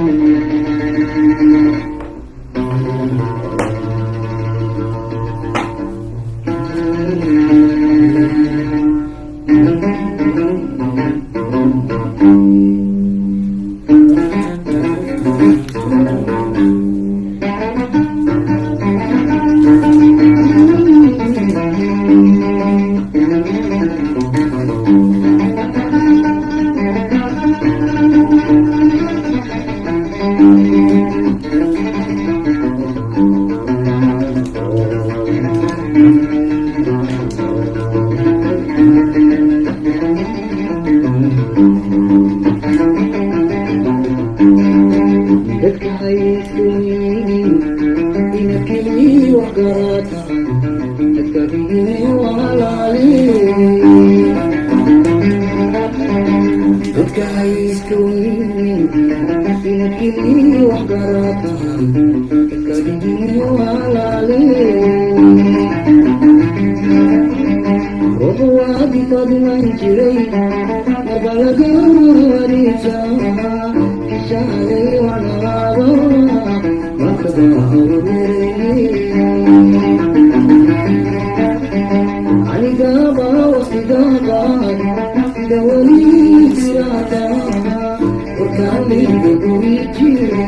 dadka haysuyin ina keliyi wax garata dadka digine walaali dadka haysuyin ina keliyi wax garata dadka digine walaali ruux waadi fadlan jiray mabalagaariisa ishaalay walaalo anigaba waqtigaba sida weli siraata warkaalayga guri jiro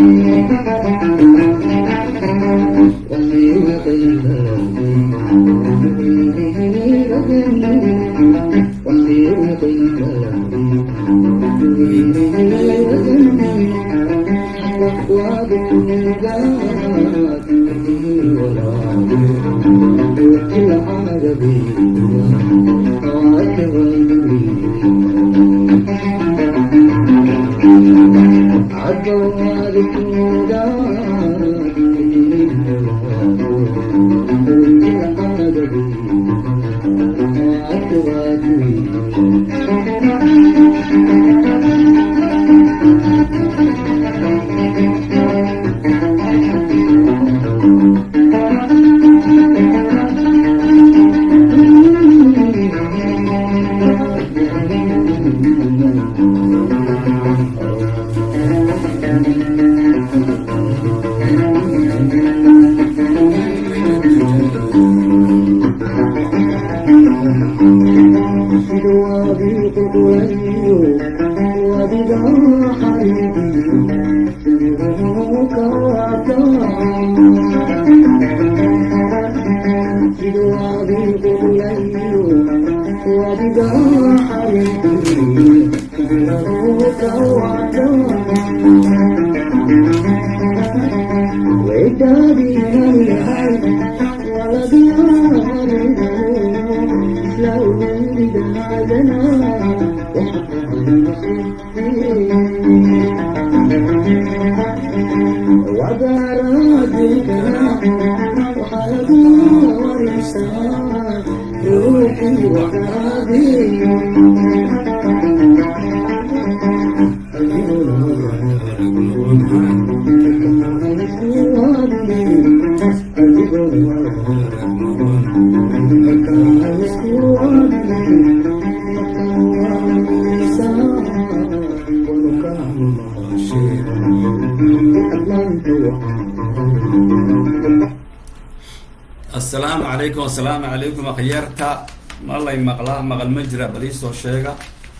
asalaamu calaykum asalaamu calaykum akhyaarta ma lay maqlaa maqal ma jira bal iisoo sheega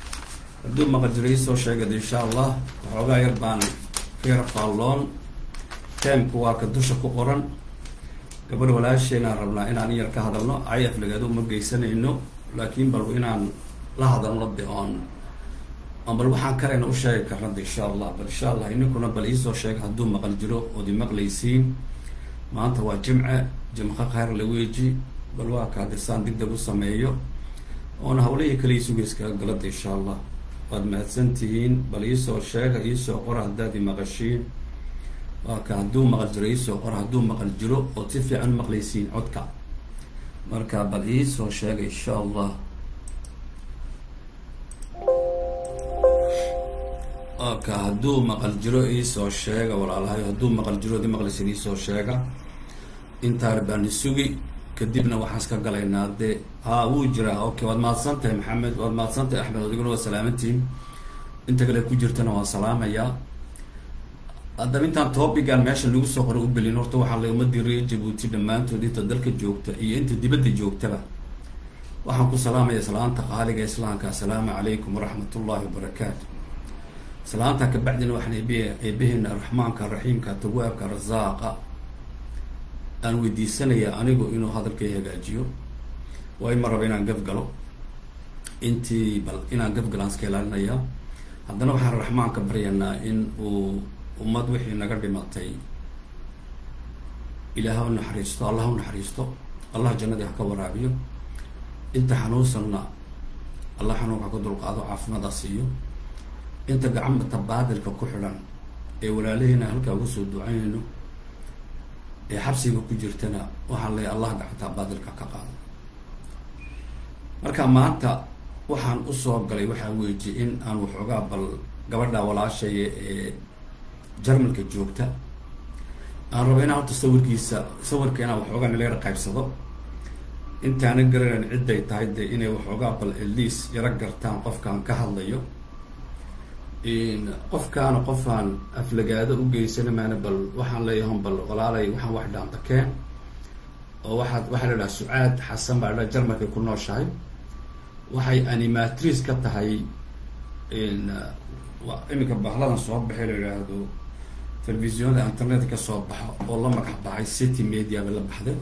hadduu maqal jiro iisoo sheegad insha allah waxoogaa yar baan kayar faalloon teemku waa ka dusha ku qoran gabadh walaasheenaan rabnaa inaan yar ka hadalno ay aflagaado uma geysanayno laakiin bal inaan la hadalno de oon oon bal waxaan karayna u sheegi karnada insha allah bal insha allah ininkuna bal iisoo sheega hadduu maqal jiro ood imaqlaysiin maanta waa jimce jimqa khayr la weeji bal waa ka hadisaan degdeg u sameeyo oona hawlahii kale isugeyskaga galada insha allah waad mahadsan tihiin bal iisoo sheega iisoo qora haddaad i maqashiin waa ka hadduu maqal jiro iisoo qora hadduu maqal jiro ood si fiican maqlaysiin codka marka bal iisoo sheega insha allah ka hadduu maqal jiro iisoo sheega walaalahayo hadduu maqal jiro di maqlaysin iisoo sheega intaar baan isugi kadibna waxaan iska galaynaa dee haa wuu jiraa okay waad mahadsan tahay maxamed waad mahadsan tahay axmed adiguna waa salaamantihin inta kale ku jirtana waan salaamayaa haddaba intaan topigan meesha lagu soo qora u belin horta waxaa la ummadii reer jabuuti dhammaantood inta dalka joogta iyo inta dibadda joogtaba waxaan ku salaamaya salaanta qaaliga islaamka assalaamu calaykum waraxmat ullahi wabarakaatu salaanta kabacdina waxaan eb eebaheena raxmaanka raxiimka tawaabka rasaaqa aan weydiisanaya anigu inuu hadalkay hagaajiyo waa ima raba inaan gafgalo intii bal inaan gafgalaan iska ilaalinaya haddana waxaan raxmaanka baryanaa in uu ummad wixii naga dhimatay ilaah u naxariisto allah u naxariisto allah jannadii ha ka waraabiyo inta xanuunsanna allah xanuunka ka dulqaado caafimaada siiyo inta gacmata baadilka ku xidhan ee walaalaheena halkaa uga soo ducaynayno ee xabsiga ku jirtana waxaan leeyahy allah gacantaa baadilka ka qaado marka maanta waxaan usoo galay waxaa weeji in aan waxoogaa bal gabadha walaashaya ee jarmalka joogta aan rabo inaan horta sawirkiisa sawirka inaan waxoogaa nala yar qaybsado intaana garanan cidday tahay dee inay waxoogaa bal eliis yaro gartaan qofkaan ka hadlayo qofkaana qofaan aflagaado u geysana maana bal waxaan leeyahan bal walaalay waxaan wax dhaantakeen oo waxaad waxaa la idhaha sucaad xasan baa la jarmalkay ku nooshahay waxay animatrice ka tahay iminka bahladan soo baxay la yidhaahdo telefisiyonada internet ka soo baxo oo la magac baxay city media bay la baxday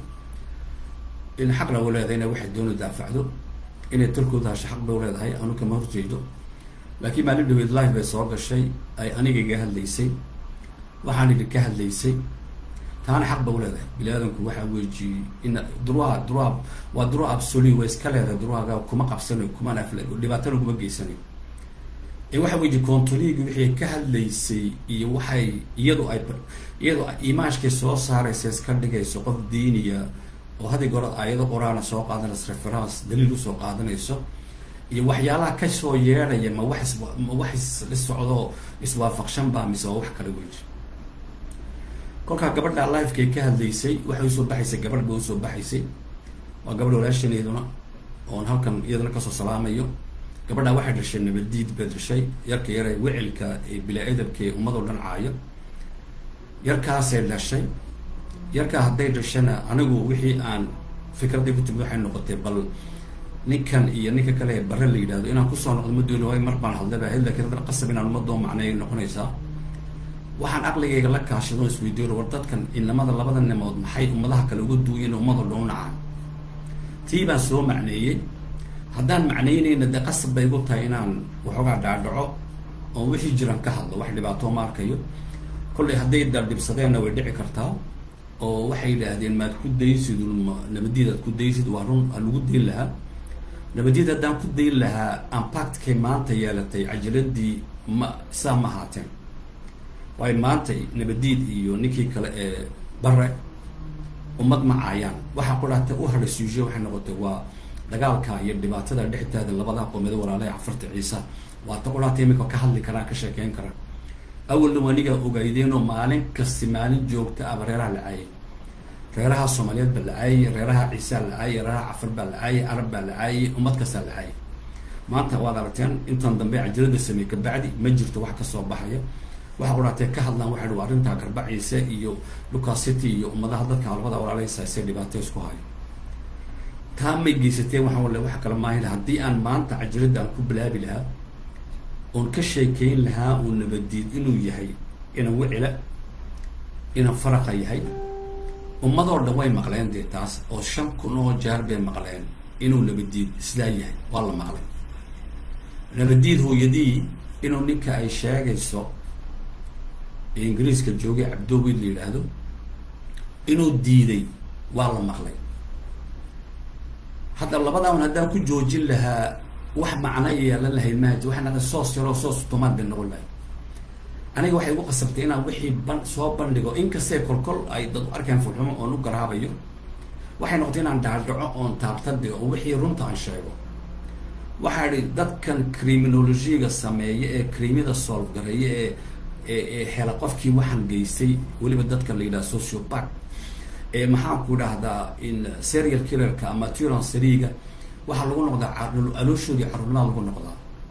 in xaqna u leedahay ina waxay doona daafacdo inay talkooda hasho xaq bay u leedahay anu kama horjeedo laakiin maalin dhaweyd live bay soo gashay ay aniga iga hadlaysay waxaan idin ka hadlaysay taana xaq ba u leedahay bini aadamku waxaa weeji in durua durua waa durua absolu way iska leedahay duruaga kuma qabsanayo kumana afla dhibaatana kuma geysanayo ee waxa weeji controliga wixii ka hadlaysay iyo waxay iyadu ay iyadu imaashkay soo saaraysa iska dhigayso qof diiniya oo hadig hore aayado qoraana soo qaadanayso reference daliil usoo qaadanayso iyo waxyaalaha kasoo yeedhaya ma wax ma wax isla socdo iswaafaqshan baa mise waa wax kala weji kolkaa gabadha lifekay ka hadlaysay waxay usoo baxaysay gabadh ba usoo baxaysay waa gabadh walaashaneeduna oon halkan iyadana kasoo salaamayo gabadha waxay dhashay nabadiid bay dhashay yarka yare wicilka ee bilaa-adabka ee ummadoo dhan caayo yarkaasay dhashay yarkaa hadday dhashana anigu wixii aan fikraday ku timid waxay noqotay bal ninkan iyo ninka kale ee bare la yidhahdo inaan kusoo noqdo ma dooni waayo mar baan hadlay baa lakin haddana qasab inaan ummadoo macnay noqonaysaa waxaan aqligayga la kaashado isweydiyo war dadkan inamada labada nimood maxay ummadaha kale uga duuyen ummadoo dhan u nacaan tii baan soo macneeyey haddaan macnaynayna dee qasab bay igu tahay inaan waxoogaa dhaadhaco oo wixii jiraan ka hadlo wax dhibaato ma arkayo kollay hadday daldhibsadeenna way dhici kartaa oo waxay yidhaahdeen maad ku daysid nabadiid aad ku daysid waa run aa lagu dayn lahaa nabadiid haddaan ku dayn lahaa ampactkay maanta yeelatay cajaladii ma saa ma ahaateen waayo maanta nabadiid iyo ninkii kale ee bare ummad ma caayaan waxaa ku dhaatay u hadhay suuje waxay noqotay waa dagaalka iyo dhibaatada dhextaada labada qoomeed walaalaha cafarta ciisa waa ta qudhaatay imika ka hadli karaan ka sheekeyn karaan awalna wanigaa ogaydeenoo maalin kasti maalin joogta aba reeraha la caayay reeraha soomaaliyeed baa la caayay reeraha ciisaa la caayay reeraha cafar baa la caayay arab baa la caayay ummad kastaa la caayay maanta waad aragteen intan dambe cajalada sameey kabacdi ma jirto wax kasoo baxaya waxa qudhaatee ka hadlaan waxa dhi arrintaa garba ciise iyo lucas city iyo ummadaha dadka labada walaaleysaasee dhibaato isku hayo taa may geysateen waxaan wale wax kale maahin haddii aan maanta cajalada aan ku bilaabi lahaa oon ka sheekeyn lahaa uu nabadiid inuu yahay inan wicila inan faraqa yahay ummadoo dhan way maqleen dee taas oo shan kun oo jaar bay maqleen inuu nabadiid sidaa yahay waa la maqlay nabadiid hooyadii inuu ninka ay sheegayso ee ingiriiska joogay cabdowid la yidhaahdo inuu diiday waa la maqlay hadda labadan haddaan ku joojin lahaa wax macno yeelan lahayd maaji waxaan soos yaroo soos tumaan bay noqon lahay aniga waxay igu qasabtay inaan wixii ban soo bandhigo inkastee kolkol ay dad u arkeen fulxumo oon u garaabayo waxay noqotay inaan dhaadhaco oon taabtade oo wixii runta aan sheego waxaa idhi dadkan criminologiga sameeya ee crimida solve gareeya ee ee ee hela qofkii waxaan geystay weliba dadka la yidhaha sociopath ee maxaan ku idhaahdaa in serial killerka ama turan sariga waxaa lagu noqdaa alooshooda carurnaa lagu noqdaa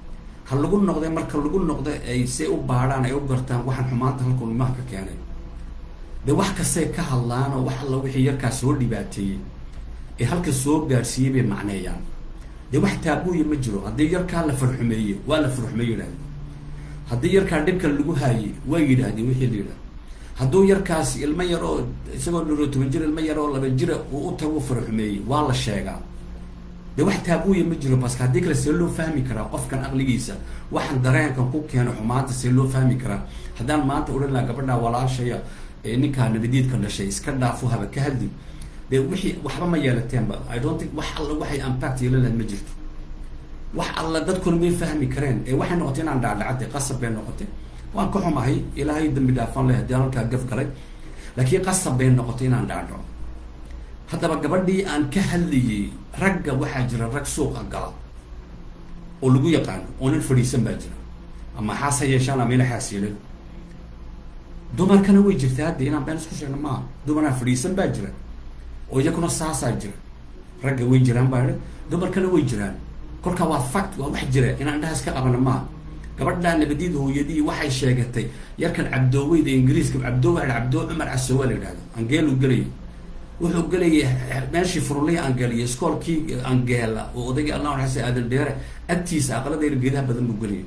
ha lagu noqday marka lagu noqda ay say u baadhaan ay u gartaan waxaan xumaanta halka ilmaha ka keenay dee wax kastay ka hadlaan oo wax alla wixii yarkaa soo dhibaateeyey ee halka soo gaadhsiiyey bay macneeyaan dee wax taabuuya ma jiro haddii yarkaa la farxumeeye waa la farxumeeye yidhahde haddii yarkaa dhibka lagu haayey waa yidhaahdeen wixii la yidhahda hadduu yarkaasi ilmo yar oo isagoo dhoro toban jir ilmo yar oo laba jira uu u tagu farxumeeyey waa la sheegaa dee wax taabuuya ma jiro baska haddii kale see loo fahmi karaa qofkan aqligiisa waxaan dareenkan ku keeno xumaanta see loo fahmi karaa haddaan maanta odhan laha gabadhaa walaashaya ee ninkaa nabadiidka dhashay iska dhaafo haba ka hadli dee wixii waxba ma yeelateenba i don't think wax alla waxay impact yeelan lahayd ma jirto wax alla dadkuna may fahmi kareen ee waxay noqotay inaan dhaadhacatay qasab bay noqotay waan ka xumahay ilaahay dambi dhaafan leh haddii halkaa gaf galay laakiin qasab bay noqotay inaan dhaadhaco haddaba gabadhii aan ka hadlayey ragga waxaa jira rag suuqa gala oo lagu yaqaano oo nin fadhiisan baa jira ama xaas ha yeeshaan ama ina xaas yeelin dumarkana way jirtaa hadda inaan been isku sheegno maaha dumaraan fadhiisan baa jira oo iyakuna saasaa jira ragga way jiraan baa idhi dumarkana way jiraan kolkaa waa fact waa wax jira inaan indhahaas ka qabana maaha gabadhaa nabadiid hooyadii waxay sheegatay yarkan cabdooweyda ingiriiska cabdoowa cabdoo cumar casoowa la yidhahdo angeelu gelayay wuxuu gelayay meeshii furulihii angeeliyo iskoolkii angeela oo odaygii allah xasan aadan dheere agtiisa aqaladayna geedaha badan buu gelayay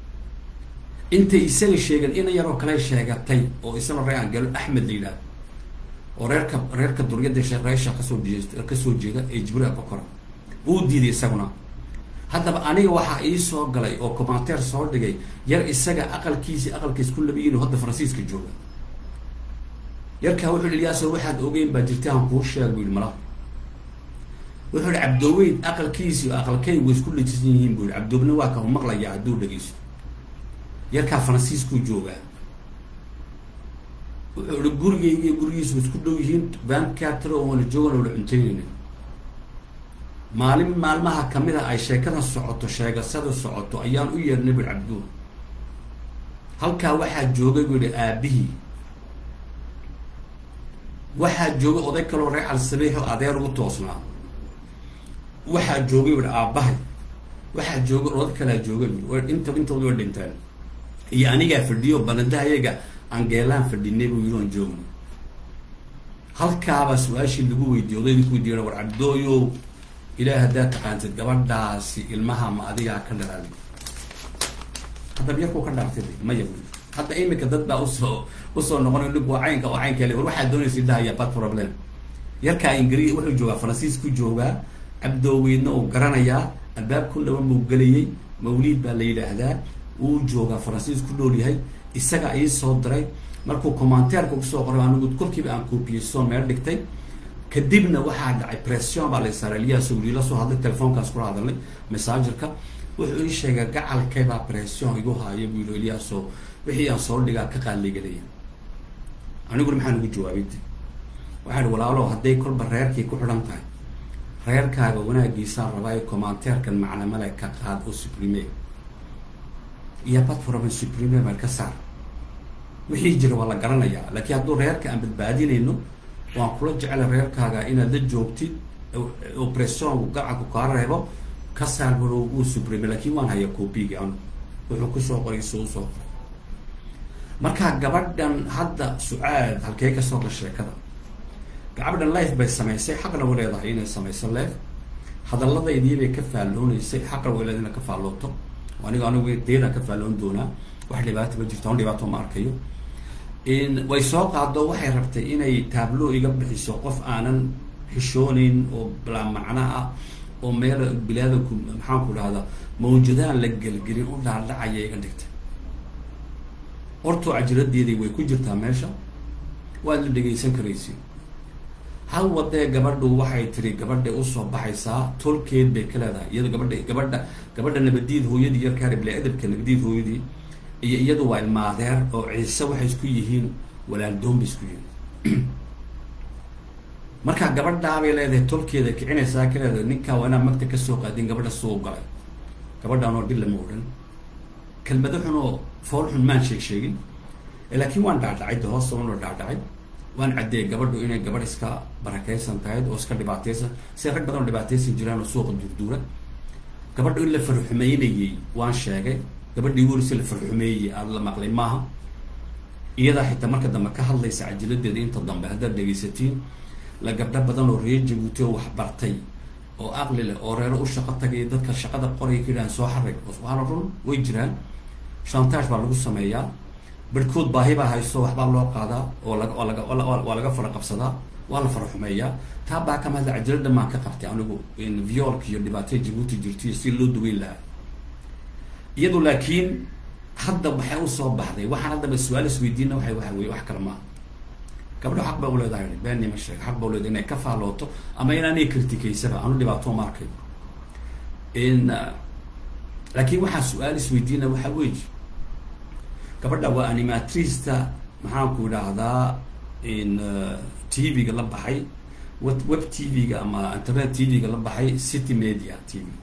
intay isaga sheegeen ina yaroo kale sheegatay oo isagoo reer angeelo axmed la yidhahdo oo reerka reerka duryada reesha kasoo jee kasoo jeeda ee jibriil abakora uu diiday isaguna haddaba aniga waxaa ii soo galay oo commenteer soo dhigay yar isaga aqalkiisi aqalkiis ku labayiin hadda faransiiska jooga yarkaa wuxuu yihi ilyaaso waxaad ogeyn baa jirta aan kuu sheeg bu yihi mala wuxuu yihi cabdooweyd aqalkiisi oo aqalkay way isku lajisan yihiin bu yihi cabdoobna waa ka maqlaya hadduu dhegeysto yarkaa faransiiskuu joogaa wuxuu ihi gurigeyga iyo gurigiisu way isku dhow yihiin vancatro oona joogan oona cuntaynayna maalin maalmaha kamid a ay sheekada socoto sheegasada socoto ayaan u yeernay bui cabduul halkaa waxaa joogay buu yihi aabihii waxaa joogay oday kaloo reer alsabiix oo adeer ugu toosnaa waxaa joogay bui aabbahay waxaa joogay oday kalaa joogay bui inta intooda way dhinteen iyo anigaa fadhiyo banadahayaga angeelaan fadhinay buu yidhi oon joogno halkaabaa su-aashii lagu weydiiyey odaydii ku weydiiya war cabdooyow ilaah haddaad taqaantid gabadhaasi ilmaha ma adigaa ka dhalaali haddaba yarkuu ka dhaartay maya bu hadda imika dad baa usoo usoo noqonay ninku waa caynka oo caynka le war waxaad doonaysa dhahaya bad problem yarkaa ingiri wuxuu joogaa faransiisku joogaa cabdooweydna uu garanayaa albaab ku dhawan buu gelayay mawliid baa la yidhaahdaa wuu joogaa faransiis ku dhool yahay isaga ii soo diray markuu commenteerka kusoo qoray anigu kolkiiba aan koopiyeyso meel dhigtay kadibna waxaa dhacay pression baa la saaray eliyaas wili la soo hadlay telefoonkaas kula hadalnay messengerka wuxuu ii sheegay gacalkaybaa pression igu haayo buu yihi eliyaasoo wixii aan soo dhigaa ka qaaligelaya aniguna maxaan ugu jawaabay waxaa ihi walaalo hadday kolba reerkii ku xidhan tahay reerkaaga wanaagiisaan rabaa commenteerkan macnamale ka qaad oo suprime iyo batfuraban suprime baan ka saar wixii jira waa la garanayaa laakiin hadduu reerka aan badbaadinayno waan kula jecla reerkaaga inaad la joogtid operation gacanku kaa reebo ka saar baro uu suprime laakiin waan hayaa coopigi anu wuxuu kusoo qoray si usoo qoray markaa gabadhan hadda su-aad halkee kasoo gal sheekada gabadhan life bay samaysay xaqna way leedahay inay samayso life hadalladaydii bay ka faalloonaysay xaqna way leedahay inay ka faallooto aniga anigu deedaan ka faalloon doonaa wax dhibaato ma jirto on dhibaato ma arkayo way soo qaado waxay rabtay inay taablo iga bixiso qof aanan xishooneyn oo bilaa macno ah oo meel bilaadaku maxaan ku dhahda mawjadaan la gelgelin u dhaadhacaya iga dhigtay hortoo cajiradeedii way ku jirtaa meesha waad la dhegaysan karaysi hal wadee gabadhu waxay tiri gabadhay usoo baxaysaa tolkeed bay ka leedahay iyado gabadha gabadha gabadha nabadiid hooyadii yarkaari bila edabka nabadiid hooyadii iyo iyadu waa ilmaadeer oo ciise waxay isku yihiin walaaldoon bay isku yihiin markaa gabadhaabay leedahay tolkeeda kicinaysaa ka leedahay ninkaa waa inaad magta kasoo qaadin gabadha suu galay gabadhaan oo dhil lama odhan kelmado xun oo fool xun maan sheeg sheegin laakiin waan dhaadhacay de hoos soon oo dhaadhacay waan caddeeyay gabadhu inay gabadh iska barakaysan tahay oo iska dhibaataysan si rag badan oo dhibaataysan jiraan oo suuqa duurduura gabadhu in la farxumeynayay waan sheegay gabadhii werisi la farxumeeyey aada la maqlay maaha iyadaa xitaa marka dambe ka hadlaysa cajiladeeda inta dambe haddaad dhegaysatiin la gabdho badan oo reer jabuuti oo wax bartay oo aqli leh oo reero u shaqo tagaya dadka shaqada qoraya ka yidhahan soo xarig waana run way jiraan shantage baa lagu sameeyaa barhkood baahi baa hayso waxbaa loo qaadaa oo laga oo laga waa laga fara qabsadaa waa la fara xumeeyaa taa baa kama hadla cajalada maan ka qabtay anigu violka iyo dhibaataya jabuuti jirtay si loo daweyn lahaa iyadu laakiin hadda waxay usoo baxday waxaan haddaba su-aal isweydiina waay waxa weye wax kale maaha gabdho xaq ba uleedahay beenima sheeg xaq ba uleedahay inay ka faalooto ama inaanay kritikaysaba anu dhibaato ma arkay in laakiin waxaa su-aal isweydiina waxa weyi gabadha waa animatrista maxaanku idhaahdaa in t v-ga la baxay web web t v-ga ama internet t v-ga la baxay city media t v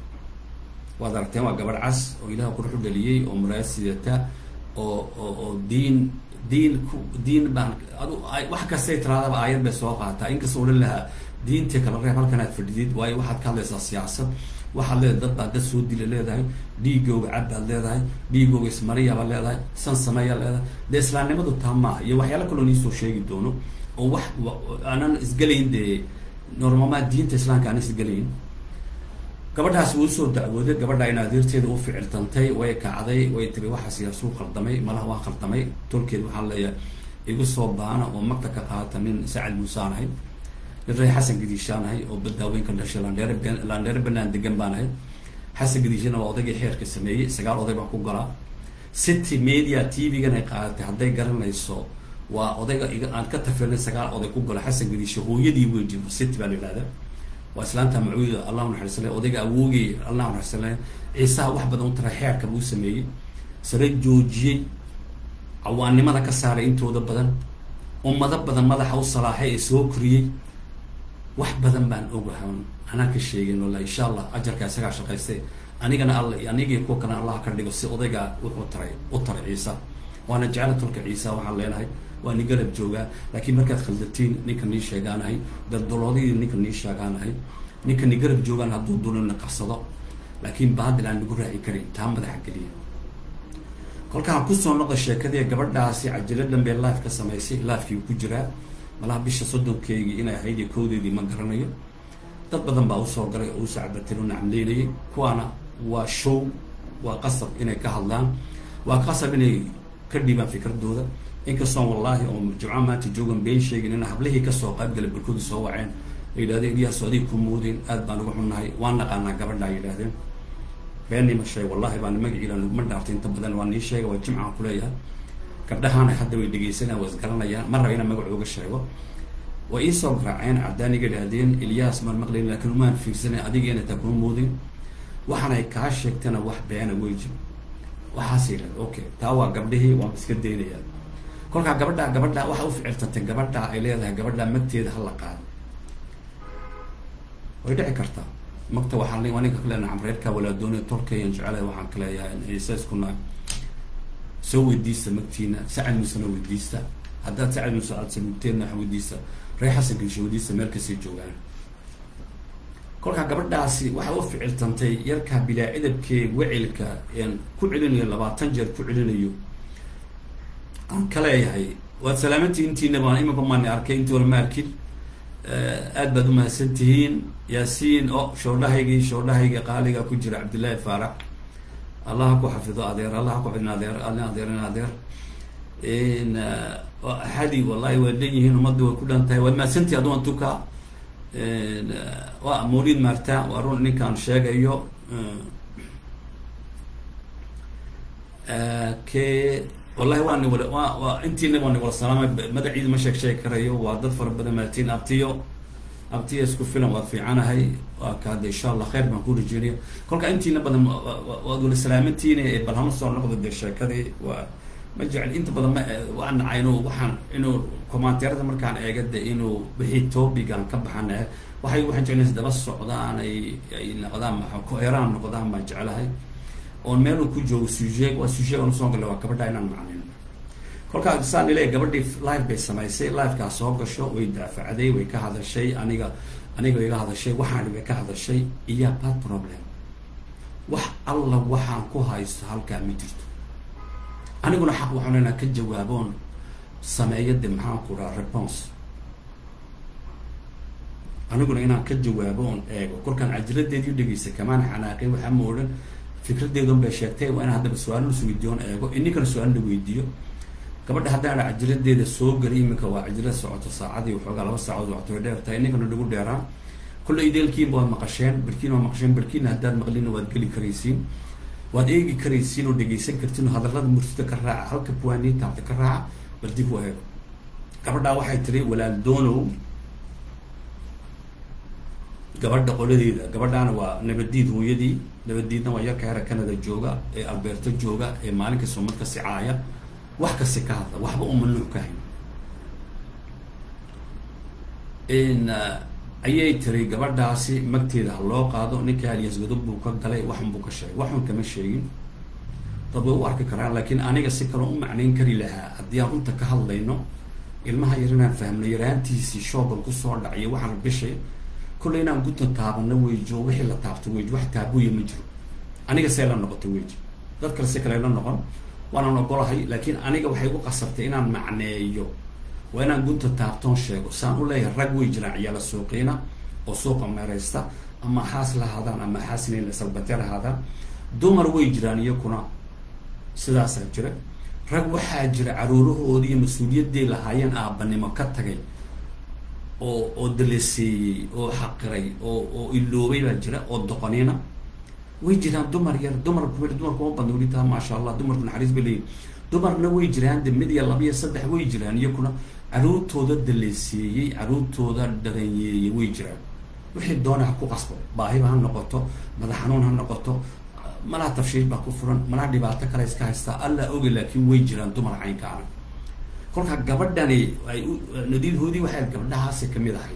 waad aragteen waa gabadh cas oo ilaah qurux u dhaliyey oo muraayad sidata oo oo oo diin diin ku diin baan adu wax kastay tiraadaba aayad bay soo qaataa inkastoo odhan lahaa diintii kala reeb halkan aad fadhidid waayo waxaad ka hadlaysaa siyaasad waxaad leedahay dad baad dad soo dila leedahay dhiigooga cad baad leedahay dhiigooga ismariya baad leedahay san sameeyaa leedahay dee islaamnimadu taa maaha iyo waxyaala kaloo niisoo sheegi doono oo wax aanan isgelayn dee normamaad diinta islaamka aanan isgelayn gabadhaas wuu usoo dacwooday gabadha in adeerteeda u ficiltantay way kacday way tiri waxaas yaasuu khaldamay malaha waa khaldamay tolkeed waxaan leeyahay igu soo baana oo magta ka qaata nin sacad muusaan ahay nin ree xasan gadiishaan ahay oo badaaweyn ka dhashay landheere landheere banaan degan baan ahay xasan gadiishana waa odaygii xeerka sameeyey sagaal oday baan ku galaa city media t v-gan ay qaadatay hadday garanayso waa odayga aan ka tafirnay sagaal oday ku galo xasan gadiisha hooyadii wey jiro city baa la yidhahda waa islaanta macuuda allahu naxariisale odayga awoogay allahu naxariisale ciisaha wax badan u tara xeerka buu sameeyey sare joojiyey cawaannimada ka saaray intooda badan ummado badan madaxa u salaaxay ee soo koriyey wax badan baan ogahan anaa ka sheegin walla insha allah ajarka isagaa shaqaystay anigana alla anigii kuwa kalena allah ka dhigo si odayga wuxuu taray u taray ciisa waana jecla tolka ciisa waxaan leenahay waa ni garab joogaa laakiin markaad khaldatiin ninka nii sheegaanahay daldaloodii ninka nii sheegaanahay ninka ni garab joogaan hadduu dulina qabsado laakiin baadil aan nagu raaci karin taa madaxa geliya kolkaan kusoo noqda sheekadii gabadhaasi cajilo dhanbee life ka samaysay lifekii ku jiraa malaha bisha soddonkeygii inay ahayd iyo kowdeedii ma garanayo dad badan baa usoo galay oo usoo cabatin u nacamleynayay kuwaana waa show waa qasab inay ka hadlaan waa qasab inay ka dhiibaan fikradooda inkastoon wallaahi oo jimco maanta joogan been sheegin in hablihii kasoo qaybgala barkooda soo waceen ay yidhahdeen ilyaaso adig ku muudin aad baan uga xunnahay waan naqaanaa gabadha ay yidhahdeen beenima sheeg wallahi baan magaciila laguma dhaartay inta badan waa nii sheega waa jimcaan kuleeyahay gabdhahaana hadda way dhegaysanayaan waa isgaranayaan ma raba inaan magacooga sheego way iisoo garaaceen cadaaniga idhaahdeen ilyaas maan maqlayn laakiin umaan fiirsanay adigeena taa kuma muudin waxaanay kaa sheegtana wax beena wey jiro waxaas yidhahda okay taa waa gabdhihii waan iska daynayaa kolkaa gabadha gabadha waxa u ficiltantay gabadha ay leedahay gabadha magteeda hala qaado way dhici kartaa magta waxaan waa ninka kale nacam reerka walaadooni tolkayan jecelahay waxaan ka leeyahay isaiskuna soo weydiista magtiina sacad musena weydiista haddaad sacad muse aad samugteenna waxa weydiista reer xasan gansho weydiista meel kastay joogaan kolkaa gabadhaasi waxay u ficiltantay yarkaa bilaa cidabkee wecilka een ku celinayo labaatan jeer ku celinayo aan ka leeyahay waad salaamantii intiina baan iminka maani arkay intii wala ma arkin aad baad umahadsan tihiin yaasiin o shoodhahaygii shoodhahaygii qaaliga ku jira cabdillaahi faarax allaha ku xafido adeer allaha ku xafidin adeer alin adeer in adeer axadi wallahi waa dhan yihiin ummadda way ku dhan tahay waad mahadsantihi aduan tuka waa mawlid maarta waa run ninkaan sheegayo ke wallahi waa ni wala wa waa intiina waa ni wala salaamay magaciida ma sheeg sheegi karayo waa dad fara badan maatiin abtiyo abtiyo isku filan waad fiicanahay waa ka hadda insha allah khayr baan ku rajeynaya kolka intiina badan waad wala salaamantiina bal hama soo noqdo dee sheekadii waa ma jecel inta badan ma waa nacay inuu waxaan inuu commenteerada markaan eega de inuu wixii topican ka baxana waxay waxaan jeclaysa daba socdaan ay ay noqdaan maa ko-eraan noqdaan baan jeclahay oon meel uu ku joogo sujeeg waa sujeeg aan usoo gala waa gabadha inaan macnin kolkaa saan ile gabadhii live bay samaysay livekaa soo gasho way daafacday way ka hadashay aniga aniga iga hadashay waxaan way ka hadashay iya bad problem wax alla waxaan ku haysto halkaa ma jirto aniguna xaq waxaan inaan ka jawaaboon sameeyo de maxaan ku dhaha response aniguna inaan ka jawaabo oon eego kolkaan cajiradeedii dhegeysa kamaan xanaaqay waxaa ma odhan fikradeedun bay sheegtay waa inaan haddaba su-aal la weydiiyoon eego ininkana su-aal la weydiiyo gabadha haddaan dha cajiradeeda soo geli iminka waa cajirad socoto saacadii waxoogaa laba saacood socoto way dheer tahay ininkana dhigu dheeraan kolley ideelkiinba waad maqasheen barkiina waa maqasheen barkiina haddaad maqlina waad geli karaysiin waad eegi karaysiin oo dhegeysan kartiin oo hadallada murtida ka raaca halka buwaanii taabta ka raaca bal dib u eego gabadhaa waxay tiri walaal doonow gabadha qoladeeda gabadhaana waa nabadiid hooyadii nabadiidna waa yarka hera canada jooga ee alberto jooga ee maalinka sumad ka sicaaya wax kasi ka hadla waxba uma nuuc ka hayn n ayay tiri gabadhaasi magteeda ha loo qaado ninka alias godob buu ka galay waxun buu ka sheegay waxun kama sheegin dad way u arki karaan laakiin aniga si kaloo u macnayn kari lahaa haddii aan runta ka hadlayno ilmaha yar inaan fahmno yaraantiisii shoogan kusoo dhaciyo waxaan bishay kolley inaan gunta taabano weyjo wixii la taabto weyj wax taabuya ma jiro aniga see la noqoto weyj dad kale si kale la noqon waanaan ogolahay laakiin aniga waxay igu qasabtay inaan macneeyo waa inaan gunta taabtoon sheego saan u leeyahay rag way jiraan ciyaala suuqiina oo suuqa meeraysta ama xaas lahaadaan ama xaasinayn salbate lahaadaan dumar way jiraan iyakuna sidaasaa jira rag waxaa jira caruurahoodii iyo mas-uuliyadday lahaayeen aabbanimo ka tagay oo oo daleseeyey oo xaqiray oo oo iloobay baa jira oo doqoniina way jiraan dumar yar dumar dumarku ma badna weli taa maasha allah dumarku naxariis bay leeyihin dumarna way jiraan de mid iyo laba iyo saddex way jiraan iyakuna caruurtooda daleseeyey caruurtooda dhaganyeeyey way jiraan wixii doona ha ku qasbo baahiba ha noqoto madax xanuun ha noqoto malaha tafshiish baa ku furan malaha dhibaato kale iska haystaa alla oge laakiin way jiraan dumar caynka ana kolkaa gabadhani ay nadiidhoodii waxay gabdhahaasi kamid ahayd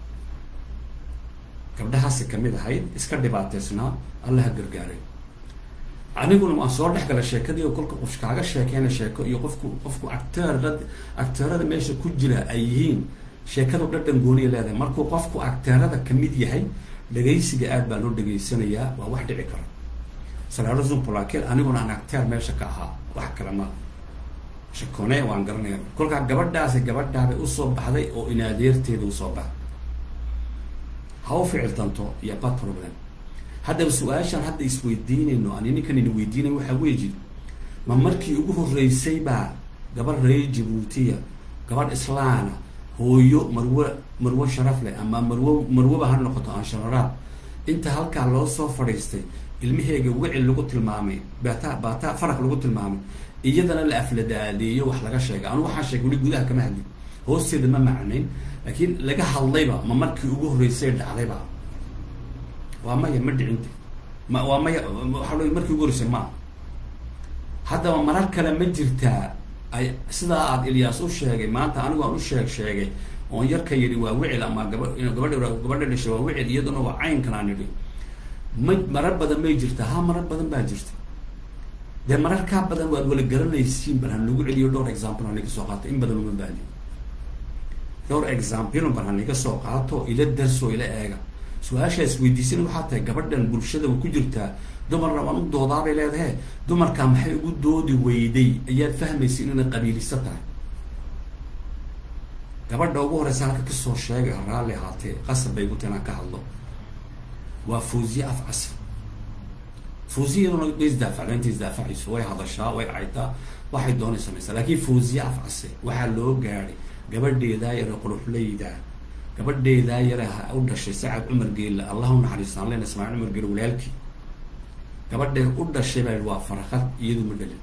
gabdhahaasi kamid ahayd iska dhibaateysnaa alla ha gargaaray aniguna waan soo dhex gala sheekadii oo kolka qof kaaga sheekeyna sheeko iyo qofku qofku acteerad acteerada meesha ku jira ay yihiin sheekadu dhadhan gooniya leedahay markuu qofku acteerada kamid yahay dhegaysiga aad baa loo dhegaysanayaa waa wax dhici kara salaarozum polakel aniguna aan acteer meesha ka ahaa wax kale ma shakone waan garanaya kolkaa gabadhaasi gabadhaabay usoo baxday oo inaadeerteeda usoo baxday ha u ficiltanto iyo bad problem haddaba su-aashaan hadda isweydiinayno ani ninkan ina weydiinay waxaa weeji ma markii ugu horreysay baa gabadh reer jabuutiya gabadh islaana hooyo marwe marwe sharaf leh ama marwo marweba ha noqoto aan shararaad inta halkaa loo soo fadhiistay ilmaheega wicil lagu tilmaamay baata baata faraq lagu tilmaamay iyadana la afladaadeeyo wax laga sheegay anu waxaan sheegay weli gudaha kama hadlin hoosteeda ma macnayn laakiin laga hadlayba ma markii ugu horreysay dhacdayba waa maya ma dhicinta ma waa maya waxaa lo markii ugu horreysay maa haddaba marar kale ma jirtaa ay sidaa aada ilyaas u sheegay maanta anigu aan u sheeg sheegay oon yarka yidhi waa wicil ama gaba gabadha gabadha dhashay waa wicil iyaduna waa caynkan aan idhi ma marar badan may jirtaa ha marar badan baa jirta dee marar kaa badan waad wala garanaysiin bal han lagu celiyo dhowr example han iga soo qaato in badan uma baahni dhowr example bal han iga soo qaato ila darsoo ila eega su-aashaa isweydiisan waxaa tahay gabadhan bulshada way ku jirtaa dumarna waan u doodaabay leedahe dumarkaa maxay ugu doodi weyday ayaad fahmaysa inayna qabiiliso tahay gabadha ugu horeysa halka kasoo sheegay raalli ahaatee qasab bay guta inaan ka hadlo waa fawziye af casr fawziya iyaduna way isdaafacda inta isdaafacayso way hadashaa way caytaa waxay doonay samaysaa laakiin fawziye af casre waxaa loo gaadhay gabadheedaa yare quruxleyda gabadheedaa yare ha u dhashay sacad cumar geelle allah u naxariistaan len ismaaciil cumar geelle walaalkii gabadhee u dhashay baa waa farakad iyadu ma dhalin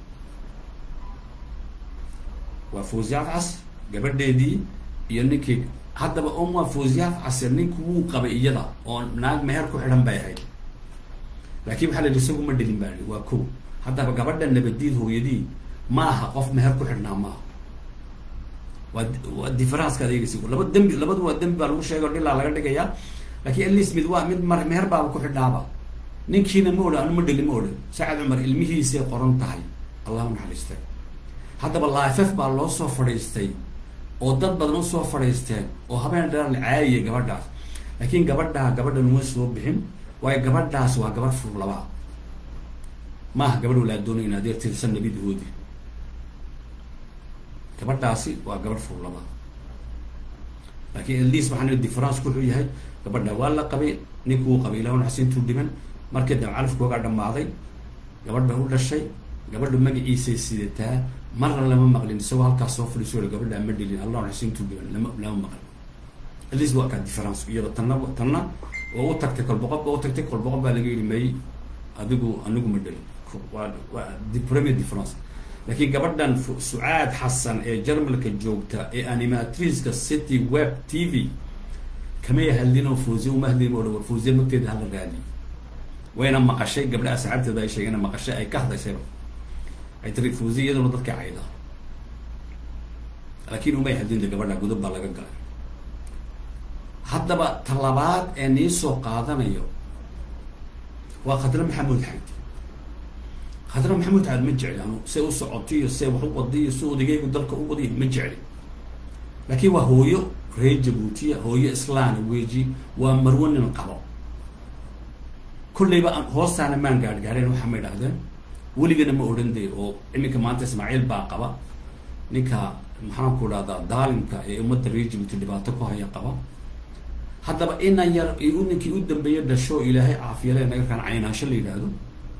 waa fawziye af casr gabadheedii iyo ninkii haddaba om waa fawziye af casr ninku wuu qabay iyada oo naag meher ku xidhan bay ahayd laakiin waxaa la yihi isagu ma dhelin baa waa ko haddaba gabadha nabadiid hooyadii ma aha qof meher ku xidhnaa maaha waa waa differenceka adeegaysa laba dembi labadu waa dembi baa lagu sheegay o dhilaa laga dhigayaa lakiin atleast mid waa mid mar meher baaba ku xidhnaaba ninkiina ma odhan anu ma dhelin ma odhan sacad cumar ilmihiisay qoran tahay allahu naxariistay haddaba laafef baa loo soo fadhiistay oo dad badan usoo fadhiisteen oo habeen dheran la caayiyay gabadhaas laakiin gabadhaa gabadhan uma soo bixin waayo gabadhaas waa gabadh fur labaa maaha gabadh walaa doonay in adeer tirsan nabidahoodii gabadhaasi waa gabadh fullaba laakiin atleast waxaan nihi difference wuxuu yahay gabadha waa la qabay ninkuu qabay ilaahun xasintuu dhiman markii dam calafkoogaa dhammaaday gabadh bay u dhashay gabadha magaciisay sidataa marna lama maqlin isagoo halkaas soo fadhiiso gabadha ma dhelin allahun xasintuu dhiman lama lama maqlin atleast waa kaa difference iyada tanna tanna oo u tagtay kolboqob ba u tagtay kolboqob baa laga yidhi may adigu anigu ma dhelin waa waa the premier difference laakiin gabadhan sucaad xasan ee jarmalka joogta ee animatriska city web t v kamay hadlin oo fawziya uma hadlin oo war fawziya magteeda hala raadiyo wayna maqashay gabdha asxaabteeda ay sheegeen maqashay ay ka hadlaysayba ay tiri fawziya iyaduna dadka cayda laakiin umay hadlinta gabadha gudub baa laga galay haddaba talabaad ee nii soo qaadanayo waa khadre maxamuud xayd khadre maxamuud xayd ma jecli anu say u socotay iyo say wax u waday iyo si odageygu dalka u waday ma jecli laakiin waa hooyo reer jabuutiya hooyo islaana weji waa marwo nin qabo kolleyba hoostaana maan gaadh gaadheen waxaa ma idhahdeen weligana ma odhan day oo iminka maanta ismaaciil baa qaba ninka maxaanku dhahdaa daalimka ee ummadda reer jabuuti dhibaato ku haya qaba haddaba inan yar u ninkii u dambeeya dhasho ilaahay caafiyale nagarkaan caynaasho la yidhaahdo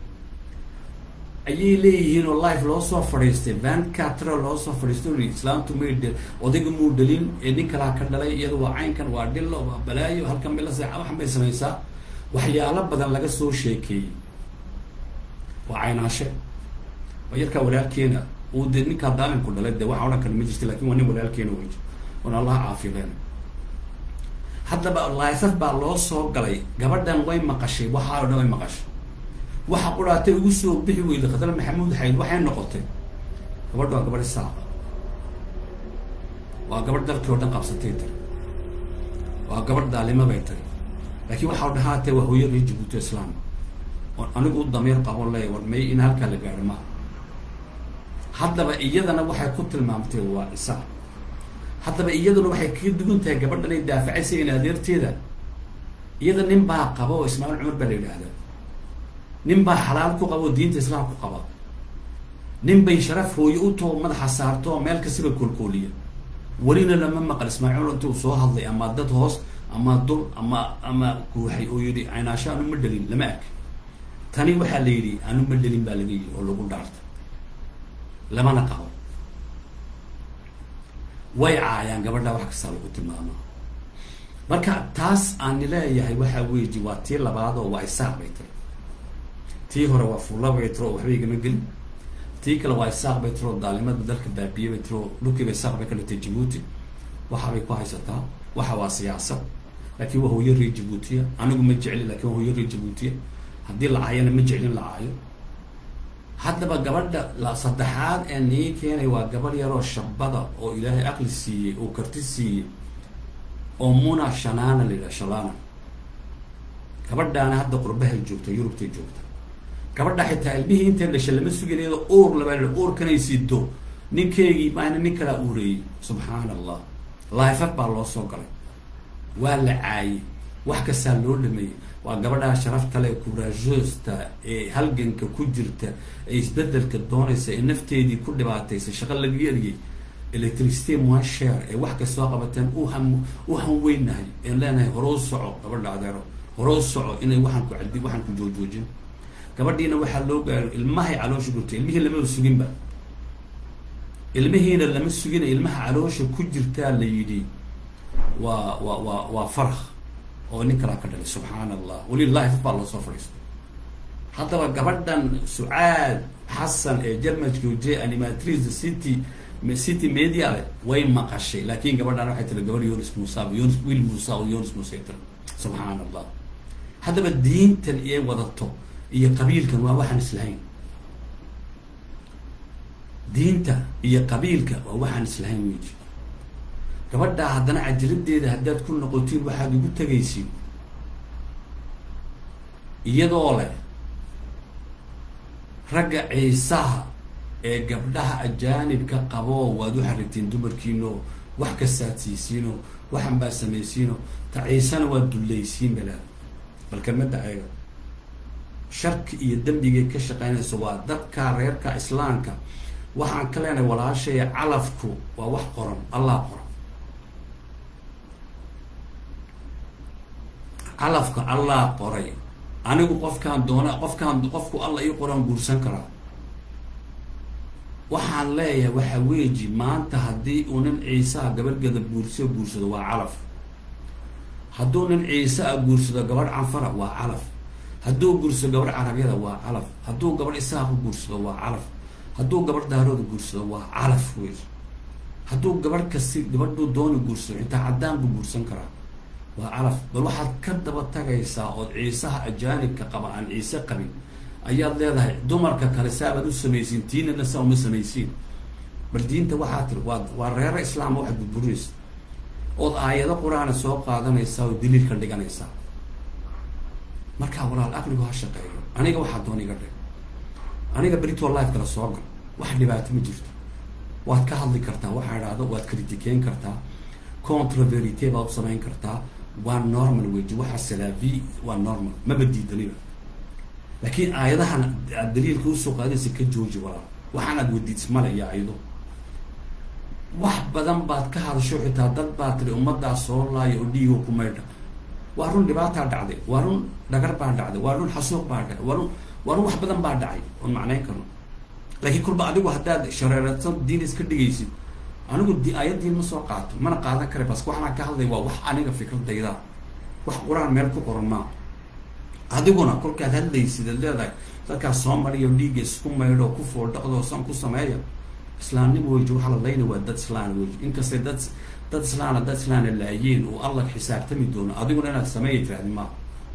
ayay leeyihiin oo life loo soo fadhiistay van catra loo soo fadhiistay ui islaamtu may dhe odayga muu dhalin ee nin kalaa ka dhalay iyada waa caynkan waa dhillo waa balaayo halkan bay la seeca waxan bay samaysaa waxyaalo badan laga soo sheekeeyey waa caynaashe waa yarkaa walaalkeena uu dee ninkaa daalimku dhalay dee waxa odhan kale ma jirta lakin waa nin walaalkeena wey oon allaha caafileen haddaba laifaf baa loo soo galay gabadhan way maqashay waxaa o dhan way maqashay waxa quraatay ugu soo bixi weyday khadar maxamuud xayd waxay noqotay gabadha waa gabadh isaaqa waa gabadh dalkii oo dhan qabsatay tiri waa gabadh daalima bay tiri laakiin waxaa dhahaatee waa hooyo reer jabuuti islaam oon anigu u damiir qabon leeya war may in halkaa la gaadho maaha haddaba iyadana waxay ku tilmaamtay waa isaaq haddaba iyaduna waxay kaga duwan tahay gabadhan ay daafacaysa in adeerteeda iyada nin baa qaba oo ismaaciil cumar baa la yidhaahdaa nin baa xalaal ku qaba oo diinta islaam ku qaba nin bay sharaf hooyo u too madaxa saarto oo meel kastaba koolkooliya welina lama maqal ismaaciil intuu soo hadlay ama dad hoos ama dul ama ama guuxay oo yidhi caynaasho anu ma dhelin lama ark tani waxaa la yidhi anu ma dhelin baa laga yidhi oo lagu dhaartay lamana qabo way caayaan gabadha wax kastaa lagu tilmaamaa marka taas aan leeyahay waxaa weji waa tii labaad oo waa isaaq bay tiri tii hore waa fulla bay tiro oo waxba igama gelin tii kale waa isaaq bay tiro daalimada dalka baabiye bay tiro dhulkiiba isaaq bay ka dhigtay jabuuti waxabay ku haysataa waxa waa siyaasad laakiin waa hooyo reer jabuutiya anigu ma jecli lakin waa hooyo reer jabuutiya haddii la caayana ma jeclin la caayo haddaba gabadha la saddexaad ee nii keenay waa gabadh yaroo shabada oo ilaahay aqli siiyey oo karti siiyey oo muna shanaana la yidhaha shalana gabadhaana hadda qurbahay joogta yurubtay joogta gabadha xitaa ilmihii intay dhashay lama sugin iyadoo uur labaa uurkanay sido ninkeygii maana nin kalaa uureeyey subxaana allah laifaf baa loo soo galay waa la caayey wax kastaa loo dhameeyey waa gabadhaa sharafta le courageosta ee halganka ku jirta ee isbedelka doonaysa ee nafteedii ku dhibaataysa shaqo laga eriyey electricity moisher ee wax kastoo qabateen uhan u hanweynahay een leenahay horou soco gabadha adeero horou soco inay waxaan ku cadi waxaan ku joojoojin gabadhiina waxaa loo gaaro ilmahay caloosha gurtay ilmihii lamaba suginba ilmihiina lama sugina ilmaha caloosha ku jirtaa la yidhi waa waa waa waa farak oo nin kalaa ka dhalay subxaana allah weli life baa loosoo fadhiistay haddaba gabadhan sucaad xasan ee germanka uje animatrice city city media le way maqashay laakin gabadhan waxay tiri gabadh yonis musa yonis wiil musa oo yonis musa tiri subxaana allah haddaba diintan iyo wadato iyo qabiilkan waa waxaan islahayn diinta iyo qabiilka waa waxaan islahayn weji gabadhaa haddana cajiradeeda haddaad ku noqotiin waxaad ugu tegaysiin iyadoo leh ragga ciisaha ee gabdhaha ajaanibka qaboo waad u xarigtiin dumarkiino wax kastaad siisiino waxan baad samaysiino ta ciisana waad dullaysiin balaad bal kelmada ayaga sharki iyo dembigay ka shaqaynayso waa dadka reerka islaamka waxaan ka leenahay walaashaya calafku waa wax qoran allah qoran calafka allah qoray anigu qofkaan doona qofkaan qofku alla ii qoran guursan karaa waxaan leeyahay waxa weeji maanta haddii uu nin ciisaa gabadhgeeda guursiyo guursado waa calaf hadduu nin ciise a guursado gabadh canfara waa calaf hadduu guursado gabadh carabyada waa calaf hadduu gabadh isaaqa guursado waa calaf hadduu gabadh daarooda guursado waa calaf wey hadduu gabadh kasi gabadhuu dooni guursado xitaa caddaan buu guursan karaa waa calaf bal waxaad ka daba tagaysaa ood ciisaha ajaanibka qaba aan ciise qabin ayaad leedahay dumarka kale saabaad u samaysiin tiinana saa uma samaysiin bal diinta waxaa tiri waa waa reero islaama waxaad burburinaysa ood aayado qur-aana soo qaadanaysaa oo daliil ka dhiganaysaa markaa walaal aqligu ha shaqeeyo aniga waxaa doon iga dhig aniga britol life kala soo gal wax dhibaato ma jirto waad ka hadli kartaa waxaa idhaahdo waad kritikeyn kartaa controverite baad u samayn kartaa waa normal weji waxa salaavi waa normal maba diidaniba laakiin aayadahan aad daliilka usoo qaadaysa ka jooji walaal waxaanaad wadiid male iyo ayado wax badan baad ka hadasho xitaa dad baa tiri ummaddaa soo laaya oo dhiigo ku maydha waa run dhibaataa dhacday waa run dhagar baa dhacday waa run xasuuq baa dhacday waa run waa run wax badan baa dhacay oon macnayn karno laakiin kulba adigu haddaad shareeratan diin iska dhigaysid anigu di aayaddiin ma soo qaato mana qaadan kara bas waxaan ka hadlay waa wax aniga fikradayda wax qur-aan meel ku qoran maa adiguna kolkaad hadlaysid ad leedahay dadkaas soo mariyo dhiigga isku maydho ku foodhaqdo san ku sameeya islaamnimo weji waxaa la layna waa dad islaan weji inkastay dad dad islaana dad islaana laayeen oo alla xisaabtami doono adiguna inaad sameeya tiraahdi maa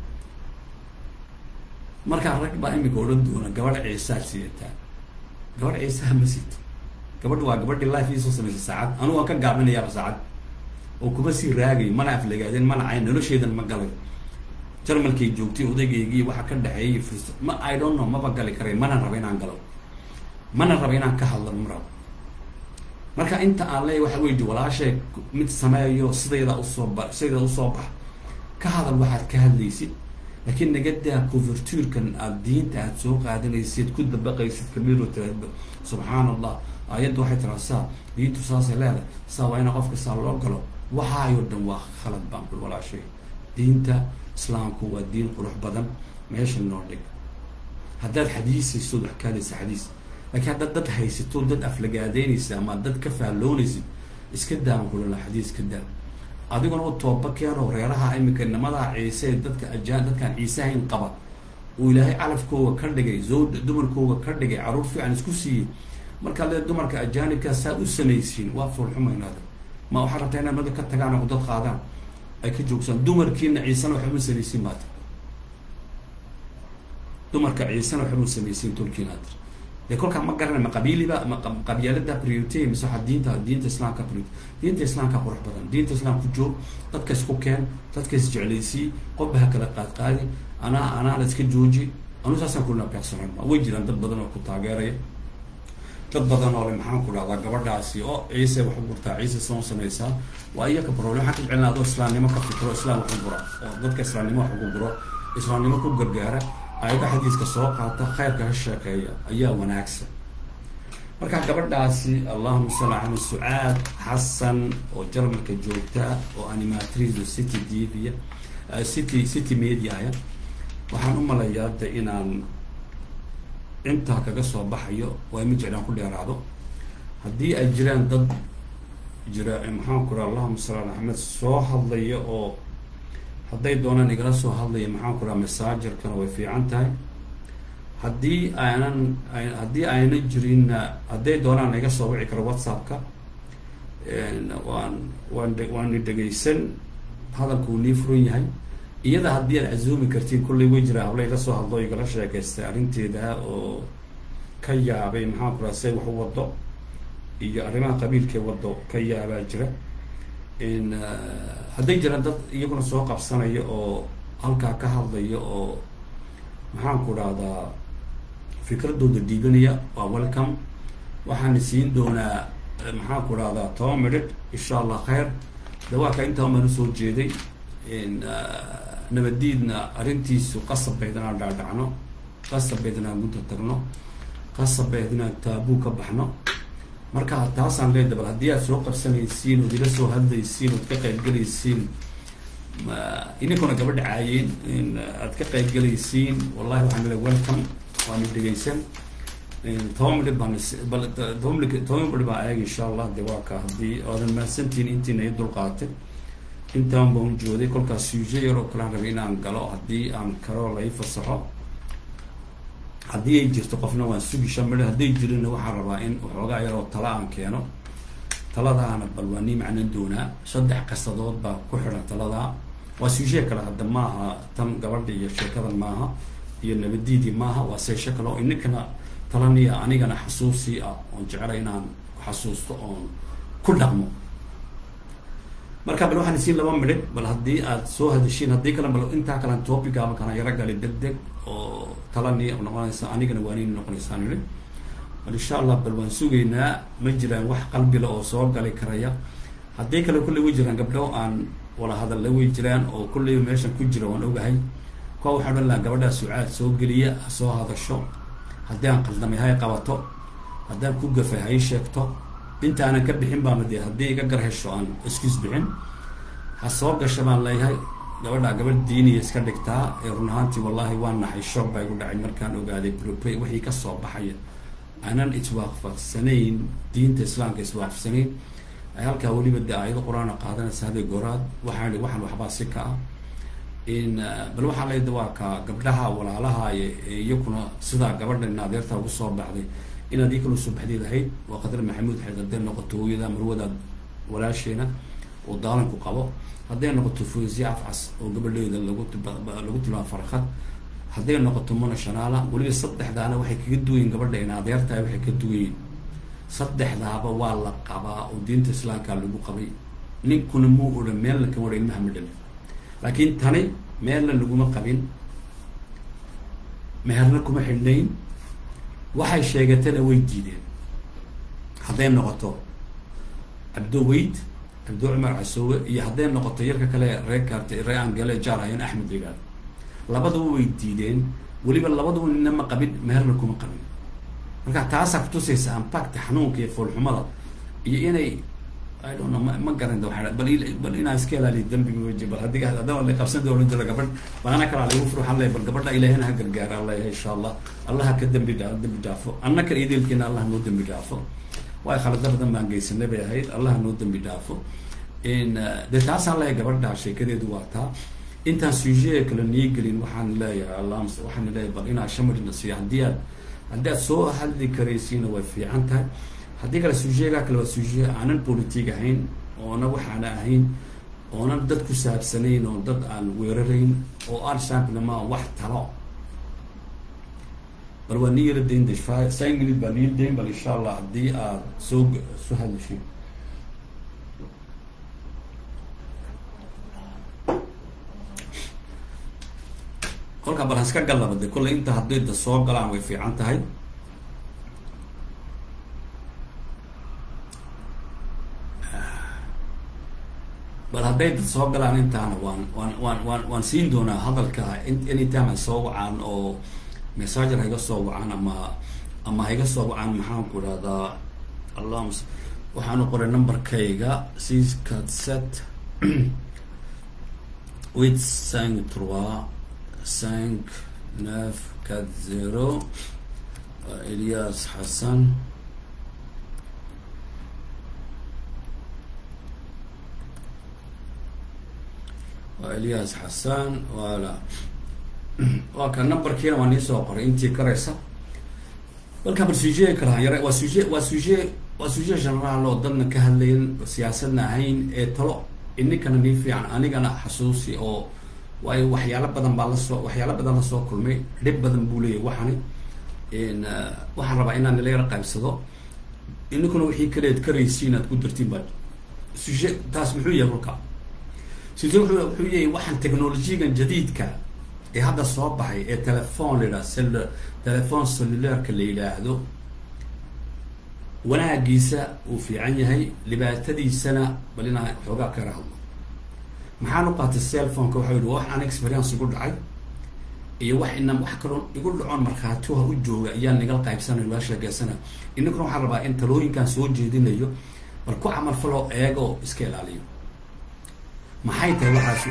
markaa rag baa imika odhan doona gabadh ciisaad sidataa gabadh ciisaha ma sito gabadha waa gabadhii life iisoo samaysay saacad anugu waan ka gaabinayaaba saacad oo kuma sii raagayo mana aflagaadeen mana cayn nolosheedan ma galay jarmalkay joogtay odaygaygii waxa ka dhexeeyay furs ma i don't know maba gali karay mana raba inaan galo mana raba inaan ka hadlo ma rabo marka inta aan leeyahy waxa weyi walaashay mid sameeyo sidayda usoo ba sidayda usoo bax ka hadal waxaad ka hadlaysid laakiin nagadaa covertuurkan aada diinta aada soo qaadanaysid ku dabaqaysid kamiro tiraahdo subxaan allah aayadda waxay tiraa saa diintu saasay leedahay saa waa ina qofka saa loo galo waxaayoo dhan waa khalad baan kul walaashay diinta islaamku waa diin qurux badan meesha noo dhig haddaad xadiisaysood wax kaadaysa xadiis laakiin haddaad dad haysato dad aflagaadeynaysa ama dad ka faalloonaysid iska daan kulala xadiis ka daa adiguna u tooba keenoo reeraha iminka nimadaa ciise ee dadka ajaan dadkaan ciisehayn qaba uu ilaahay calafkooga ka dhigay zawda dumarkooga ka dhigay caruur fiican isku siiyey markaad lee dumarka ajaanibkaa saa u samaysiin waa foolxumaynaada ma waxaa rabtaa inaad mada ka tagaan oo dad qaadaan ay ka joogsaan dumarkiina ciisena waxba ma samaysiin baad dumarka ciisena waxba ma samaysiin tolkiina adir dee kolkaa ma garanay ma qabiiliba ma qabyaalada priority mise waxaa diinta diinta islaamka priority diinta islaamka qurux badan diinta islaamku joog dadka isku keen dadka isjeclaysii qofba ha kala qaad qaadi anaa anaa la iska jooji anu saasaan kulina beeqsanan way jiraan dad badan oo ku taageeraya dad badan oo le maxaan ku dhahdaa gabadhaasi oo ciise wax u gurtaa ciise soo samaysaa waa iyaka problem waxaan ka jecelna adoo islaamnimo ka fikiro islaam wax u gura oo dadka islaamnimo wax ugu guro islaamnimo ku gargaara ayada xadiiska soo qaata khayrka ha sheekeeya ayaa wanaagsan marka gabadhaasi allahuma salli ala sucaad xasan oo jarmalka joogta oo animatrice city tvya city city mediaya waxaan u malayaa de inaan intaa kaga soo baxayo waa ma jeclaan ku dheeraado haddii ay jiraan dad jira maxaan ku raa allahuma salli ala axmed soo hadlaya oo hadday doonaan igala soo hadlaya maxaan ku raha masaajarkana way fiican tahay haddii aanan haddii ayna jirinna hadday doonaan iga soo wici karo whatsappka waan waan waana dhegaysan hadalka uu nii furan yahay iyada haddii aad casuumi kartiin kullay way jiraa habla ila soo hadlo igala sheekaystay arrinteeda oo ka yaabay maxaan ku raha say wax u wado iyo arrimaha qabiilkee wado ka yaabaa jira hadday jiraan dad iyaguna soo qabsanaya oo halkaa ka hadlaya oo maxaan ku dhahdaa fikradooda dhiibanaya waa welcome waxaana siin doonaa maxaan ku dhahdaa toban midhidh insha allah khayr de waa ka intaa maan usoo jeeday nabadiidna arrintiisu qasab bayd inaan dhaadhacno qasabeed inaan gunta tagno qasabeed inaan taabuu ka baxno marka taasaan leeda bal haddii aad soo qabsanaysiin ood ila soo hadlaysiin ood ka qaybgelaysiin ininkuna gabadha caayeen in aad ka qaybgelaysiin wallahi waxaan le welcome waana dhegeysan toban midhib baan bal toban midhib toban midhib baan eeg insha allah de waa ka haddii oodan mahadsantihiin intiina i dulqaatay intaan baan jooday kolkaas suuje yar oo kalaan rabay inaan galo haddii aan karo lai fasaxo haddii ay jirto qofna waan sugi shan midho hadday jirinna waxaan rabaa in waxoogaa yar oo tala aan keeno taladaana bal waa nii macnan doonaa saddex qasadood baa ku xidhan taladaa waa suuje kale hadda maaha tan gabadha iyo sheekadan maaha iyo nabadiidii maaha waa seeshe kale oo ininkana talaniya anigana xasuusii ah oon jeclay inaan xasuusto oon ku dhaqmo marka bal waxaan isiin laba midhib bal haddii aad soo hadashiin haddii kale bal intaa kalean topicaaba kana yaro gali deg deg oo talani noqonaysa anigana waanini noqonaysaan idhi bal insha allah bal waan sugaynaa ma jiraan wax qalbila oo soo gali karaya haddii kale kulley way jiraan gabdho aan wala hadalla way jiraan oo kulleyba meeshan ku jira waan ogahay kuwa waxaan odhan lahaa gabadhaa sucaad soo geliya ha soo hadasho haddii aan qaldamay hay qabato haddaan ku gafay hay sheegto intaanan ka bixin baama dee haddii iga gar hesho aan excuse bixin ha soo gasha baan leeyahay gabadhaa gabadh diiniya iska dhigtaa ee run ahaantii wallahi waa naxay shoog baa igu dhacay markaan ogaaday propay wixii kasoo baxaya aanan iswaafaqsanayn diinta islaamka iswaafaqsanayn ay halkaa weliba de aayado qur-aana qaadanaysa haday goraad waxaan waxaan waxbaa si ka ah in bal waxaa layda waa ka gabdhaha walaalaha iyakuna sidaa gabadha in adeerta ugu soo baxday inaad ii kala soo baxday lahayd waa qadar maxamuud xeed hadday noqoto hooyada marwada walaasheena oo daalanku qabo hadday noqoto foosiye afcas oo gabadheeda lagu lagu tilmaamo farkad hadday noqoto mona shanaala weliba saddexdaana waxay kaga duwayin gabadha in adeertahay waxay ka duwayin saddexdaaba waa la qabaa oo diinta islaamkaa lagu qabay ninkuna muu odhan meelna kama odhan ilmaha ma dhalin laakiin tani meelna laguma qabin meherna kuma xidhnayn waxay sheegatana way diideen hadday noqoto cabdo weyd cabdo cumar casoowe iyo hadday noqoto yarka kale ree kaarta ree angale jaarahayn axmed ligaad labaduba way diideen weliba labaduba nina ma qabin meherna kuma qabin marka taasaa kutusaysa ampacta xanuunka iyo foolxumada iyo inay i don't know ma ma garanta waa bal bal inaa iska ilaaliyo dambiga weji bal haddii haddaba la qabsan doolan jiro gabadh baana kalaa lagu furo waxaan leeyahay bal gabadha ilaahina ha gargaara alla yahay insha allah allah ha ka dambi dhaa dambi dhaafo annaka iideelkeena allah noo dambi dhaafo waay khalada badan baan geysanay bay ahayd allah noo dambi dhaafo in dee taasaan leeyahay gabadha sheekadeedu waa taa intaan sujet kale niigelin waxaan leeyahay allah waxaan leeyahay bal inaa shamarina siiyo haddii aad haddii aad soo hadli karaysiina way fiican tahay haddii kale sujeegaa kale waa suje aanan politig ahayn oona waxaana ahayn oonan dad ku saabsanayn oo dad aan weerarayn oo aan shampinama wax talo bal waa nii yara dayn dashfa sign minute baa nii dayn bal insha allah haddii aad soo soo hadlashin kolkaa bal haska gallaba de kolley inta hadday da soo galaan way fiican tahay bal hadday dad soo galaan intaana waan waan waan waan waan siin doonaa hadalka anytime ay soo wacaan oo messenger haiga soo wacaan ama ama haiga soo wacaan maxaan ku idhahdaa allahms waxaanu qoray numberkayga six cat set huit cinq trois cinq neuf quatre zero elias xasan waa elias xasan wala waa ka numberkiina waa nii soo qoray intii karaysa balka bal suje kalaha yare waa suje waa suje waa suje generaal oo dadna ka hadlayn siyaasadna ahayn ee talo ininkana nii fiican anigana xasuusi oo waayo waxyaalo badan baa lasoo waxyaalo badan lasoo kulmay dhib badan buu leeyahy waxani waxaan rabaa inaan nila yaro qaybsado ininkuna wixii kaleed karaysi inaad ku dartiin baa suje taas muxuu yahay kolka suje wuxuu wuxuu yahay waxaan technolojiyagan jadiidka ee hadda soo baxay ee telefon la yidhaha cell telefon cellularka la yidhaahdo wanaagiisa uu fiican yahay dhibaatadiisana bal inaa xoogaa kala hadlo maxaan u qaatay cellphoneka waxa yihi wax aan experience ugu dhacay iyo wax ina wax kaloo igu dhacoon markhaatiha u jooga ayaa nigal qaybsanayo laa sheegeysanayo ininkuna waxaan rabaa in talooyinkan soo jeedinayo bal ku camal faloo eega oo iska ilaaliyo maxay tahay waxaas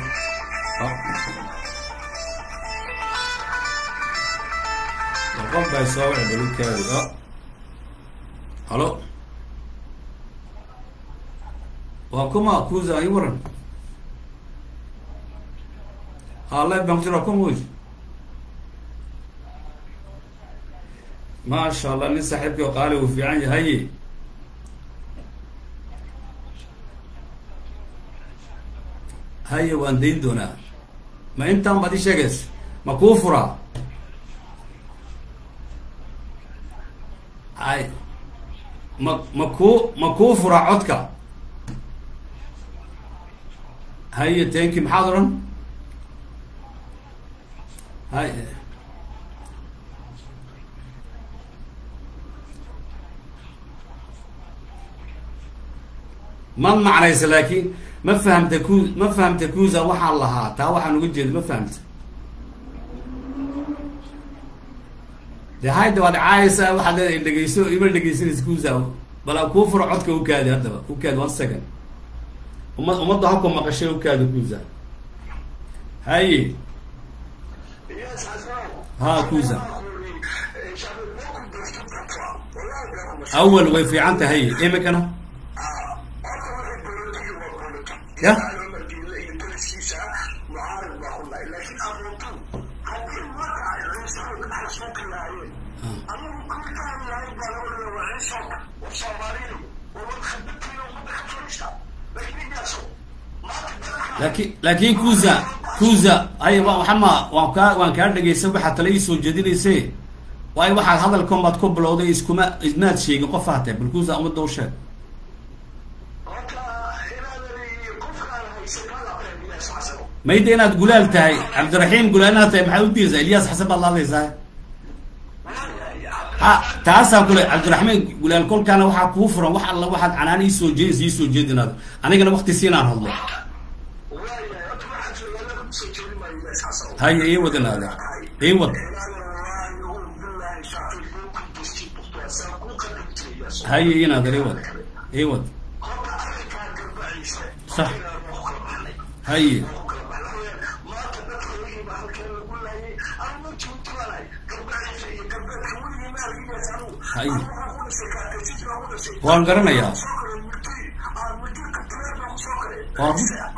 bal qof bay soo wici balugkeedi o halo waa kuma kuza i waran ha live baan ku jira kuma wey maasha allah nin saaxiibkii oo qaali uu fiican yahaye haye waan dayn doonaa ma intaan baad ii sheegays ma kuu furaa ay ma ma kuu ma kuu furaa codka haye tanki maxaad odhan hay ma macnaysa laakiin ma fahamta ku ma fahamta kuza waxaan lahaa taa waxaan uga jeeda ma fahamta de hayda waad caayaysaa waxaad leedahay dhegeyso ima dhegeysanaysa kuza bala kuu furo codka ukaadi haddaba ukaadi one second uma ummadda habka maqashay ukaadi kuza haye ha kuza awal way fiican tahay imikana ya laakin laakin kuza kuza ay waxama waan kaa waan kaa dhegeysa waxaad tala ii soo jeedinayse waayo waxaad hadalkan baad ku bilowday iskuma ismaad sheegin qof hatee bal kuza ummadda u sheeg mayda inaad gulaal tahay cabdiraxiim gulaal inaad tahay maxaad udiirsaa ilyas xasan baad la hadlaysaa ha taasaan kule cabdiraxmaan gulaal kolkaana waxaa kuu furan wax alla waxaad canaan iisoo jeedinsa iisoo jeedinaad anigana wakti siinaan hadlo haya ii wad inaade ii wad haya inaade ii wad ii wad sax haye haye waan garanayaa waan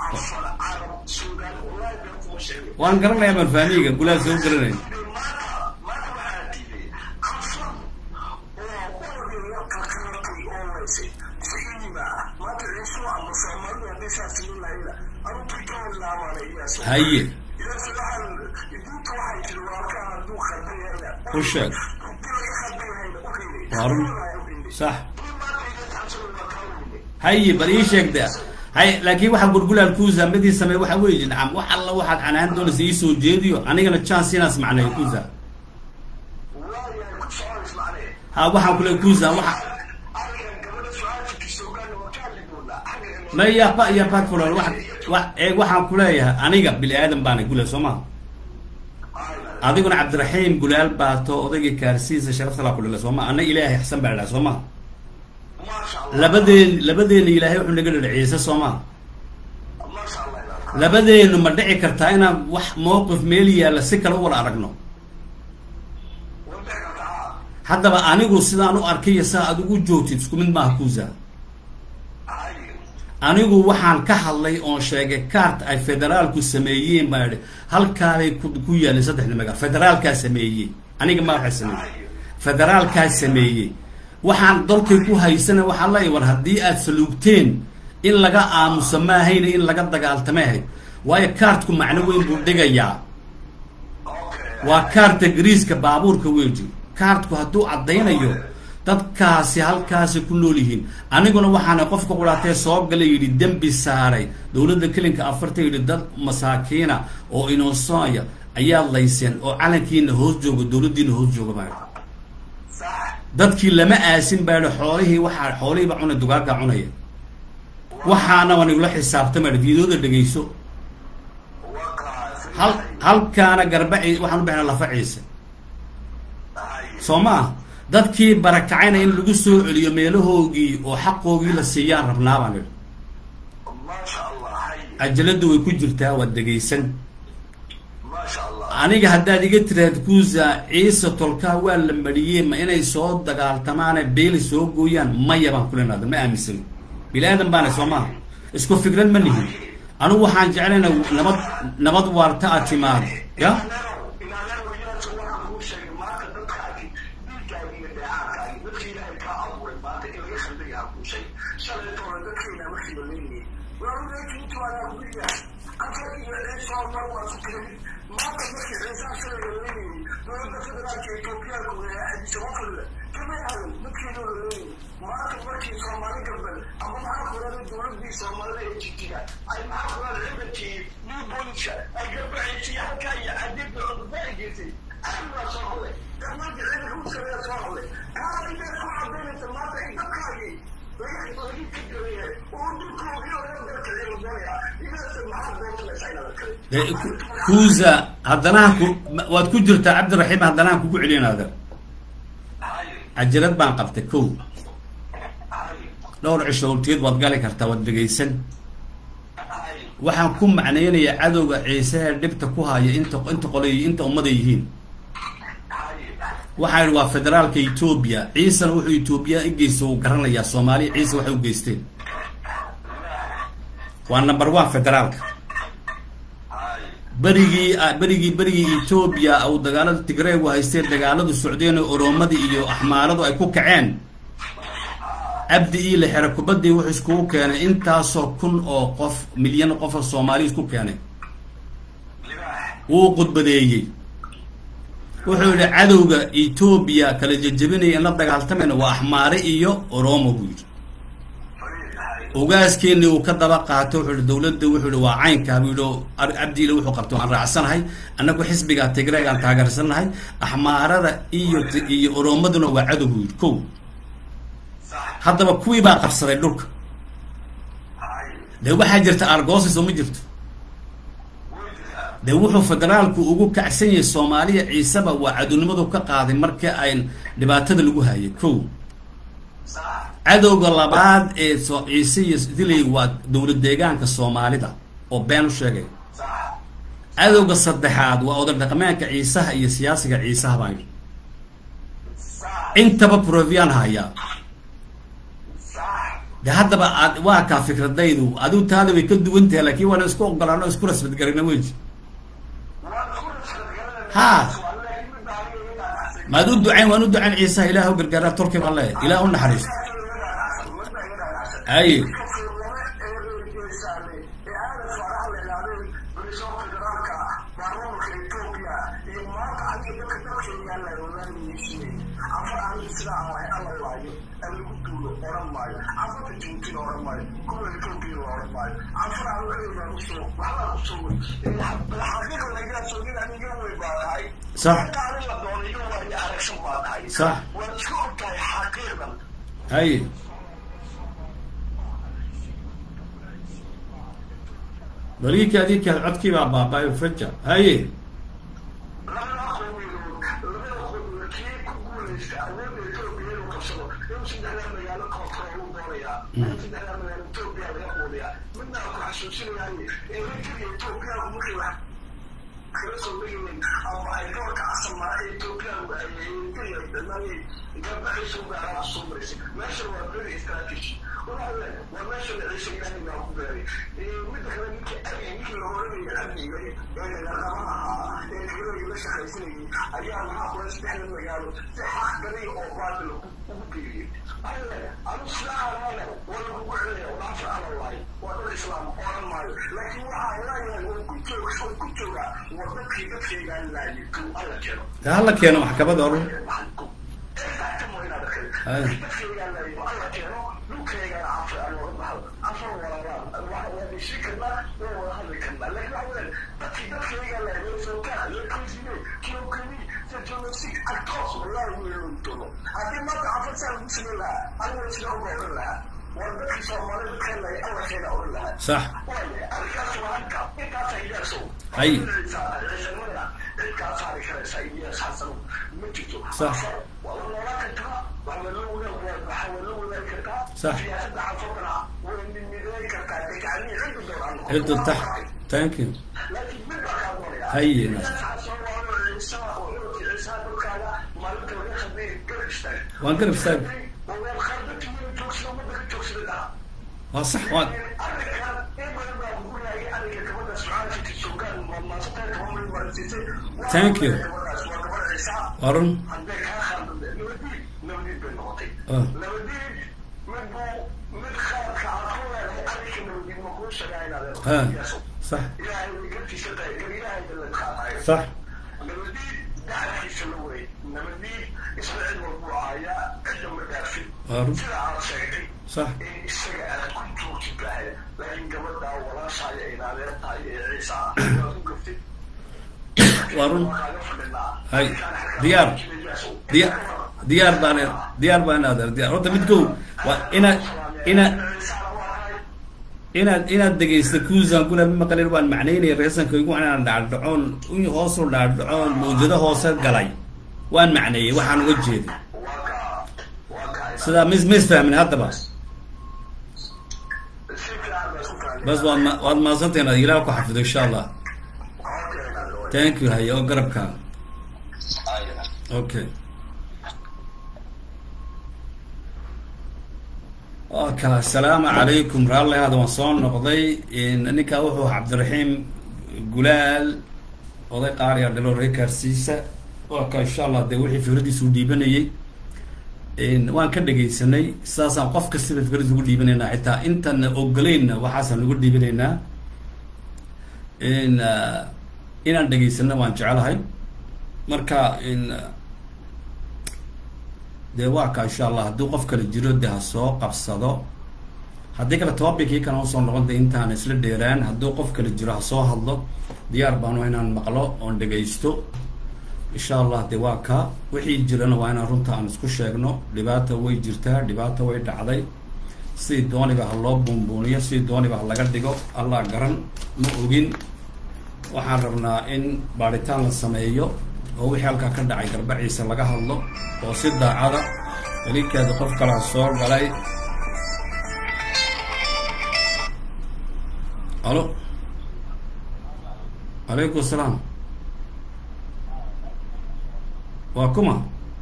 waan garanayaa baan fahmiga gulaal soo garanay haye u sheeg waarun sax haye bal ii sheegda hay laakiin waxaa gurgulaal kuusa midii samey waxa weeye nacam wax alla waxaad canaan doonaysa ii soo jeediyo anigana chance inaas macneeyo kuusa ha waxaan kule kuusa waxa ma yaba yaba fulan wa wa ee waxaan kuleeyahay aniga bini aadan baana gulaal soo maha adiguna cabdiraxiim gulaal baato odaygii kaarsiisa sharafta laa kulila soo maa ana ilaahay xasan baa idhaha soo maha labadeen labadeena ilaahay wuxuu naga dhadhaciyeysa soo maha labadeenu ma dhici kartaa inaan wax mowqif meel yaalla si kale u wada aragno haddaba anigu sidaan u arkaya saa aad ugu joogtid isku mid maaha kuusa anigu waxaan ka hadlay oon sheegay cart ay federaalku sameeyeen baa idhi halkaabay ku yaalleen saddexda magaal federaalkaa sameeyey aniga ma waxay sameeyey federaalkaa sameeyey waxaan dalkay ku haysana waxaa la war haddii aad saluugteen in laga aamusa maahayna in laga dagaaltamay ahayd waayo kaartku macno weyn buu dhigayaa waa kaarta gariiska baabuurka weji kaartku hadduu caddaynayo dadkaasi halkaasi ku nool yihiin aniguna waxaana qofka quraatee soo galay yidhi dembi saaray dowladda kelinka afarta yidhi dad masaakiina oo inoosooya ayaad layseen oo calankiina hoos jooga dowladdiina hoos jooga baa dadkii lama aasin baa idhi xoolihii waxaa xoolihiiba cunay dugaaggaa cunaya waxaana waan igula xisaabtama idhi fiidooda dhegayso hal halkaana garba cii waxaan u bixnaa lafa ciise haye soo ma ah dadkii barakacayna in lagu soo celiyo meelahoogii oo xaqoogii la siiyaan rabnaa baan idhi maasha allah haye cajaladu way ku jirtaa waad dhegaysan maasha allah aniga haddaad iga tiraad kuusa ciise tolkaa waa la mariyey ma inay soo dagaaltamaane beeli soo gooyaan maya baan kulenaada ma aaminsani bini aadan baana soo maaha isku fikrad ma nihin anigu waxaan jeclayna nabad nabad waarta aad timaado ya maanta markii soomaali galbeed ama maxaa kulada dowladii soomaalida ee jijiga ay maxaa kulada ciidankii new booliska ay garbaxaysay halkaa iyo cadeedda cudurdaai geysay aad baa soo hadlay dhammaanka ciidanka u sareeya soo hadlay kaa intaad ku cadaynaysa maanta in dadkaagii laga laga ka gareeya oo dhulkoogii laga darkacay la doonaya inaase maxaa doontanaysa inaad kale dee ku- kuusa haddana ha ku ma- waad ku jirtaa cabdiraxiim haddana ha kugu celinaada haye cajalad baan qabtay kow haye dhowr cisho horteed waad gali kartaa waad dhegaysan haye waxaan ku macnaynayaa cadowga ciise ee dhibta ku haya inta inta qolay inta ummada yihiin haye waxaan idhi waa federaalka etoobiya ciisena wuxuu etoobiya i geysto uu garanayaa soomaaliya ciise waxay u geysteen waa number one federaalka haye berigii berigii berigii etoobiya uu dagaalada tigreegu haysteen dagaaladu socdeen oo oroomadii iyo axmaaradu ay ku kaceen cabdi iile xere kubadii wuxuu iskugu keenay intaasoo kun oo qof milyan qof oo soomaaliya isku keenay libaax wuu khudbadeeyey wuxuu yidhi cadowga etoobiya kala jejebinaya in la dagaaltamayna waa axmaare iyo oromo buu yidhi fariid haye ogaaskeeni uu ka daba qaatay wuxuu yihi dawladda wuxuu yihi waa caynkaa buu yidhi oo ar- cabdiile wuxuu qabtay waan raacsanahay annagu xisbiga tigreegaan taageersanahay axmaarada iyo ti- iyo oromaduna waa cadow buu yidhi kow sax haddaba kuwii baa qabsaday dhulka haye dee waxaa jirta argoosis oo ma jirto way jirtaa dee wuxuu federaalku ugu kacsan yahay soomaaliya ciiseba waa cadownimadu ka qaaday markii ay dhibaatada lagu hayay kow sax cadowga labaad ee soo ciise iyo dilay waa dowlad deegaanka soomaalida oo been u sheegay sax cadowga saddexaad waa oday dhaqameedka ciisaha iyo siyaasiga ciisaha baan yidhi sax intaba provian hayaa sax de haddaba aad waa kaa fikradaydu adigu taada way ka duwan tahay laakiin waana isku ogolaano isku rasbadgarina weji waan ku rasgadgaranayna Ha. laakiin mid baa aniga iga dhaadhacsan maad u ducayn waan u ducayn ciisaha ilaah u gargaara tolki baan leeyahay ilaah u naxariisto Aye. صح. صح. حقيقة haye baliika adinka codkii baa baabaayo faja haye labada qowmiyadood labada qowmiyadood kii ku guulaysta awoodda etoobiya inuu qabsado inuu saddexdaa magaalo koontarool u doonayaa in saddexdaa magaalo etoobiya laga quudiyaa midna aan ku xasuusinayaaye ee rajada etoobiyagu markay wax kala soo degayeen ama ay doorka casama ee etoobiyagu ay dhammaanay gabaxaysa uga alaab soo maraysay meesha waa very strategy waxaa waa meesha la ciisha ilaahay baa ku beeray midda kale ninkii argay ninkii la oranaya amniga ee laqabaha ahaa ee tigreega la shaqaysanayay ayaa maxaa kula saddexda magaalo si xaq galay oo baatil ugu geeriyey alle anu sidaa alaale waa lagugu celaya walaafar alalaay waa dad islaam oran maayo laakiin waxaa leeyahay waa ku jooga waa ku jooga waa dadkii dadkaygaa laayay kow alla keeno de hala keeno maxkamada orun Aye. sax Hay. ciisamada cid kaa saari karaysa ilyas xasan ma jirto Sax. waa la noolaan kartaa waa la wadaag waxaa waa la wadaagi kartaa Sax. siyaasadda cafurkana way midmidayn kartaa degacanii ciddu doonaan ciddu tax thank you laakiin mid baa kaa doonaya Hay. ilyas xasan waa inuu ciisa oo inuu ciisa dhulkaaga maalinta laga khadmay garab istaag waan garab istaag waa khardati weli joogsada ummadda ka joogsada dhaha waa sax waan arrinkan in badan baa kugu raagay arrinka gabadha sucaalka suugaan maasatan gabadha marsiisay Thank you. gabadhaas waa gabadh ciisa waa run hadday kaa khaldade nabadiid nabadiid bay noqotay Ah. nabadiid mid buu mid khaladka aad ku leedahay arrinka nabadiid ma kuu sheegaa inaad ha yeeso sax ilaahay way gartiisa tahay gar ilaahay dalad qaadayo sax nabadiid gacankiisa la wareeg nabadiid isla cid walbuu aayaa cidda ma dhaafin waa run sida aad sheegtay sax in isaga aad ku joogtid bahay laakiin gabadha walaashaaya ay adeer tahay ee ciisa ah waad u gaftid waa run kaaga fadhinaa hay diyaar diya diyaar baan diyaar baan adeer diyaar horta mid kow waa inaad inaad inaad inaad dhegaysta kuusan kuna maqalin waan macnaynaya reesankaygu inaan dhacdhacoon in hoosu dhacdhacoon mawjado hoose galay waan macneeyey waxaan uga jeeday sidaa mis mis fahmin haddaba bas waad ma waad mahadsantahin ad ilaah ku xafido insha allah thank you haye oo garabkaa okay oka asalaamu calaykum raalli hada waan soo noqday ninkaa wuxuu cabdiraxiim gulaal oday qaaliya dhalo reekaarsiisa oka insha allah dee wixii fikradiisu dhiibanayay waan ka dhegaysanay sidaasaan qof kastaba fikradiis ugu dhiibanaynaa xitaa intaan ogoleynna waxaasaan ugu dhiibanaynaa inaan dhegaysana waan jecelahay marka dee waa ka insha allah haddii qof kale jiro de ha soo qabsado haddii kale tobabikii kana usoo noqon da intaan isla dheeraan haddii qof kale jiro ha soo hadlo diyaar baanu inaan maqlo oon dhegaysto insha allah de waa ka wixii jirana waa inaan runta aan isku sheegno dhibaata way jirtaa dhibaata way dhacday sidii dooniba ha loo buunbuuniyo sidii dooniba ha laga dhigo allah garan ma ogin waxaan rabnaa in baadhitaan la sameeyo oo wixii halkaa ka dhacay garbaciisa laga hadlo oo si daacada welinkeeda qof kalaa soo galay alo calaykum asalaam waa kuma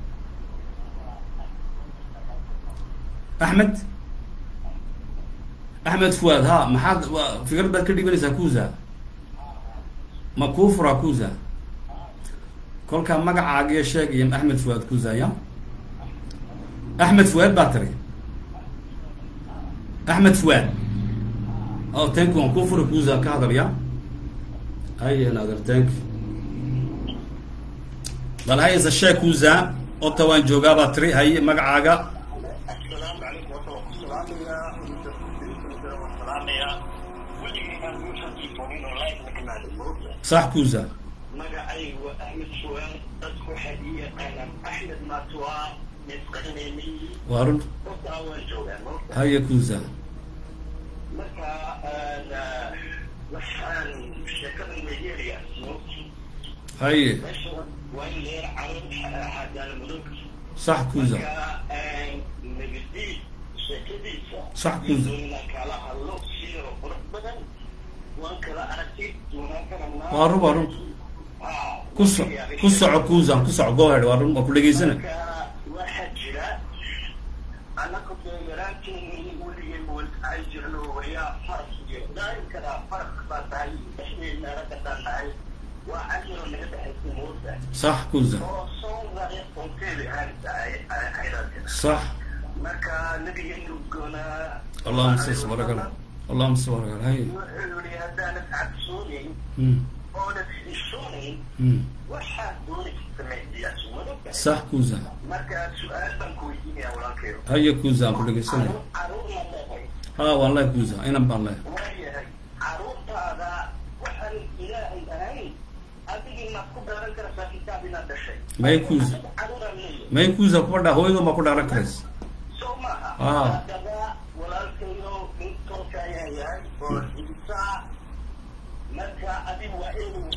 axmed axmed fuwaad ha maxaad wa fikrad baad ka dhibanaysaa kuusa ma kuu furaa kuusa kolkaa magacaagiyo sheegaya axmed fuwaad kuusa ya axmed fuwaad baa tiri axmed fuwaad o tank waan kuu fura kuusa ka hadal ya haye nader tank bal hayse sheeg kuusa ota waan joogaa baa tiri haye magacaaga sax kuusa magacaygu waa axmed fuwaan dadku waxay ii yaqaanaan axmed matwa misqaynayni waa run hortaa waan joogaa moogta haye kuusa marka waxaan sheekada nigeria moogta haye meesha waa in leer carab xadaala mudug sax kuusa marka nagadiid sheekadiisa Sax kuusa. inaan kala hadlo sida qurux badan waan kala aragtay waan kala waa run waa run ku so ku soco kuusan ku soco go ahead waa run waa ku dhegaysana marka waxaa jira annaga beegaraanteeni weligeen ay jirno wayaa farqiga daaim karaa farq baa tahay dhexdeedna ragga tahay waa ajiro naga dhexaysa mooda sax kuusa oo soo raaya qonteeda hayraadka sax marka nabigeenu goonaa allahuma sas barakala allahuma sas barakala haye wuxuu yihi haddaanad cabsoonayn Mm, oonad xishoonayn mm. waxaad doonaysa samaysiyaas madogta sax kuusa marka su-aal baan ku weydiinaya walaalkeyo haye kuusa aan ku dhegaysanaya caruur la leehay ha waan leh kuusa inan baan leh waayahay caruurtaada waxaan ilaahay ahayn adigii maad ku dhaaran karaysaa kitaab inaad dhashay May kuusa. caruuraan leeyahay may kuusa kuba dha hooyadoo ma ku dhaaran karays soo maaha Ah. haddaba walaalkayo nin tolka ayaa yahay oo xidisaa marka adigu waa inuu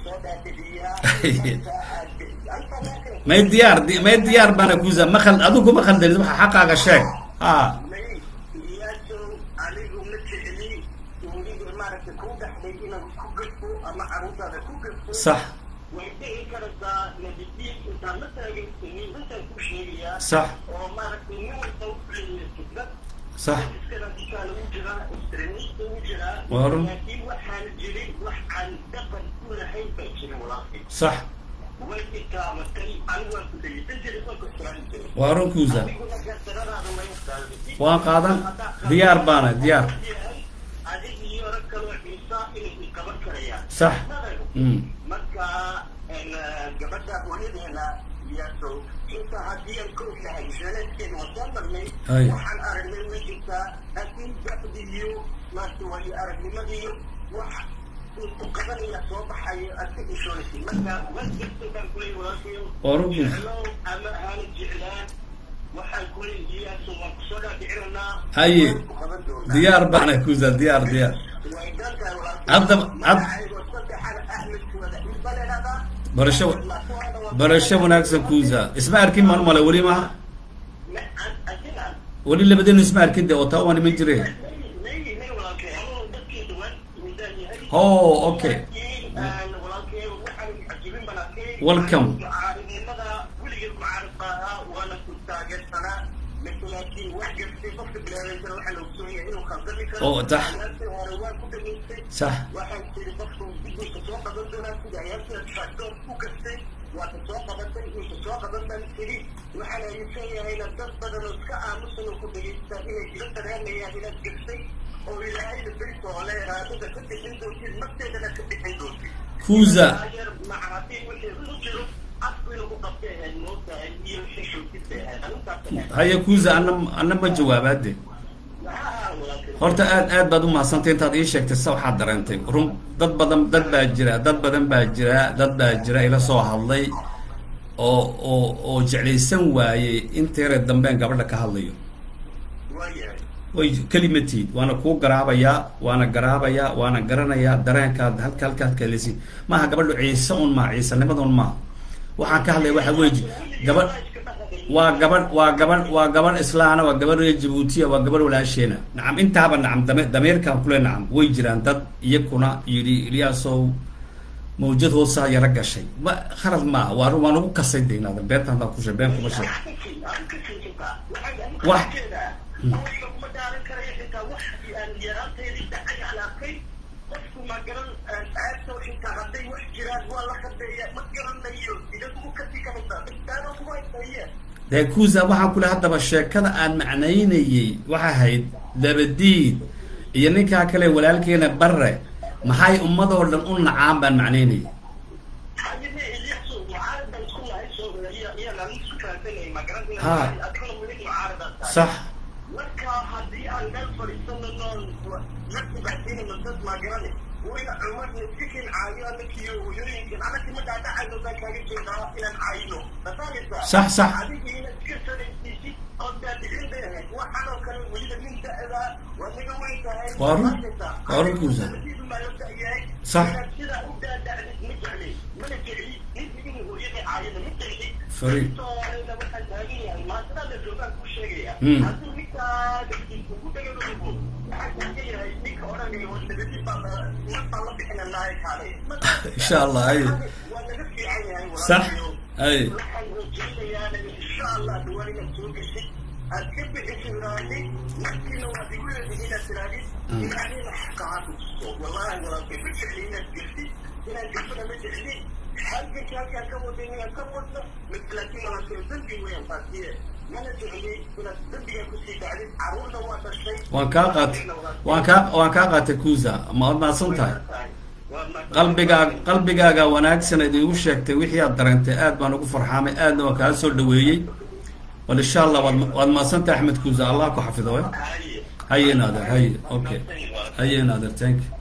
may diyaar di- may diyaar baana kuusa ma khal adigu ma khaldanid waxa xaqaaga sheeg ha may iyaasow anigu ma jecli weliga maaragtay ku dhaxday inaad ku gafo ama carruurtaada ku gafo sax way dhici karaysaa nabadiis intaan la taagaysanin intaan ku sheegayaa sax oo maaragtay nin walba u leeyahay fikrad sax iskana dukaan ugu jiraa extremist ugu jiraa Waa run. laakiin waxaan jirin wax aan dhaqan ku lahayn baa jirin walaalkay sax way ikaamatay anigu waan ku dhegeysan jiray waan ku ixtiraami jiray waa run kuusa adiguna gaasaradaada way qaadatay waan qaadan diyaar baana diyaar adig iyo rag kaloo xiisa inay qaban karayaan sax mm marka gabadha hooyadeena iyaasow inta haddii aan ka ognahay sheeleedkeena waan soo marnay Hay. waxaan aragnay way jirtaa laakiin bacdi iyo maarta waayo aragnimadii wax uu ku qabanaya soo baxayo aad ka ishoonaysid marka wax jirta baan kuleeyahay walaalkayo Waa run kuusa. jeclow ama aana jeclaan waxaan kuleeyahay iyaasow waan kusoo dhaadhicinanaa Haye. waan ku qaban doonaa diyaar baana kuusa diyaar diyaar Hadda- had- barasho barasho wanaagsan kuusa isma arkin maan male weli maha weli labadeen isma arkin de oo taa waan iman jire ho okay Welcome. Oo, tax. sax waxaan tiri qofku dibdiisa soo qaban doonaa sida ayaasida tractor u kastay waa ka soo qabatay inta soo qaban baan tiri waxaan aaminsan yahayna dad badan oo iska aamusan oo ku dhegaysta inay ila dareemayaan inaad gastay oo ilaahayna berito oo le raadada ka bixin doontid nafteedana ka bixin doontid kuusa ayer maca haddii wixii u jiro afku inuu ku qabtay ahayd mootahay iyo xishootidbay ahayd arintaas haya kuusa ana ana ma jawaabaade maxaa walaalkay horta aad aad baad umahadsantay intaad ii sheegtay sa waxaad dareentay run dad badan dad baa jira dad badan baa jira dad baa jira ila soo hadlay oo oo oo jeclaysan waayey inteere dambeen gabadha ka hadlayo waayahay way kelimatiid waana kuu garaabayaa waana garaabayaa waana garanayaa dareenkaad halka halkaad kalesid maaha gabadhu ciise un maa ciisanimada un maaha waxaan ka hadlaya waxa weeji gabadh waa gabadh waa gabadh waa gabadh islaana waa gabadh reer jabuutiya waa gabadh walaasheena nacam intaaba nacam dame dameerkaan kule nacam way jiraan dad iyakuna yidhi ilyaasow mawjad hoosaa yaro gashay ma khalad maaha waa waa nagu kasay deynaada beenta haddaan ku sheeg been kuma sheeg Wax- kuma dhaaran karayo xitaa wax aan yaraanteedii dhacay aan arkay qofku ma garan aadto xitaa hadday wax jiraan waa la qadeeya ma garanayo idagu kasii kamasa daaro kuma haysaye dee kuusa waxaan kule haddaba sheekada aan macnaynayey waxay ahayd dabadiid iyo ninkaa kale walaalkeena barre maxay ummadoo dhan u nacaan baan macnaynayay hadime ilyasu mucaaradan isku lahay soo iyo iyagaan isku fahansanayay ma garan Ha. adiguna weli mucaaradan tahay sax marka haddii aan meel fadhiisano noon la kubacsiinano dad maagarane wayna cumar nasikin caayo anakiyo hooyooyinkan anaki ma dhaadhacayno baan kaaga jeedaa inaan caayino masaaysa Sax, sax. adiga inaad iska sanaysiisid oo daadicin bay ahayd waxaan oo kale weliba nin da-da waa naga weyn tahay Waa run. Masaaysa. Waa run, Kuusa. Adigu baa la da-yahay. Sax. Inaad sidaa u daadacdid ma jecli mana jecli nin idin hooyada caayana ma jecli Fariid. Soomaalida waxaan taagan yahay maantada la joogaan ku sheegaya Hmm. hadduu ninkaa dadkiisa ku dhagalogo waxaan taagan yahay ninka odhanaya waa nabadi baa la marbaa la bixinanaaye kaale insha allah ay waa naga fiican yahay sax walaalkayo. ay waxaan rajaynayaa insha allah dhawaan inaad soo geshid aad ka bixisid raali markiina waad igu leedihi inaad tirahdid ilaahayna xaqa ha tusto wallahi walaalkay ma jecli inaad geshid inaad geshana ma jecli halkanka halkaan ka waday inaad ka wadno laakiin walaalkay dambi weeyaan taasiye mana jecli inaad dambiga kusii dhacdid caruurna waa dhashay waan kaa qaatay waan kaa waan kaa qaatay kuusa ma waad mahadsan tahay qalbigaa qalbigaaga wanaagsan ad iigu sheegtay wixii aad dareentay aad baan ugu farxaamay aadna waan kaa soo dhaweeyey bal insha allah waad waad mahadsan tahay axmed kuusa allah ku xafido we haye naader haye okay haye naader thank you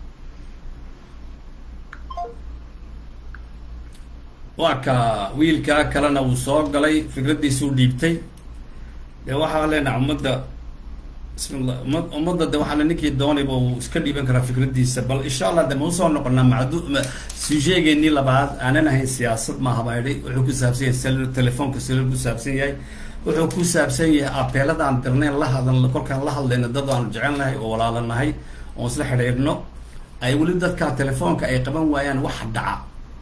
waa ka wiilkaa kalena wuu soo galay fikraddiisuu dhiibtay dee waxaa leenaha ummadda bismillah umad ummadda de waxaa la ninkii doonayba uu iska dhiiban karaa fikradiisa bal insha allah de ma usoo noqonaa macdu sujeegeenii labaad aanan ahayn siyaasad maaha baa idhi wuxuu ku saabsan yahay sel telefoonka selul ku saabsan yahay wuxuu ku saabsan yahay abeeladaan dirnayn la hadal kolkaan la hadlayna dad aan jecelnahay oo walaalanahay oon isla xidhiidhno ay weli dadka telefoonka ay qaban waayaan waxa dhaca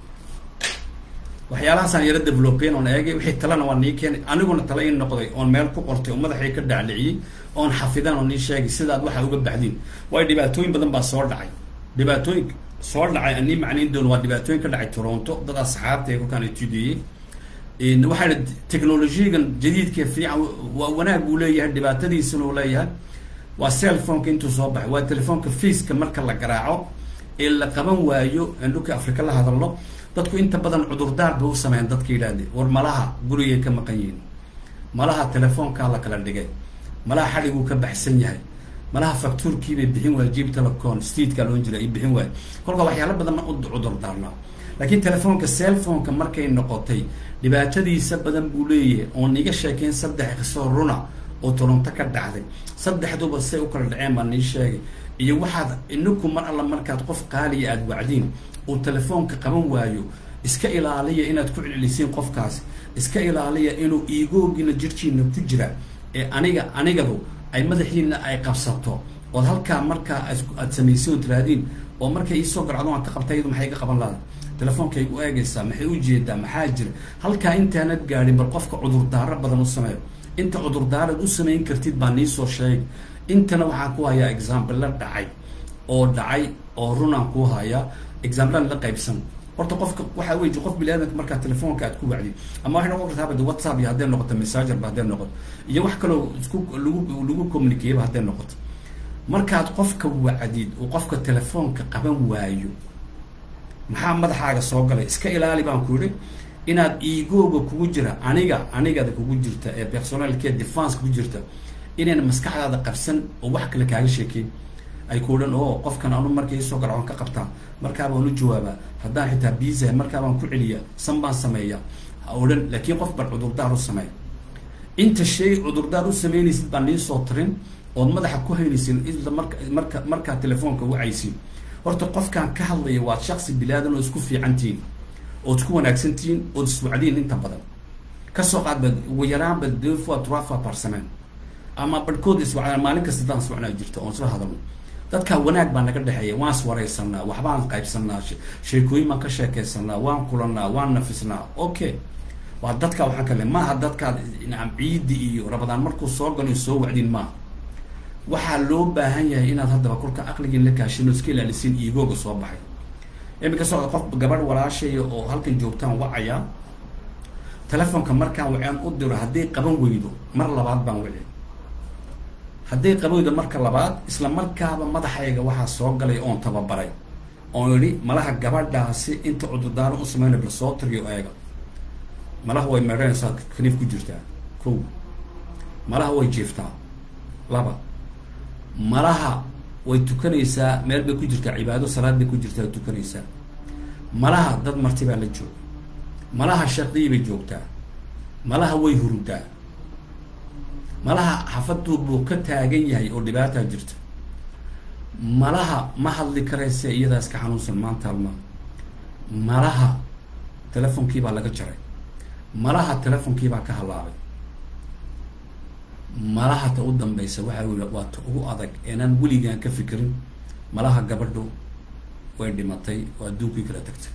waxyaalahaasaan yaro developeyn oon eegay wixii talena waa nii keenay aniguna tala ii noqday oon meel ku qortay oo madaxii ka dhacdhiciyey oon xafidan oo nii sheegay sidaad waxa uga baxdiin waayo dhibaatooyin badan baa soo dhacay dhibaatooyin soo dhacay anii macnayn doon waa dhibaatooyin ka dhacay toronto dad asxaabta kolkaan etudeeyey waxaa idhi technologiyagan jadiidka fiican waa wanaag buu leeyahay dhibaatadiisuna uu leeyahay waa cellphoneka intuu soo baxay waa telefoonka faceka marka la garaaco ee la qaban waayo aan dhulka africa la hadalno dadku inta badan cudurdaar bay u sameeyaan dadka yidhahdee war malaha gurigay ka maqan yihiin malaha telefoonkaa la kala dhigay malaha xadhiguu ka baxsan yahay malaha factuurkiibay bixin waaya jib telecon streetkaa loon jira ay bixin waaya kolka waxyaala badan u cudurdaarnaa laakiin telefoonka cellphoneka markay noqotay dhibaatadiisa badan buu leeyahay oon iga sheekeyn saddex qisoo runa oo toronto ka dhacday saddexduba say u kala dhaceen baa nii sheegay iyo waxaad inaku mar alla markaad qof qaaliya aada wacdiin uu telefoonka qaban waayo iska ilaaliya inaad ku celcelisiin qofkaas iska ilaaliya inuu iigoogina jirhkiina ku jira ee aniga anigadu ay madaxiina ay qabsato ood halkaa markaa aad samaysiin oo tiraadiin oo markay iisoo garcdo aan ka qabta iyadu maxay ka qaban laada telefoonkaay u eegaysaa maxay u jeedaa maxaa jira halkaa intaanad gaadhin bal qofka cudurdaaro badan u sameeyo inta cudurdaarad u samayn kartid baa niisoo sheegay intana waxaan ku hayaa example la dhacay oo dhacay oo runaan ku hayaa examplean la qaybsan horta qofka waxaa wey qof bini aadamka markaa telefoonka aad ku wacdid ama waxay noqon kartaa bade whatsapp iyo hadday noqoto messengerba hadday noqoto iyo wax kaloo isku lagu lagu communicateba hadday noqoto markaad qofka wacdid uu qofka telefoonka qaban waayo maxaa madaxaaga soo galay iska ilaali baan ku yidhi inaad iigooga kugu jira aniga anigada kugu jirta ee personalkee defense ku jirta inayna maskaxdaada qabsan oo wax kale kaaga sheekeyn ay ku odhan oo qofkan anu markay isoo garcoon ka qabtaa markaabaan u jawaabaa haddaan xitaa biisahay markaabaan ku celiya san baan sameeya ha odhan laakiin qof baan cudurdaar u sameey inta shay cudurdaar u sameynaysid baan niisoo tirin ood madaxa ku haynaysin isla marka marka markaa telefoonka wacaysin horta qofkaan ka hadlaya waad shaksi bilaadan oo isku fiicantihiin ood isku wanaagsantihiin ood iswacdiin inta badan kasoo qaad baad ugu yaraanba deux fois trois fois par semaine ama barhkood iswacdaan maalin kasta daan iswacnaa jirta oon isla hadalno dadkaa wanaag baa naga dhexeeya waan iswaraysanaa waxbaan qaybsanaa sheekooyin baan ka sheekaysanaa waan kulanaa waan nafisnaa okay waa dadka waxaan kale maaha dadkaad nacam ciidi iyo rabadaan markuu soo galo soo wacdin maaha waxaa loo baahan yahay inaad haddaba kolka aqligiin la kaashin oo iska ilaalisiin iigooga soo baxay iminka socda qof gabadh walaashaya oo halkan joogtaan wacaya telefoonka markaan wacaan u diro hadday qaban weydo mar labaad baan wici hadday qaban weydo marka labaad isla markaaba madaxayga waxaa soo galay oon tababaray oon idhi malaha gabadhaasi inta cudurdaaro u sameyna bal soo tiriyo eega malaha way meedhanaysaa kaniif ku jirtaa kow malaha way jiiftaa laba malaha way tukanaysaa meel bay ku jirtaa cibaado salaad bay ku jirtaa tukanaysaa malaha dad marti baa la jooga malaha shardiyi bay joogtaa malaha way hurudaa malaha xafaduu buu ka taagan yahay oo dhibaataa jirta malaha ma hadli karayse iyadaas ka xanuunsan maanta alma malaha telefonkii baa laga jaray malaha telefonkii baa ka halaabay malaha ta u dambaysa waxa wy waa ta ugu adag eenaan weligaan ka fikirin malaha gabadhu way dhimatay oo adduunkii kala tagtay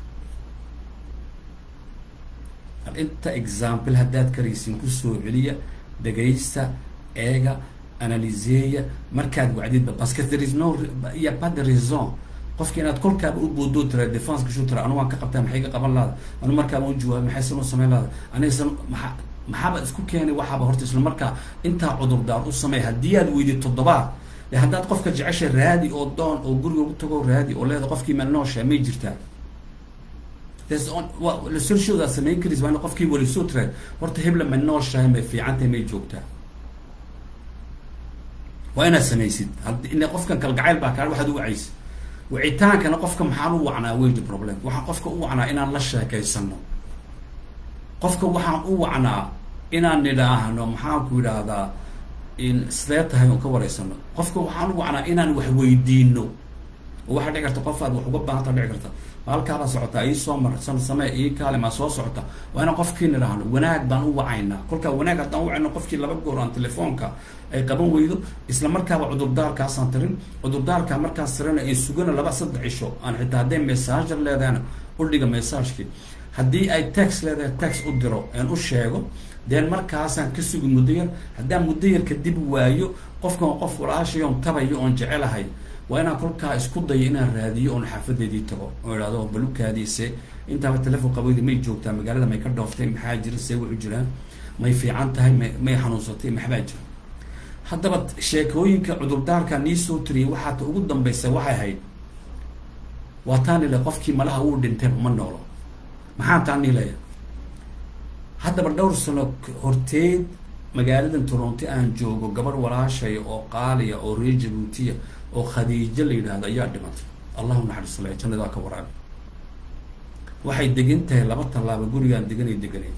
bal inta example haddaad karaysin kusoo celiya dhegaysta eega analyseeya markaad wacdidba parce there is no ya pas de raison qofka inaad kolkaaba u boodoo tira defense kashu tira anu waan ka qabtaa maxay ka qaban lahada anu markaaba u jawaabay maxay san u sameyn lahada anigasan maa maxaaba isku keenay waxaaba horta isla markaa intaa cudurdaar u samey haddii aad weydi toddobaad de haddaad qofka jecesha raadi oo doon oo guriga ugu tago raadi oo leeda qofkii meel noosha may jirtaa lasolshoodaa samayn karis waa in qofkii walisoo tira horta hebla ma nooshahay may fiicantahay may joogtaa waa inaad samaysid had qofkan kalgacayl baa kaa waxaad u wacaysid wicitaankana qofka maxaan u wacnaa weydi problem waxaan qofka u wacnaa inaan la sheekaysano qofka waxaan u wacnaa inaan nidhaahno maxaanku yidhaahdaa in sidee tahay oon ka wareysano qofka waxaan u wacnaa inaan wax weydiino oo waxaa dhici karta qof aad wax uga baahanta dhici karta maalkaabaa socotaa ii soo mar san samee ii kaale maa soo socota waa inaan qofkii nidhaahno wanaag baan u wacaynaa kolkaa wanaag haddaan u wacayno qofkii laba goor aan telefoonka ay qaban weydo isla markaaba cudurdaarkaasaan tirin cudurdaarkaa markaas tirina ay sugana laba saddex cisho aan xitaa hadday messenger leedahayna u dhiga messagekii haddii ay tax leedahay tax u diro aan u sheego deen markaasaan ka sugi muddo yar haddaan muddo yar kadib waayo qofkan qof walaashay oon tabayo oon jecelahay waa inaan kolkaa isku dayo inaan raadiyo oon xaafadeedii tago oo idhahdo balukaadiise intaaba telefon qabeyda may joogtaa magaalada may ka dhooftay maxaa jira see wuxu jiraan may fiican tahay may may xanuunsatay maxbaa jira haddaba sheekooyinka cudurdaarka nii soo tiriyay waxaa ta ugu dambaysa waxay ahayd waa taan ile qofkii malaha uu dhintay uma noolo maxaan taan niilaya haddaba dhowr sano horteed magaaladan toronto aan joogo gabarh walaashay oo qaaliya oo reer jabuutiya oo khadiijo la yidhaahdo ayaa dhimatay allahu naxariisalay jannadaa ka waraabi waxay degan tahay laba tallaabo gurigaan deganay deganay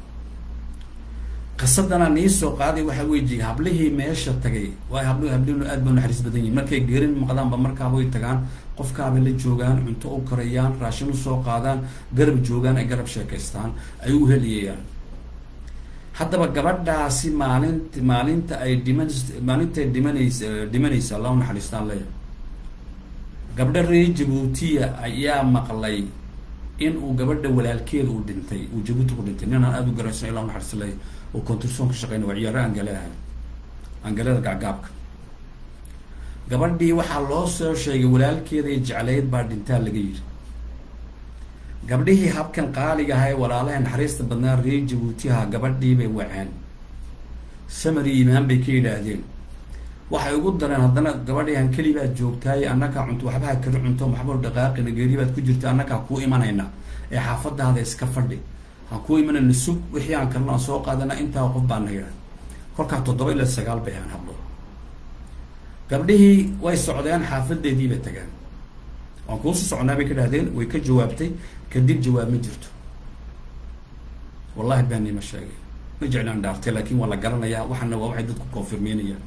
qisadana nii soo qaaday waxaa weji hablihii meesha tagay waay habli hablihinu aad ba naxariis badan yihin markay gerin maqdaanba markaaba way tagaan qofkaabay la joogaan cunto u karayaan raashin usoo qaadaan garab joogaan ay garab sheekaystaan ay u heliyayaan haddaba gabadhaasi maalint maalinta ay dhiman maalintaay dhimanaysa dhimanaysa allahu naxariistaan leeya gabdha reer jabuutiya ayaa maqlay in uu gabadha walaalkeeda uu dhintay uu jabuuti ku dhintay ninaan aada u garaysan illahu naxariis leeya oo conturson ka shaqeynay waa ciyaaro angale ahay angalada gacgaabka gabadhii waxaa loo soo sheegay walaalkeeda iyo jeclayd baa dhintaa laga yidhi gabdhihii habkan qaaliga aha ee walaalaha naxariista badnaa reer jabuutiha gabadhii bay waceen samari imaan bay ka yidhaahdeen waxay ugu dareen haddana gabadhii han keli baad joogtaay annakaa cunto waxbaha kari cunto maxba dhaqaaqina geeri baad ku jirta annakaa kuu imanayna ee xaafadaada iska fadhi han kuu imanayna sug wixii aan kalna aan soo qaadana intaa qof baana yidha kolkaa toddoba ilaa sagaal bay ahaan hablo gabdhihii way socdeen xaafadeedii bay tageen waan kuusi socnaa bay ka dhahdeen way ka jawaabtay kadib jawaab ma jirto wallahi baanima sheegay ma jeclaan dhaartay laakin waa la garanayaa waxaana waa waxay dadku confirmeynayaan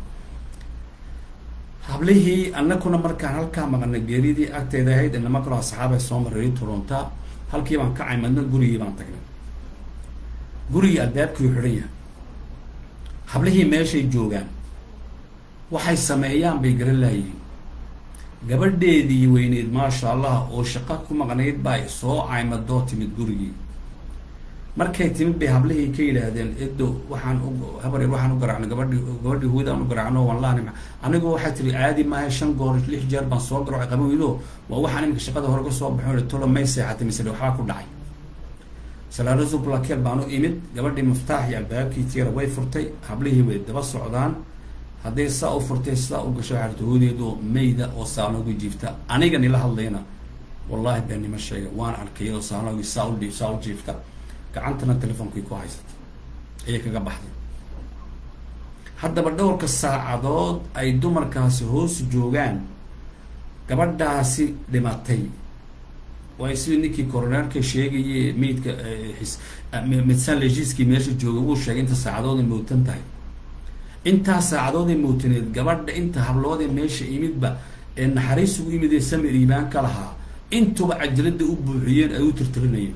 hablihii annakuna markaan halkaa maqana geeridii agteeda ahayd inama kaloo asxaabay soo mareeyay toronta halkii baan kacay madna gurigii baan tagnay gurigii albaabkii xidhan yahay hablihii meeshay joogaan waxay sameeyaan bay garan laayihiin gabadheedii weyneyd maasha allah oo shaqo ku maqnayd baa soo caymadoo timid gurigii markay timid bay hablihii ka yidhaahdeen edo waxaan u habar yar waxaan u garaacno gabadhi gabadhii huudaan u garaacno wallahi anigu waxay tiri caadi maaha shan goor lix jeer baan soo garo qaban weydo waa waxaan iminka shaqada hore ka soo baxo tolo may seexatay mise waxbaa ku dhacay salaarasu blakeel baan u imid gabadhii miftaax iyo albaabkii tiira way furtay hablihii way daba socdaan hadday saa u furtay saa u gasho waxaa hoodeedoo mayda oo saalooga jiifta aniga nila hadlayna wallahi baa nima sheegay waan arkay iyadoo saaloogi saa u dhiib saa u jiifta gacantana telefonkii ku haysata ayay kaga baxday haddaba dhowrka saacadood ay dumarkaasi hoos joogaan gabadhaasi dhimatay waay sidii ninkii coroneerka sheegaye maydka medsan legiskii meesha jooga wuu sheegay inta saacadood ay mootan tahay intaa saacadood ay mootaneed gabadha inta habloodee meesha imidba ee naxariis ugu yimid ee samir iibaan ka lahaa intuba cajalada u buuxiyeen ay u tirtirinayeen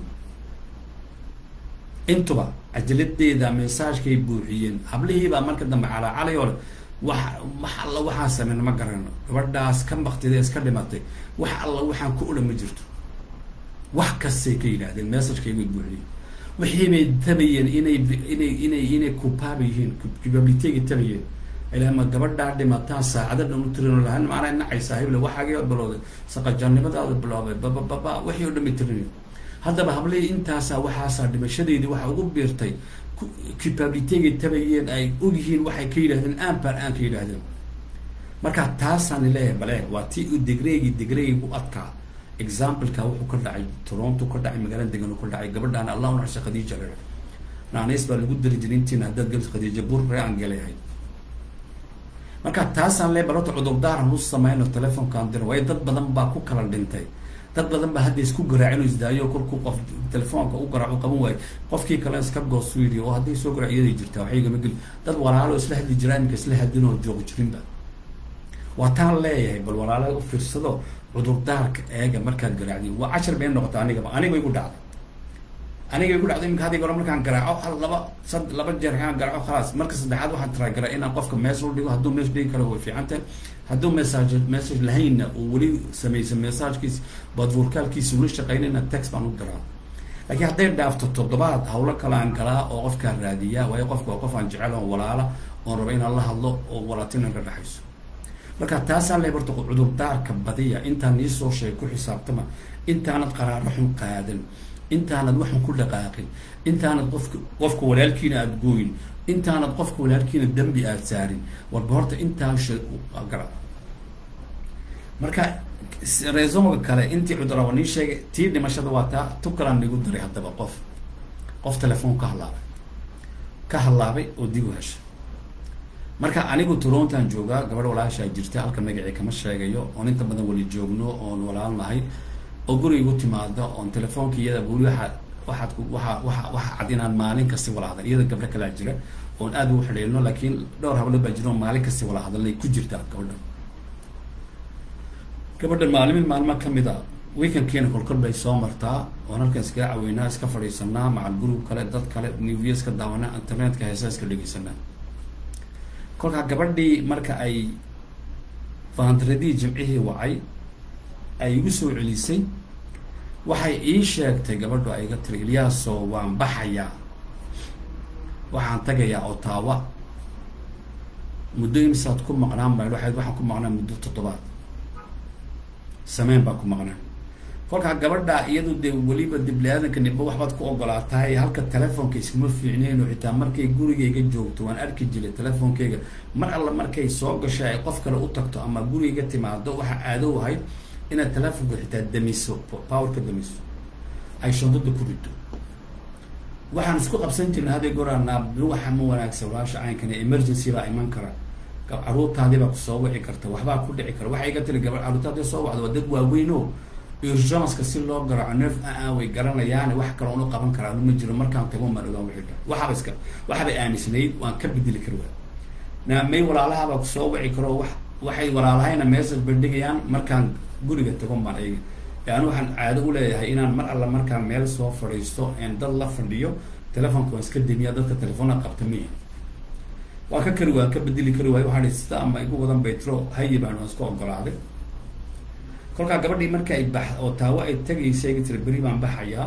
intuba cajaladeeda mesaajkay buuxiyeen hablihiibaa marka dambe calaacalay oo le wax wax alla waxaan sameyn ma garano gabadhaas ka baktida iska dhimatay wax alla waxaan ku odhan ma jirto wax kastay ka yidhaahdeen messagekay way buuxiyeen wixii bay tabayeen inay inay inay inay kupaaba yihiin kibabilitega tabayeen ilama gabadhaa dhimataan saacado dhan u tirin lahan maanay nacay saahible waxaagii bilowday saqajaannimadaada biloobay babababa wixii oo dhan bay tirinayen haddaba hablihii intaasaa waxaasaa dhimashadeedii waxaa ugu biirtay kibabilitegay tabayeen ay ogyihiin waxay ka yidhahdeen aanbaan aan ka yidhaahdeen marka taasaan leeyahay bale waa tii u degreegi degreegi u adkaa exampleka wuxuu ka dhacay toronto ka dhacay magaalada degan ka dhacay gabadhaan allah u naxsha khadiija le naanays baa lagu dari jiray intiina haddaad galis khadiija bur ree aan galeyahay marka taasaan lee balota cudurdaaran u sameyno telefonkaan diro waayo dad badan baa ku kala dhintay dad badan ba hadda isku garaac inuu isdaayo kolkuu qof telefoonka u garaac u qaban waayo qofkii kale iska goos yidhi oo hadday soo garaac iyaday jirtaa waxay igama geli dad walaalo isla hadli jiraa iminka isla hadlin oo joogo jirinba waa taan leeyahay bal walaalaha u fiirsado cudurdaarka eega markaad garaacdiin waa cashar bay noqota anigaba aniga igu dhacday aniga igu dhacday iminka hadii hore markaan garaaco hal laba sad laba jeer kaan garaaco khalaas marka saddexaad waxaan taraagaraa inaan qofka mees u dhigo hadduu mees dhigi karo way fiican tahay hadduu message message lahaynna uu weli samaysa messagekiis badvuurkaalkiisa weli shaqaynayna text baan u diraa laakiin hadday dhaafto toddobaad hawlo kale aan galaa oo qofkaan raadiyaa waayo qofka waa qof aan jecel oo walaala oon rabo inaan la hadlo oo walaatina ka dhexayso marka taasaan le horta cudurdaarka badiya intaan nii soo sheegay ku xisaabtama intaanad qaraaro xun qaadan intaanad waxun ku dhaqaaqin intaanad qofka qofka walaalkiina aada gooyin intaanad qofka walaalkiina dembi aada saarin warba horta intaan shay gara marka reesonga kale intii cuduraba nii sheegay tii dhimashada waa taa tu kalaan nigu diray haddaba qof qof telefoon ka hadlaabay ka hadlaabay oo dib u heshay marka anigu torontan joogaa gabadh walaashaa jirta halka magacii kama sheegayo oon inta badan weli joogno oon walaal nahay oo guriga timaado oon telefoonka iyada weli waa waxaad waa waa waxa cad inaan maalin kasti wala hadal iyada gabdho kalaa jira oon aad ugu xidhiilno laakiin dhowr hablood baa jira oo maalin kasti wala hadalnay ku jirtaa gabadhan gabadhan maalimin maalmo kamid a weekendkiina kolkol bay soo martaa oon halkan iskaga caweynaa iska fadhiisanaa macal gurug kale dad kale newya iska daawanaa internetka heesa iska dhegeysanaa kolkaa gabadhii marka ay faandradii jimcihii wacay ay igu soo celisay waxay ii sheegtay gabadhu ay iga tiri ilyaaso waan baxayaa waxaan tagayaa otaawa muddo imisaad ku maqnaan baa waxayd waxaan ku maqnaa muddo toddobaad sameyn baa ku maqnaan kolkaa gabadha iyadu dee weliba dibli-aadanka nimba waxbaad ku ogolaatahay halka telefoonka iskuma fiicneen oo xitaa markay gurigayga joogto waan arki jiray telefoonkeyga mar alla markay soo gashay ay qof kale u tagto ama gurigayga timaado waxaa aadow ahayd inaad telefoonka xitaa damiso powerka damiso ay shandada ku rido waxaan isku qabsan jirnay haday goraanaa waxa ma wanaagsan walaasha caynkana emergency baa iman kara caruurtaadii baa kusoo wici karta waxbaa ku dhici kara waxay iga tiri gaba caruurtaadii soo wacdo waa dad waaweyn o urgenska si loo garaaco neef aa way garanayaane wax kale unu qaban karaa ma jiro markaan tago maan ogaan wixii dhan waxaaba iska waxaabay aamisnayd waan ka bedeli kari waay naamay walaalahabaa kusoo wici karo wax waxay walaalahayna message bay dhigayaan markaan guriga tago maan ayaga yani waxaan caado u leeyahay inaan mar alla markaan meel soo fadhiisto en dad la fadhiyo telefoonka waan iska demiya dadka telefoona qabta miya waa ka kari waan ka bedeli kari waayo waxaa hi sida ama igu wadan baytro hayi baan waan iska ogolaaday kolkaa gabadhii marka ay bax oo taawo ay tagaysa iga tiri beri baan baxayaa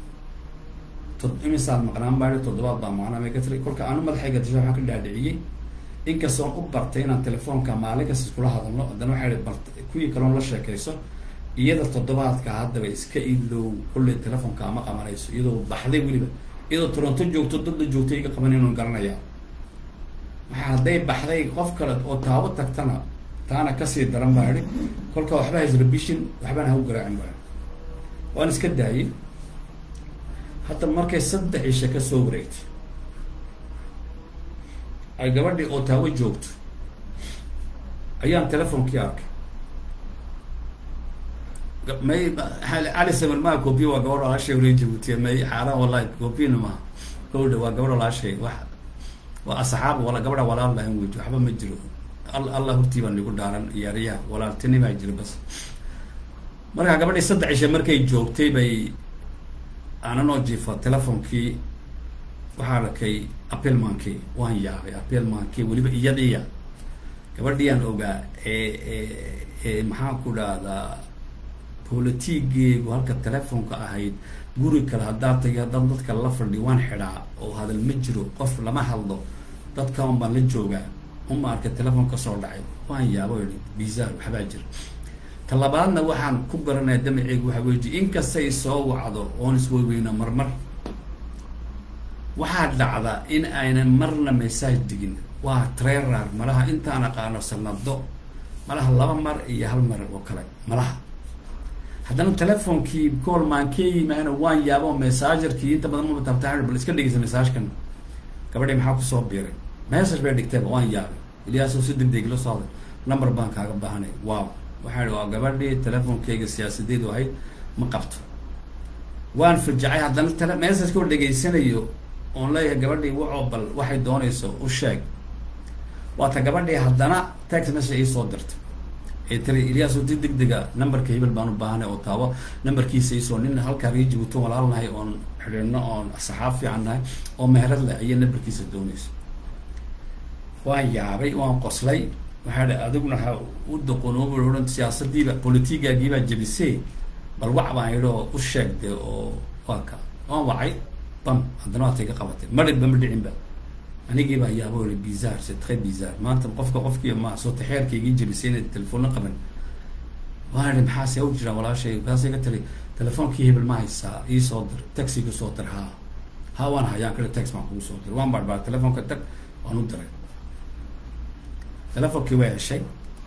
to imisaad maqnaan baa toddobaad baa maqnaan bay ka tiri kolka anu madaxayga dasha waxaan ka dhaadhiciyey inkastoon u bartay inaan telefoonka maalin kasta iskula hadalno haddana waxay hi bart kuwii kaloon la sheekayso iyada toddobaadka haddaba iska ilow kolley telefoonka ama qabanayso iyadoo baxday weliba iyadoo toronto joogto dadla joogto iga qaban inuu garanayaa maxaa hadday baxday qof kale oo taawo tagtana taana kasii daran baa idhi kolka waxba haysrabishin waxbana ha u garaacin baa waan iska daayay hadda markay saddex isha ka soo wareegtay ay gabadhii oo taawo joogto ayaan telefoonkii arkay may cali samir maa coobiya waa gabadh walaashay wala jabuutiya may xaaraan wallahi coobiyana maha gawdha waa gabadh walaashay wax waa asxaab wala gabadha walaal lahayn wey waxba ma jiro al allah hortii baa nigu dhaaran iyaariyaha walaaltini baa jira bas markaa gabadhii saddex isha markay joogtay bay aananoo jiifa telefoonkii waxaa arkay apelmankii waan yaabay apelmankii weliba iyadiya gabadhiiyaan ogaa ee ee ee maxaan ku dhahdaa politigeegu halka telefoonka ahayd guri kale haddaa tagay haddaan dadka la fadhi waan xidhaa oo hadal ma jiro qof lama hadlo dadka un baan la joogaa uma arkay telefoon kasoo dhacay waan yaabo i bizar waxbaa jira talabaadna waxaan ku garanaya damaceygu waxaa weji inkastay soo wacdo oon isweyweyno marmar waxaa dhacda in aynan marna message digin waa trerar malaha intaan aqaano sanado malaha laba mar iyo hal mar oo kale malaha haddana telefoonkii koolmaankee yimaana waan yaabo messagerkii inta badan maba taabtaa bal iska dhegeysa messagekan gabadhii maxaa kusoo biiray message bay dhigtayba waan yaabay ilyaasoo si deg deg la socday number baan kaaga baahanay wow waxaan ihi waa gabadhii telefonkeyga siyaasadeedu ahayd ma qabto waan fajacay haddana tele messagekoo dhegaysanayo oon leeyahay gabadhii wacoo bal waxay doonayso u sheeg waata gabadhii haddana text message iisoo dirta ee tiri ilyaaso di deg dega numberka hebel baan u baahanay oo taabo numberkiisa iisoo nin halkaa rejibuto walaalnahay oon xidhiidno oon saxaab fiican nahay oo meherad leh ayay numberkiisa doonaysa waan yaabay waan qoslay waxaa dhi adiguna ha u doqonoobi odhan siyaasadiiba politigaagiibaa jebisee bal wac baan yidhi oo u sheegde oo waa ka waan wacay bam haddana waatay ka qabatay madhibba ma dhicinba anigiibaa yaabo i bizar c'est très bizarre maanta qofka qofkii ma soo taxeerkaygii jebisay inay telefoonna qaban waan idhi maxaase u jiraan walaashay kaasay ka tiri telefoonkii hebel ma haysaa iisoo dir taxiga soo dir haa haa waan hayaan kale tax baan kugu soo dir waan baarbaa telefoonka tag waan u diray telefonkii waa heshay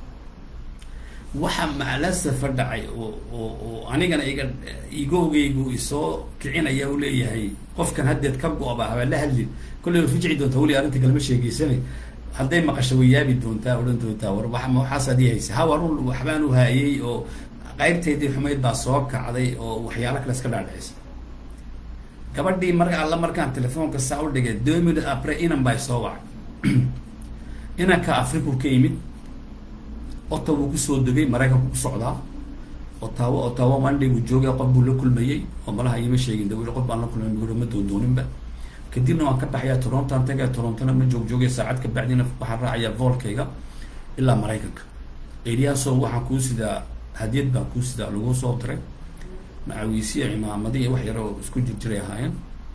waxa maclasafa dhacay oo oo oo anigana iga igowgaygu isoo kicinaya u leeyahay qofkan haddeed ka go-ba habaa la hadlin kollay wa fijici doontaa weli arrinta kalema sheegeysanay hadday maqasho way yaabi doontaa odhan doontaa war wa waxaas adii haysa ha warun waxbaan u haayay oo qaybtaydii xumayd baa soo kacday oo waxyaalo kale iska dhaadhicisa gabadhii mar alla markaan telefoonka saa u dhigay deux minutes apres inan baa soo wacay inanka afriku ka yimid ottawa uu kusoo degay maraykanku ku socdaa ottawa ottawa monday buu joogay qof buu la kulmayey oo malaha iima sheegin dawil qof baan la kulmay muguro ma doondooninba kadibna waan ka baxayaa torontoan tagaya torontona ma joog joogay saacad ka bacdina waxaan raacayaa voolkayga ilaa maraykanka eliyaasoo waxaan kuu sidaa hadiyad baan kuu sidaa lagu soo diray macawiisiya cimaamadi iyo wax yar oo isku jirjiray ahaayeen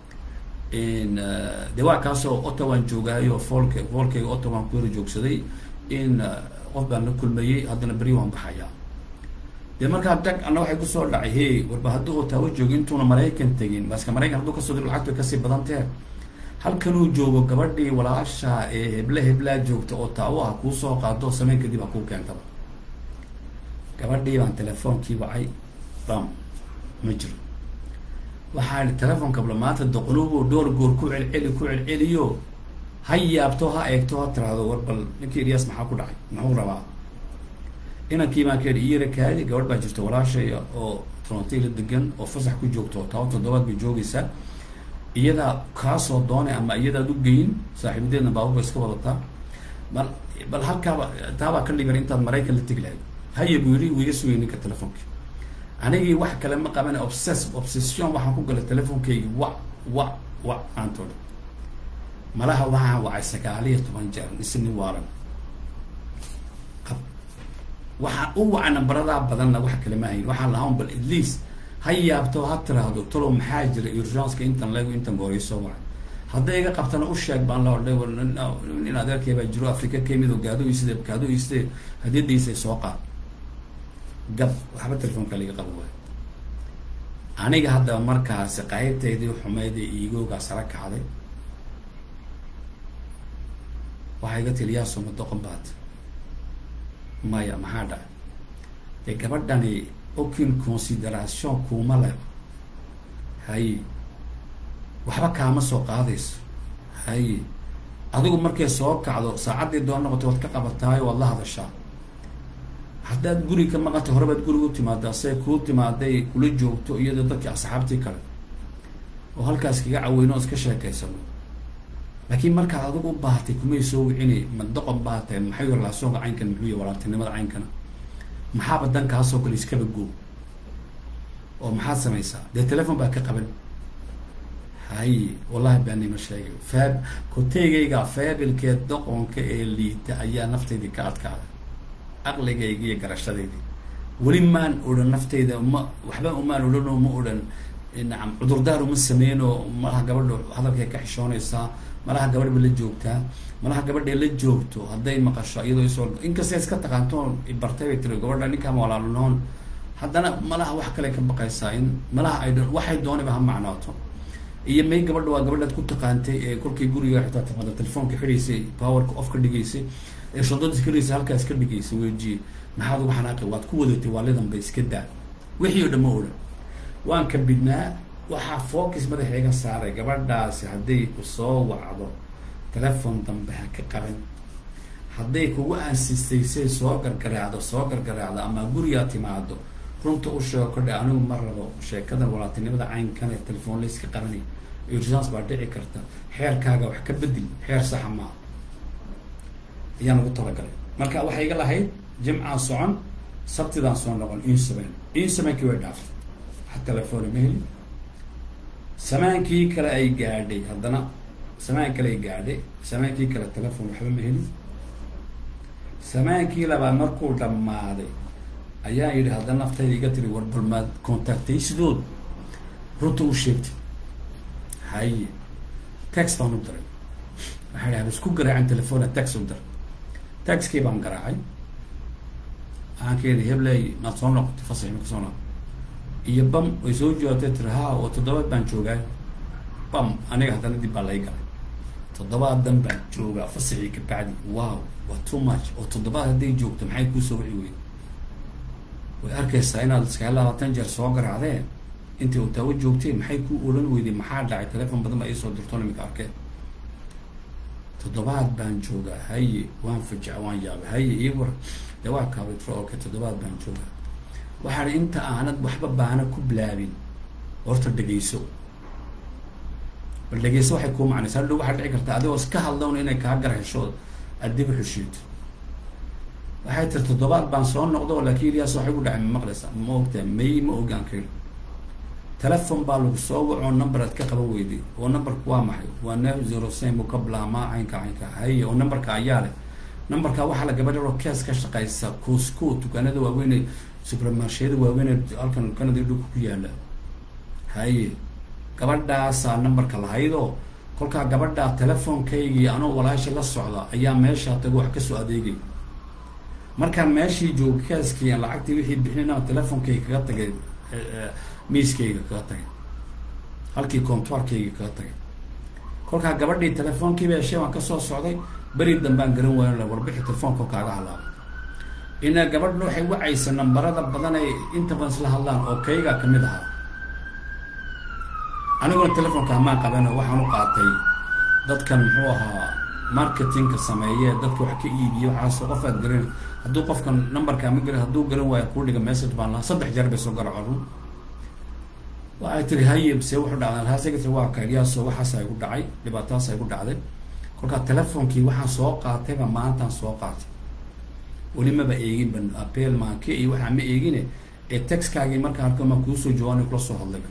de waa kaasoo ottawaan joogaayo voolka voolkayga ottawaan ku yara joogsaday in qof baan la kulmayey haddana beri waan baxayaa dee markaa dag anna waxay kusoo dhacay hey warba hadduu otaawo joogo intuuna maraykan tegin baska maraykan hadduu kasoo diro lacagtu way kasii badantee halkanuu joogo gabadhii walaasha ee heble heblaa joogta oo taawo ah kuu soo qaado sameyn kadib ha kuu keentaba gabadhii baan telefoonkii wacay bam ma jiro waxaa ihi telefoonka bla maanta doqonubu dhowr goor ku celceli ku celceliyo ha yaabto ha eegto ha tiraahdo war bal ninkii ilyas maxaa ku dhacay muxuu rabaa inankii baan ka yidhi iyara kaadi gabadh baa jirta walaashaya oo toronto la degan oo fasax ku joogto toban toddobaad bay joogaysaa iyadaa kaasoo doonay ama iyadaad u geyin saaxiibadeedna baabuba iska wadataa bal bal halkaaba taabaa ka dhigan intaad maraykan la tegi lahayd haya buu yidhi wiiga sugay ninka telefoonki anigii wax kale ma qaban obses obsession waxaan ku galay telefonkaygi wa wa wa maantoo dhan malaha waxaan wacay sagaal iyo toban jeer isni waalan qab waxaan u wacay nambaradaa badanna wax kale ma hayn waxaan lahaan bal at least ha yaabto ha tiraahdo talow maxaa jira urgenska intan leego intan gooreyso wacay hadday iga qabtana u sheeg baan la odhay war nin adeerkay baa jiro africa ka yimid oo gaado iside gaado iside hadiyadiisay soo qaad gab waxba telefoonka laga qabo waay aniga haddaba markaasi qaybtaydii xumayd ee iigoogaa sara kacday waxaa iga tiri yaa soma doqon baad maya maxaa dhacay dee gabadhani aucune consideration kuuma leh haye waxba kaama soo qaadayso haye adigu markay soo kacdo saacaddii doon noqotay waad ka qabataayo waad la hadashaa haddaad guri ka maqanta horebaad guriga u timaadaa say kuu timaaday kula joogto iyadoo dadkii asxaabtii kale oo halkaas kaga caweyno o iska sheekaysano laakiin markaad adigu u baahatay kumay soo wicini ma doqon baatahay maxay relaasyoonka caynkan muxuu yahy walaaltinimada caynkana maxaaba dankaasoo kale iskaba goo oo maxaad samaysaa dee telefon baa ka qaban hay wallahi baanima sheegay faab koteygayga faabilkeed doqonka ee liita ayaa naftaydii ka adkaaday aqligayga iyo garashadaydii weli maan odhan naftayda ma waxba umaan odhan oo ma odhan nacam cudurdaar uma sameyno malaha gabadha hadalkay ka xishoonaysaa malaha gabadhba la joogtaa malaha gabadhay la joogto hadday maqasho iyadoo isoo inkastay iska taqaantoon bartay bay tiri gabadha ninkaama walaalnoon haddana malaha wax kale ka baqaysaa in malaha ay waxay doonayba ha macnooto iyo may gabadha waa gabadhaad ku taqaantay ee kolkay guriga xitaa timaada telefoonka xidhaysay powerka off ka dhigaysay ee shadada iska dhigaysa halkaa iska dhigaysa wejiye maxaad uga xanaaqay waad ku wadatay waalidanba iska daa wixii oo dhan ma odhan waan ka bidnaa waxaa focus madaxa iga saaray gabadhaasi hadday ku soo wacdo telefon dambe ha ka qaban hadday kugu aansistaysay soo gargaraacdo soo gargaraacdo ama gurigaa timaado runta u sheego kodhe anigu ma rabo sheekadan walaatinimada caynkan ee telefoon layska qabanay urgence baa dhici karta xeerkaaga wax ka bedel xeer saxa maaha ayaan ugu talagalay marka waxay iga lahayd jimcaan socon sabtidaan soo noqon insaman insamankii way dhaaftay wax telefoona ma helin samaankii kale ay gaadhay haddana samaan kale ay gaadhay samaankii kale telefon waxba ma helin samaankii labaad markuu dhammaaday ayaa yidhi haddana naftayda iga tiri war balmaad contactaysidood runta u sheegtay haye tax baan u diray waxaa idhi habisku garaacin telefona tax u diray taxkii baan garaacay waxaan ka yidhi hebley maad soo noqotay fasax ma kasoo noqo iyo bam way soo joogtay tiri ha oo toddobaad baan joogaa bam aniga haddana dib baa lay galay toddobaadan baan joogaa fasaxii ka bacdi wow waa too much oo toddobaad hadday joogto maxay kuusoo wici weyn way arkaysaa inaad iskaga labaatan jeer soo garaacdeen intii otaawo joogteen maxay ku oran weyday maxaa dhacay telefon badan baa iisoo dirto imika arkeen toddobaad baan joogaa haye waan fajaca waan yaabay haye ii war dee waa kaabitro oke toddobaad baan joogaa waxaa hi inta aanad waxba baana ku bilaabin horta dhegeyso bal dhegeyso waxay kuu macnaysa hadhow waxaa dhici karta adigoo iska hadlawna inay kaa gar hesho aad dib u xushiito waxay tiri toddobaad baan soo noqdo laakiin ilyaas waxay ku dhacay ma maqlaysa ma ogtaa may ma ogaan karin telefon baa lagu soo wacoo number aad ka qaban weyday oo numberku waa maxay waa nef zero sen buu ka bilaabmaa caynka caynka haye oo numberka ayaa leh numberka waxaa la gabadha oo kees ka shaqaysa cosco dukaanada waaweyn supermarsheyada waaweyn halkan canada dhulka ku yaala haye gabadhaasaa numberka lahaydoo kolkaa gabadhaa telefonkaygii anoo walaasha la socda ayaa meeshaa tago wax kasoo adeegay markaan meeshii jooga keeskii aan lacagtii wixii bixinayna telefonkayga kaga tagay miiskayga kaga tagay halkii contoirkayga kaga tagay kolkaa gabadhii telefoonkiiba heshay waan kasoo socday beri dambaan garan waayo warbixi telefoonka kaaga halaabay ina gabadhna waxay wacaysa nambarada badan ay inta badan isla hadlaan oo kaygaa kamid ahaa aniguna telefonka hamaan qaban waxaan u qaatay dadkan muxuu ahaa marketingka sameeye dadka wax ka iibiye waxaas qof aad garan hadduu qofkan numberka ma garan hadduu garan waayo kuu dhiga message baan lahaa saddex jeer bay soo garaco run waxay tiri haye se wuxuu dhacday haasegati waa kayliyaaso waxaasa igu dhacay dhibaatadaasa igu dhacday kolkaa telefonkii waxaan soo qaatayba maantaan soo qaatay weli maba eegin ban apel maanke iyo waxaa ma eegine ee texkaagii markaa arko maa kuusoo jawaan kula soo hadlayba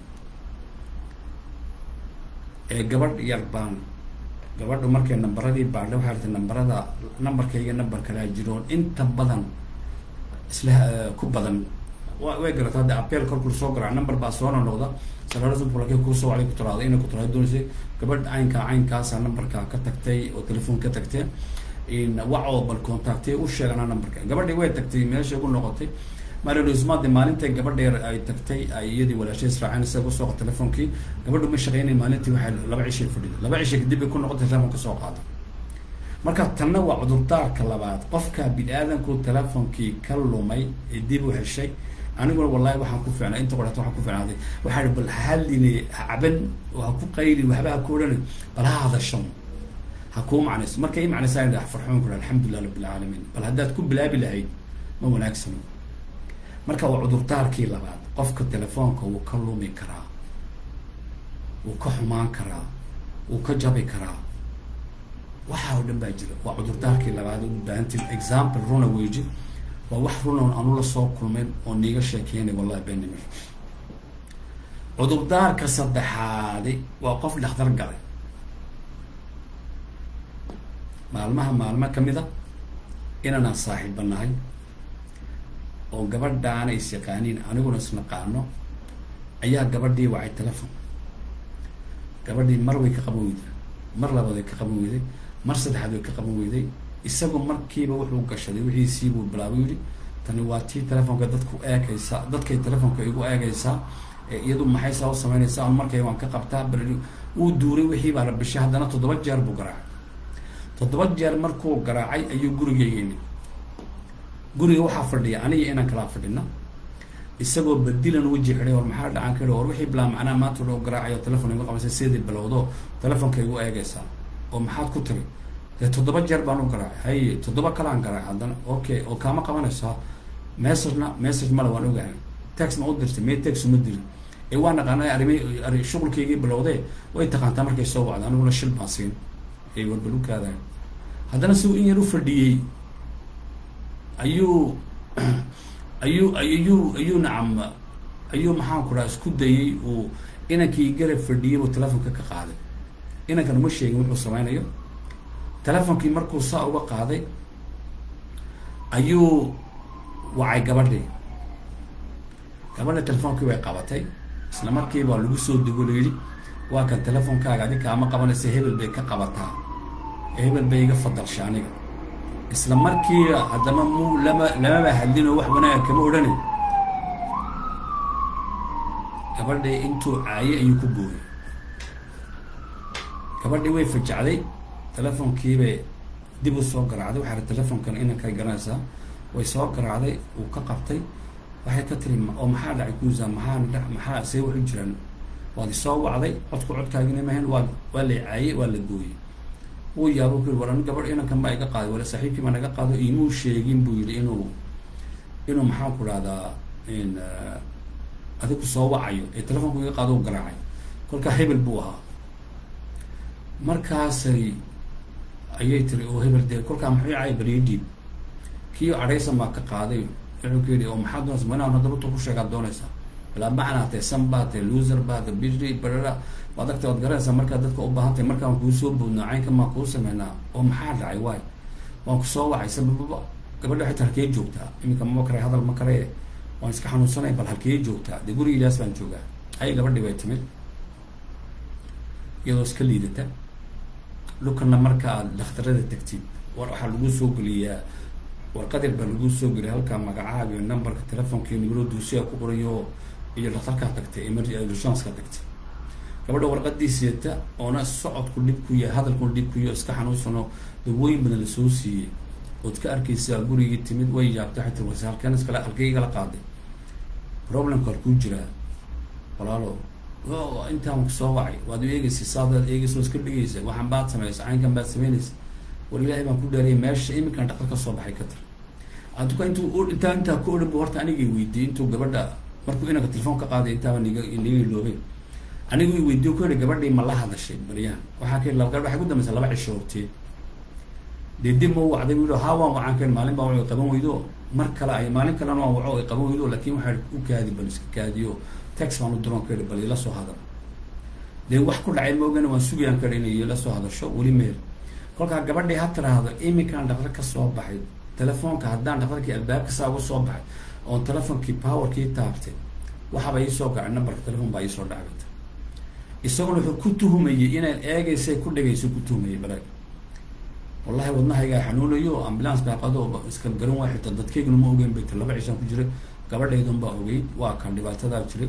ee gabadh yar baan gabadhu markay nambaradii baadha waxaa rtay nambarada nambarkayga nambar kalaa jiroon inta badan isla ku badan wa way garata hadda apel korkul soo garaac number baa soo nonoqda salaalasulak kusoo wacday ku tiraada inay ku tiraada doonaysay gabadh caynkaa caynkaasa nambarkaa ka tagtay oo telefoon ka tagtay wacoo bal contactay u sheegana numberka gabadhii way tagtay meeshay ku noqotay marismade maalintay gabadheer ay tagtay ay iyadii walaashay israaceen isaga kusoo qo telefonkii gabadhu ma shaqeynay maalintii waxay laba cishay fadhida laba cishay kadib bay ku noqotay telefon kasoo qaada marka tanna waa cudurdaarka labaad qofka bini-aadanku telefonkii ka lumay ee dib u heshay aniguna wallahi waxaan ku fiicnay inta qorata waxaan ku fiicnaaday waxaa ihi bal haline hacaban oo ha ku qayli waxba ha ku odhana bal ha hadashan ha kuu macnayso marka ii macnaysaa idhi farxoon kula alxamdulilah rabbi alcaalamiin bal haddaad ku bilaabi lahayd ma wanaagsano marka waa cudurdaarkii labaad qofka telefoonka wuu ka lumi karaa wuu ka xumaan karaa wuu ka jabi karaa waxaa oo dhan baa jira waa cudurdaarkii labaad u baahanti example runa weji waa wax runan anu la soo kulmayn oo niiga sheekeynay wallahi beenime cudurdaarka saddexaadi waa qof dhakhtar galay maalmaha maalmo kamid a inanaan saaxiiba nahay oo gabadhaana is yaqaaniin aniguna isnaqaano ayaa gabadhii wacay telefon gabadhii mar way ka qaban weyday mar labaad way ka qaban weyday mar saddexaad way ka qaban weyday isagu markiiba wuxuu gashaday wixiisii buu bilaabay yidhi tani waa tii telefonka dadku eegaysaa dadkay telefonka igu eegaysaa iyadu maxay saa u samaynaysaa on markay waan ka qabtaa bal uu duuray wixii baa la bishay haddana toddoba jeer buu garaacay toddoba jeer markuu garaacay ayuu gurigayga yimid guriga waxaa fadhiya aniga inaan kalaa fadhina isagoo badilan weji xidhay war maxaa dhacan ka war wixii bilaa macnaa maanta loo garaacayo telefon igu qabaysa sidii bilowdo telefonka igu eegaysaa oo maxaad ku tiri dee toddoba jeer baan u garaacay haye toddoba kalaan garaacay haddana okay oo kaama qabanayso messagena message male waan ogahay tax ma u dirtay mee tax uma dirin ee waa naqaana arrimay arri shuqulkaygii bilowdee way taqaantaa markay soo wacda aniguna shil baan siin ay warbalukaadahay haddana si uu in yar u fadhiyey ayuu ayuu ayuu ayuu nacam ayuu maxaan ku dhaha isku dayay uu inankii garab fadhiyay buu telefonka ka qaaday inankan uma sheegin wuxuu sameynayo telefonkii markuu saa uga qaaday ayuu wacay gabadhii gabadha telefoonkii bay qabatay isla markiiba waa lagu soo dego la yidhi waa kan telefonkaaga adi kaama qabanaysa hebel bay ka qabataa hebel bay iga fadalsha aniga isla markiiba haddama mu lama lamaba hadlin oo wax wanaaga kama odhanin gabadhii intuu caayay ayuu ku booyay gabadhii way fajacday telefonkiibay dib u soo garaacday waxaa telefonkan inankay garanaysaa way soo garaacday uu ka qabtay waxay ka tiri oo maxaa dhacay kuusa maxaa maxaa see wax u jiraan waad isoo wacday codku codkaagina mahayn waa waa la caayay waa la gooyey wuu yaabo ku yiri war ani gabadh inankan baa iga qaaday wala saaxiibkii baa naga qaado imuu sheegin buu yidhi inuu inuu maxaan ku dhahdaa in adigu soo wacayo ee telefonku iga qaado u garaacay kolkaa hebel buu ahaa markaasay ayay tiri oo hebel dee kolkaa muxuu cay bariidhiib kii cadhaysan baa ka qaaday wuxuu ku yidhi oo maxaa doonaysa ma inaan haddaba ku sheegaad doonaysaa bilaa macnaa tee san baa tee loser baa tee bidri barara waad agta waad garanaysaa markaad dadka u baahan tahay markaan kuu soo boodno caynka maa kuu sameynaa oo maxaa dhacay waay waan ku soo wacay sabababa gabadha xitaa halkee joogtaa iminka mama kare hadal ma kare waan iska xanuunsanay bal halkee joogtaa dee guriga ilaas baan joogaa hay gabadhii bay timid iyadoo iska liidata dhulkana marka aad dhakhtarada tagtid war waxaa lagu soo geliyaa warqadir baa lagu soo geliyay halkaa magacaaga iyo numberka telefonka iyo nimero duusiya ku qorayo iyo dhakhtarkaa tagtay emergenska tagtay gabadha warqadii sieta oona socodku dhib ku yahay hadalkuna dhib ku yahay iska xanuunsano dawooyin badan lasoo siiyey ood ka arkaysaa gurigii timid way yaabtay xataa wase halkeen iskale halkee igala qaaday problemka halkuu jiraa walaalo intaan soo wacay waad u eegeysa saadaad eegeysa oo iska dhigaysa waxaan baad samaysa caynkan baad samaynaysa war ilaahay baan ku dhaariyay meesha iminkan dhaqal ka soo baxay ka tar aduka intuu intaa intaa ku odhan bu horta anigay weydiiyey intuu gabadha markuu inanka telefoon ka qaaday intaaba niga niga iloobeen anigu i weydiiyo ku yihi gabadhii ma la hadashay baryahan waxaa ka laba gabadh waxay ku dambaysa laba cisho horteed dee dib ma u wacday bu ha waan wacaan karin maalin baa waco qaban weydo mar kale ay maalin kalena waan waco ay qaban weydo laakin waxaa u kaadi bal iska kaadiyo tax baan u diroon ka yihi bal ila soo hadal dee wax ku dhacay maogana waan sugayaan ka inay ila soo hadasho weli meel kolkaa gabadhii ha tiraahdo iminkaan dhaqtar ka soo baxay telefoonka haddaan dhaqtarkii albaabka saa uga soo baxay oon telefonkii powerkii taabtay waxaaba iisoo gacay numberka telefon baa iisoo dhacbata isaguna wuxuu ku tuhumayay inaan eegaysay ku dhegayso ku tuhumayay balaag wallahi wadnahaygaa xanuunayo ambulance baa qado iska garan waa xitaa dadkayguna ma ogeyn bay laba cishaan ku jiray gabadhaydun baa ogeyd waa kan dhibaatadaa jiray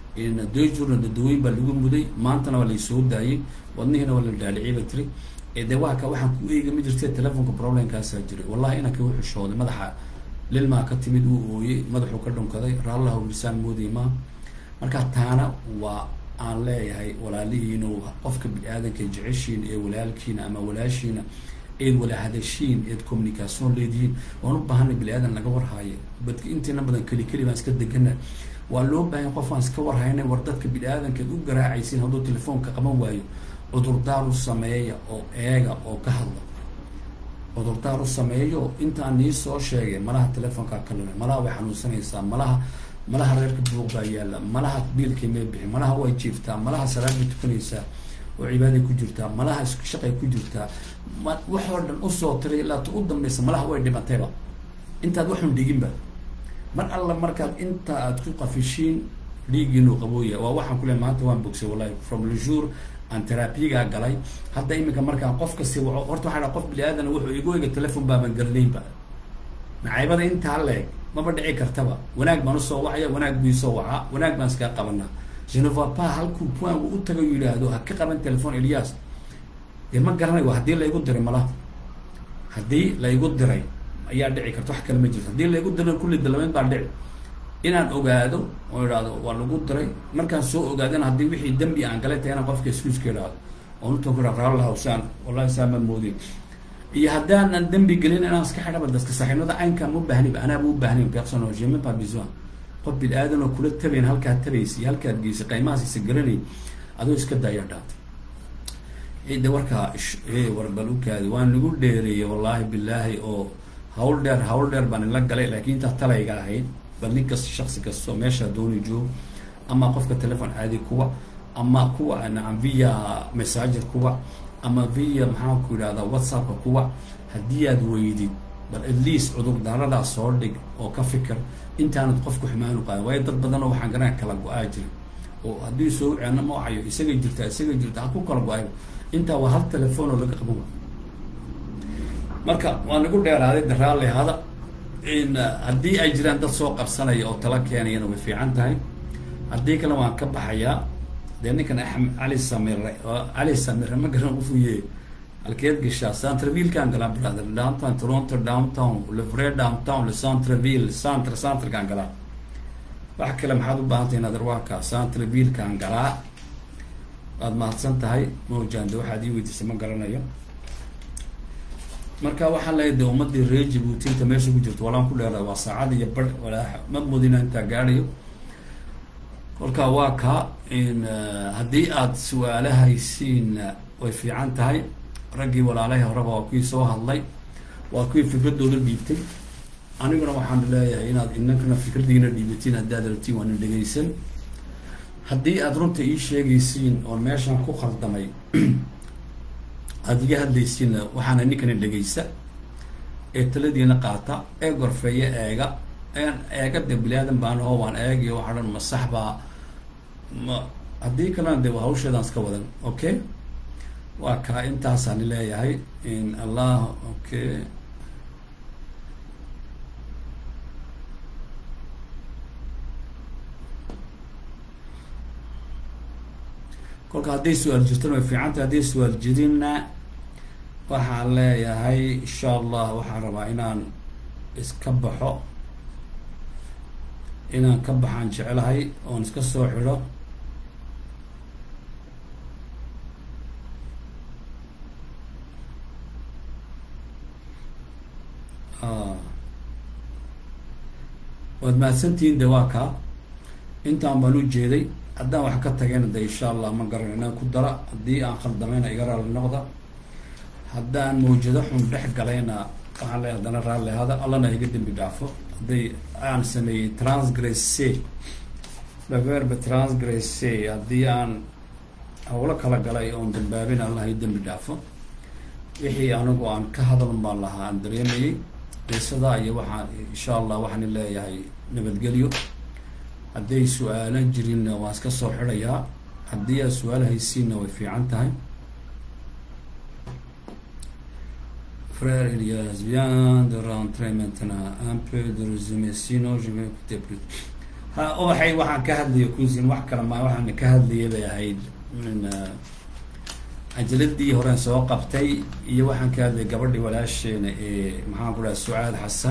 dejurna dadawooyin baa lagu muday maantana waa laysoo daayay wadnihiina waa la dhaaliciyay bay tiri de waa ka waxaan ku eegi ma jirte telefonka problemkaasaa jiray wallahi inankii wuxuu shooday madaxa lilmaa ka timid wuu ooyey madaxuu ka dhunkaday raallaha lisaan moodayy maa marka taana waa aan leeyahay walaalihiinu qofka bini-aadanka jeceshiin ee walaalkiina ama walaashiina eed wala hadashiin eed communication leedihiin waan u baahanay bini-aadan laga warhaayo badka intiina badan keli keli baan iska degana waa loo baahanya qof aan iska warhaynay war dadka bini-aadanka eed u garaacaysiin hadduu telefoonka qaban waayo cudurdaar u sameeya oo eega oo ka hadla cudurdaar u sameeyo intaan nii soo sheegay malaha telefoonkaa ka lumay malaha way xanuunsanaysaa malaha malaha reerka buuq baa yaalla malaha biilkay may bixin malaha way jiiftaa malaha salaad bay tukanaysaa oo cibaaday ku jirtaa malaha shaqay ku jirtaa ma waxoo dhan usoo tiray ilaa ta u dambaysa malaha way dhimatayba intaad waxun dhiginba mar alla markaad inta aad ku qafishiin dhiigiinu qabooya waa waxaan ku leey maanta waan bogsay wallahi from le jour aan terabiyagaa galay hadda iminka markaan qof kasi waco horta waxaa dha qof bini aadana wuxuu igu ega telefon baaban garanaynba nacaybada intaa leeg maba dhici kartaba wanaag baan usoo wacaya wanaag buu isoo wacaa wanaag baan iskaga qabanaa genevapa halkuu puangu u taga yidhaahdo ha ka qaban telefon elias dee ma garanayo haddii laygu diray malaha haddii laygu diray ayaa dhici karta wax kale ma jirto haddii laygu diray kulli dalameyn baa dhici inaan ogaado oo idhaahdo waa lagu diray markaan soo ogaadana haddii wixii dembi aan galay tahay inaan qofka iskuiska idhaahdo oon utan ku idhaa raalahaw saan wallahi saan ma moodin iyo haddaanan dembi gelin inaan iska xidhaba dadka saaxiibnada caynkaan ma baahniba anaaba u baahnayn personal je même pas besoin qof bini aadan oo kula tabayn halkaad tabaysa iyo halkaad geysay qaymahaasiisa garanay adoo iska daaya dhaatay cidda warkaa warbalukaadi waan nagu dheereeyey wallaahi bilaahi oo hawl dheer hawl dheer baan ila galay laakiin intaa talayga ahayd bal nin kasta shaksi kastoo meeshaa dooni joogo ama qofka telefon caadi kuwa ama kuwa nacam via messenger kuwa ama via maxaan ku yidhahdaa whatsappka kuwa haddii aad weydid bal at least cudur daaradaa soo dhig oo ka fikir intaanad qofku xumaanu qaadan waayo dad badan oo waxaan garanaa kala go-aa jira oo haddii soo ceena ma wacayo isagay jirtaa isagay jirta ha ku kala go-ay intaa waa hal telefoon oo laga qaban wa marka waa nagu dheeraaday de raalli hada in haddii ay jiraan dad soo qabsanaya oo tala keenayana way fiican tahay haddii kale waan ka baxayaa dee ninkan axmed cali samire cali samire ma garan ufuye halkeed gashaa centrevillekaan galaa brother downtown toronto downtown levre downtown le centreville centre centrekaan galaa wax kale maxaad u baahantay inaad arwaaka centrevillekaan galaa waad mahadsan tahay mawjande waxaad ii weydiisay ma garanayo marka waxaa leeyahay de ummadii reer jabuuti inta meesha ku jirto walaan ku dheerada waa saacad iyo bar walaa ma mudina intaa gaadhayo kolka waa ka in haddii aad su-aalahaysiin way fiican tahay raggii walaalahay horeba waa kuwii soo hadlay waa kuwii fikradooda dhiibtay aniguna waxaan leeyahay inaad inankana fikradiina dhiibatiin haddaad rabtiin waa nin dhegaysan haddii aad runta ii sheegaysiin oon meeshan ku khaldamay aada iga hadlaysiinna waxaana ninkani dhegaysa ee taladiina qaata ee gorfeeya eega een eega de bilaadan baan oo waan eegiyo waxaa dhan ma sax baa ma haddii kalena de waa hawsheedaan iska wadan okay waa kaa intaasaan leeyahay in allah okay kolka hadday su-aal jirtana way fiicantay hadday su-aal jirinna waxaan leeyahay insha allah waxaan rabaa inaan iska baxo inaan ka baxaan jecelahay oon iska soo xidho waad mahadsantihiin de waa kaa intaan baan u jeeday haddaan wax ka tagayna de insha allah ma garan inaan ku dara haddii aan khaldamayna iga raalli noqda haddaan mawjado xun dhex galayna waxaan leeyahay haddana raalli hada allana iga dembi dhaafo hadday aan sameeyey transgresse baverbe transgresse haddii aan hawlo kala galay oon dambaabin allah i dembi dhaafo wixii anigu aan ka hadalun baan lahaa aan dareemayey qisadaa iyo waxaan insha allah waxaan leeyahay nabadgelyo hadday su-aalo jirinna waan iska soo xidhayaa haddii aad su-aal haysiinna way fiican tahay Frère, il y a bien de rentrer maintenant un peu de résumé, sinon je vais écouter plus. Ha, waxay waxaan ka hadlaya kusin wax kale ma waxaan ka hadlayay bay ahayd min cajaladii horeen soo qabtay iyo waxaan ka hadlayay gabadhii walaasheena ee maxaan ku dhaha sucaad xasan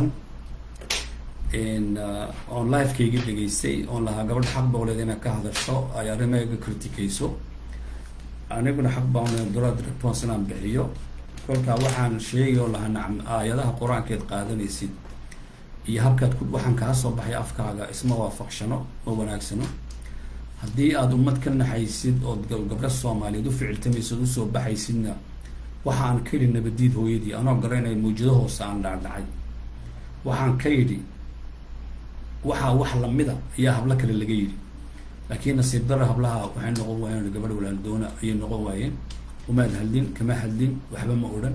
oon livekayga dhegaystay oon lahaa gabadha xaq bawleed inaad ka hadasho ay arrimahayga criticayso aniguna xaq baan duraad response inaan bixiyo kolkaa waxaan sheegay oo lahaa nacam aayadaha qur-aankeed qaadanaysid iyo habkaad ku waxaan kaa soo baxay afkaaga isma waafaqshano ma wanaagsano haddii aada ummad ka naxaysid ood gabdho soomaaliyeed u ficiltamaysid usoo baxaysidna waxa aan ka yidhi nabadiid hooyadii anoo garanay mawjado hoose aan dhaadhacay waxaan ka yidhi waxaa wax lamida ayaa hablo kale laga yidhi laakiin nasiib dara hablaha waxay noqon waayeen gabadh walaaldoona ayay noqon waayeen umaad hadlin kama hadlin waxba ma odhan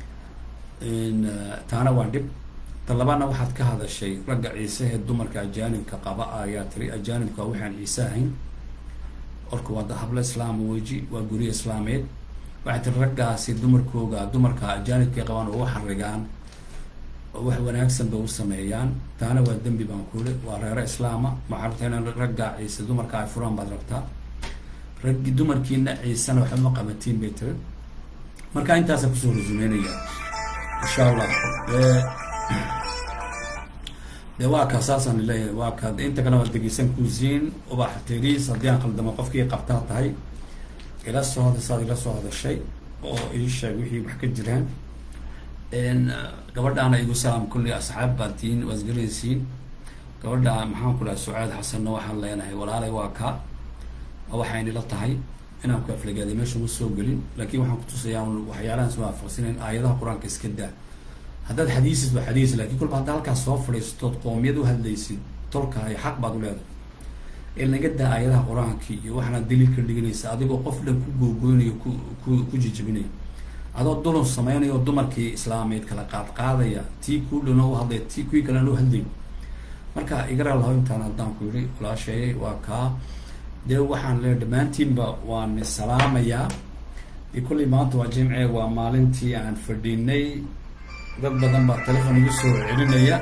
taana waa dhib talabaadna waxaad ka hadashay ragga ciise ee dumarka ajaanibka qaba ayaa tiri ajaanibka waxaan ciise ahayn orka waa hablo islaama weji waa guryo islaameed waxay tiri raggaasi dumarkooga dumarka ajaanibkay qabaan oo u xarigaan wax wanaagsan bay u sameeyaan taana waa dembi baan kule waa reero islaama waxaa rabtaa inaan ragga ciise dumarka ay furaan baad rabtaa raggi dumarkiina ciisena waxba ma qabatiin bay tiri marka intaasa kusoo rasumeynaya insha allah de waa ka saasaan leeyahay waa ka inta kale waa degeysan kusiin ubax tiriis haddii aan khaldamo qofkii qabtaa tahay ila soo hadashaad ila soo hadashay oo ii sheeg wixii wax ka jiraan gabadhaana igu salaam kulli asxaab baad tihiin waad isgaranaysiin gabadha maxaan ku dhaha sucaad xasanna waxaan leenahay walaalay waa ka waxaynila tahay inaan ku aflagaaday meesha ma soo gelin laakiin waxaan kutusayaa un waxyaalahan is waafaqsanayn aayadaha qur-aanka iska daa haddaad xadiisid waa xadiis lakin kolba haddaa halkaas soo fadhiistood qoomiyad uhadlaysid tolkahay xaq baad u leedahay ee naga daa aayadaha qur-aanki iyo waxaana daliilka dhiganaysa adigoo qof dhan ku googoynayo ku ku ku jijibinaya adoo dulun sameynaya oo dumarkii islaameed kala qaad qaadaya tii kuu dhana u hadlaya tii kuwii kalena u hadlay marka igara laho intaan haddaan ku yihi walaasheeyay waa kaa dee waxaan leeya dhammaantiinba waan salaamayaa de kullay maanta waa jimce waa maalintii aan fadhinay dad badan baa telefon igu soo celinaya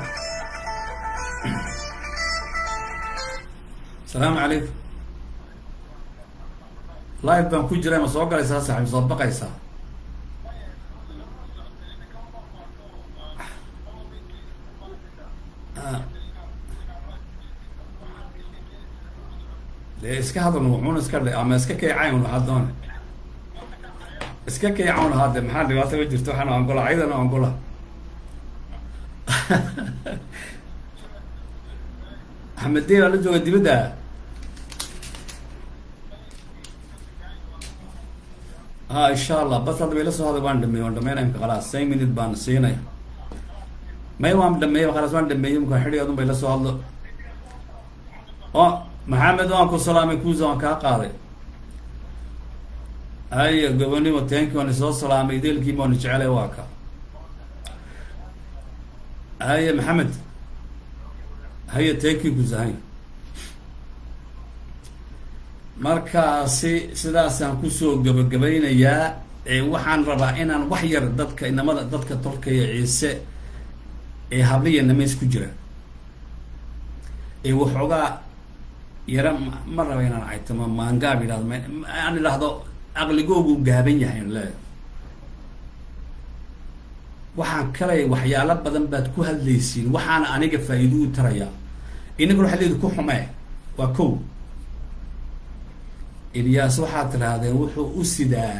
asalaamu calaykum live baan ku jira ma soo galaysaa saaxib soo baqaysaa dee iska hadalna wuxuuna iska dhe ama iska keecayn waxaa doona iska keecawn haade maxaa dhibaato ma jirto waxaana angola ayadana angola axmed dey baa la jooga dibadda ha insha allah bas hadda bay la soo haday waan dhameey waan dhameynaya imka khalaas same minute baan siinaya may waan dhameeyey khalaas waan dhameeyey imka xidhi adun bay la soo hadlo o maxamed waan ku salaamay kuusa waan kaa qaaday haya gobonimo tenki waan isoo salaamay ideelkiima waan jecelay waa ka haya maxamed haya tenki kuusa haya markaasi sidaasaan kusoo gabagabaynayaa waxaan rabaa inaan wax yar dadka inamada dadka tolkaya ciise ee habliya namays ku jira ee waxoogaa yara ma raba inaan caytamo maangaab idhahdo aan idhaahdo aqligoogu gaaban yahay le waxaan kalay waxyaalo badan baad ku hadlaysiin waxaana aniga faa-iido u tarayaa inaguna waxaad leedi ku xumee waa ko ilyaas waxaad tidhaahdeen wuxuu u sidaa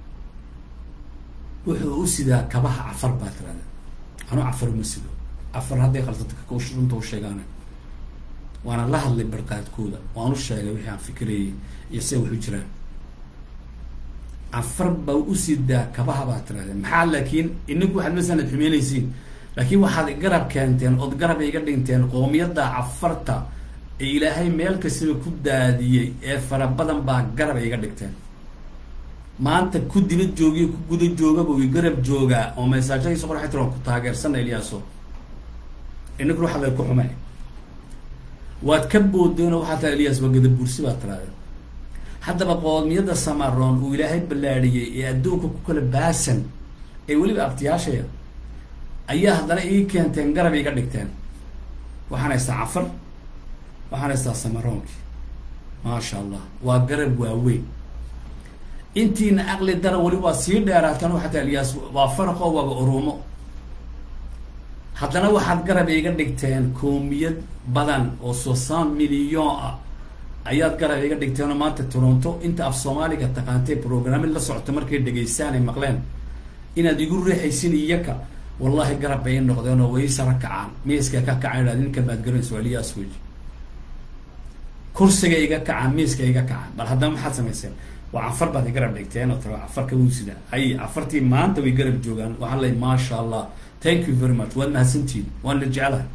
wuxuu u sidaa kabaha cafar baad tirahdeen anuu cafar uma sido cafar hadday qaldato runta u sheegaana waana la hadlay barqaadkooda waan u sheegay wixii aan fikirayay iyo se waxu jiraan cafar baa u sidaa kabaha baad tirahdeen maxaa laakiin inaku waxaad masanad xumeynaysiin laakiin waxaad garab keenteen ood garab iga dhinteen qoomiyadda cafarta ee ilaahay meel kastaba ku daadiyey ee fara badan baa garab iga dhigteen maanta ku dibad joogiyo ku guda joogaba way garab joogaa oo mesaajadiisa qorxay tiran ku taageersana ilyaaso inaku waxaad lay ku xumay waad ka boodeenoo waxaa tira ilyas waa gadabursi baad tiraadeen haddaba qoomiyadda samaroon uu ilaahay ballaadhiyey ee adduunka ku kala baasan ee weliba abtiyaashaya ayaa haddana ii keenteen garab iga dhigteen waxaan haystaa cafar waxaan haystaa samaroonkii maasha allah waa garab waaweyn intiina aqli dara weli waa sii dheeraatan waxaa taa ilyaas waa faraqoo waaba orumo haddana waxaad garab iga dhigteen koomiyad badan oo sosan milyon ah ayaad garab iga dhigteenoo maanta toronto inta af soomaaliga taqaantay programmid la socota markay dhegaystaan ay maqleen inaad igu riixaysin iyaka wallahi garab bay i noqdeen oo way sara kacaan miiska ka kacaan idhahd ninka baad garanaysa waa ilyaas weji kursiga iga kacaan miiska iga kacaan bal haddana maxaad samayseen waa cafar baad i garab dhigteen oo tara cafarka wuu sidaa hay cafartii maanta way garab joogaan waxaan leey maasha allah thank you very much waad mahadsantihin waan la jeclahay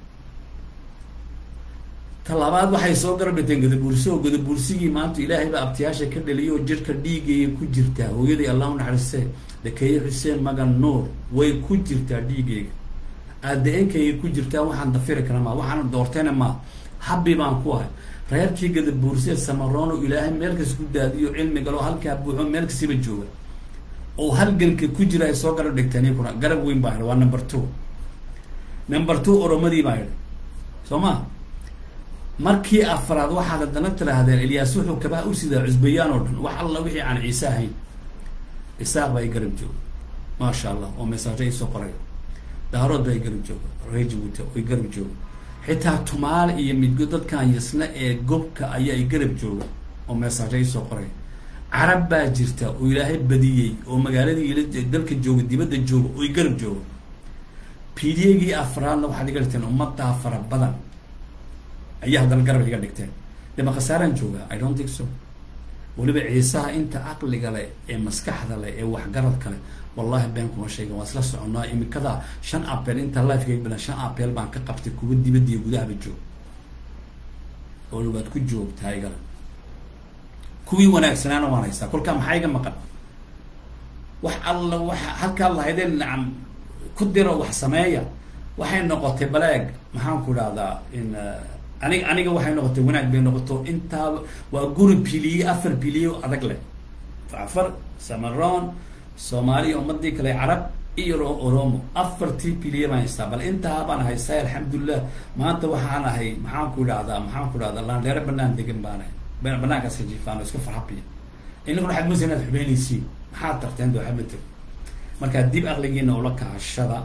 talabaad waxay soo garab dhigteen gadabuursi oo gadabuursigii maanta ilaahay baa abtiyaasha ka dhaliyay oo jirka dhiigaya ku jirtaa hooyadii allah u naxariistee dakeeye xuseen magan nuur way ku jirtaa dhiigayga aada-enkayga ku jirtaa waxaan dafiri kara maa waxaan doortayna maa habbi baan ku ahay reerkii gadabuursee samaroono ilaahay meel kas ku daadiyo cilmigaloo halkaa buuxo meel kasiba jooga oo halganka ku jira ay soo garab dhigteen iyakuna garab weyn baa yidhi waa number two number two oromadii baa yidhi soo ma markii afraad waxaad haddana tidhaahdeen ilyaas wuxuu kabaa u sidaa cusbayaan oo dhan wax alla wixii aan ciise ahayn isaaq baa i garab jooga maasha allah oo mesaajo isoo qoraya daarood baa i garab jooga ree jabuuti oo i garab jooga xitaa tumaale iyo midgo dadkan yasna ee gobka ayaa i garab jooga oo mesaajo isoo qoraya carab baa jirta oo ilaahay badiyey oo magaaladii ila dalka jooga dibadda jooga oo garab jooga p d a gii afraadna waxaad iga dhigteen ummaddaa fara badan ayaa haddana garab iga dhigteen dema khasaaraan jooga i don't think so weliba ciisaha inta caqliga leh ee maskaxda leh ee waxgaradka leh wallahi been kuma sheegan waa isla soconaa imikada shan apel inta lifekayga bilan shan apel baan ka qabtay kuwa dibadda iyo gudahaba joog oo waad ku joogtaa igala kuwii wanaagsanaana waan haystaa kolkaa maxaa iga maqan wax alla waxa halkaa lahaydeen nacam ku diro wax sameeya waxay noqotay baleeg maxaan ku idhahdaa in aniga aniga waxay noqotay wanaag bay noqoto intaaba waa guri piliye afar piliye adag leh afar samaron soomaaliya ummadii kale carab iyo oromo afartii piliye baan haystaa bal intaa baan haystaa alxamdulilah maanta waxaan ahay maxaan ku idhahdaa maxaan ku idhahdaa laandheere banaan degan baan ahay banaankaas jiifaan oo iska farxabiya inaguna waxaad moodaysa inaad xubeynaysiin maxaad tarteen doo xamateg markaa dib aqligiina ula kahashada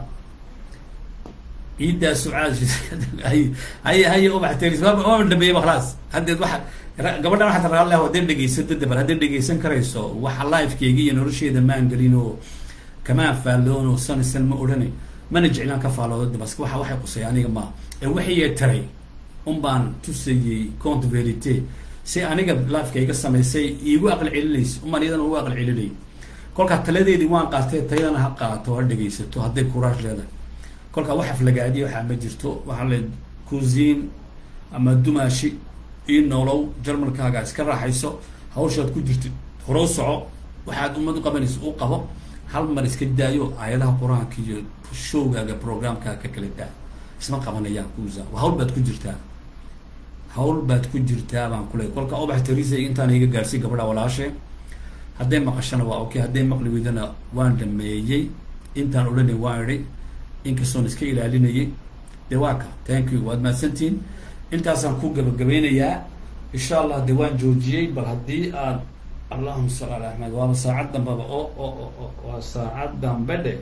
ciiddaa sucaad hay hay hay ubax teris waa dhameeyey ba khalaas haddeed waxa gabadhan waxaad raallah hadday dhegaysato dabar hadday dhegaysan karayso waxa lifekeyga iyo nolosheeda maan gelin oo kamaan faalloon oo san san ma odhanay mana jeclaan ka faalloodo dabas waxa waxay qusay aniga ma ee waxay taray un baan tusayey cont verite si aniga lifekayga samaysay iigu aqal celinaysa umaan iyadana ugu aqal celinay kolkaa taladeedii waan qaatay tayadana ha qaato ha dhegaysato hadday kuraash leedahay kolkaa wax aflagaadiya waxaa ma jirto waxaa le kusin ama dumaashi io noolow jarmalkaaga iska raaxayso hawshaad ku jirtid horow soco waxaad ummad u qabanayso u qabo hal mar iska daayo aayadaha qur-aanka iyo showgaaga programkaaga ka kala daa isma qabanayaan kuusa hawl baad ku jirtaa hawl baad ku jirtaa baan kuley kolka ubax terisa intaan iga gaarsiy gabadha walaashe hadday maqashana waa okay hadday maqli weydana waan dhameeyey intaan odhanay waan idhi inkastoon iska ilaalinayay de waa ka thank you waad mahadsantihin intaasaan ku gabagabeynayaa insha allah de waan joojiyey bal haddii aad allahuma salli ala axmed waaba saacad dambaba o o o waa saacad dambe dhe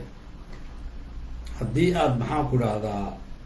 haddii aad maxaan ku dhahdaa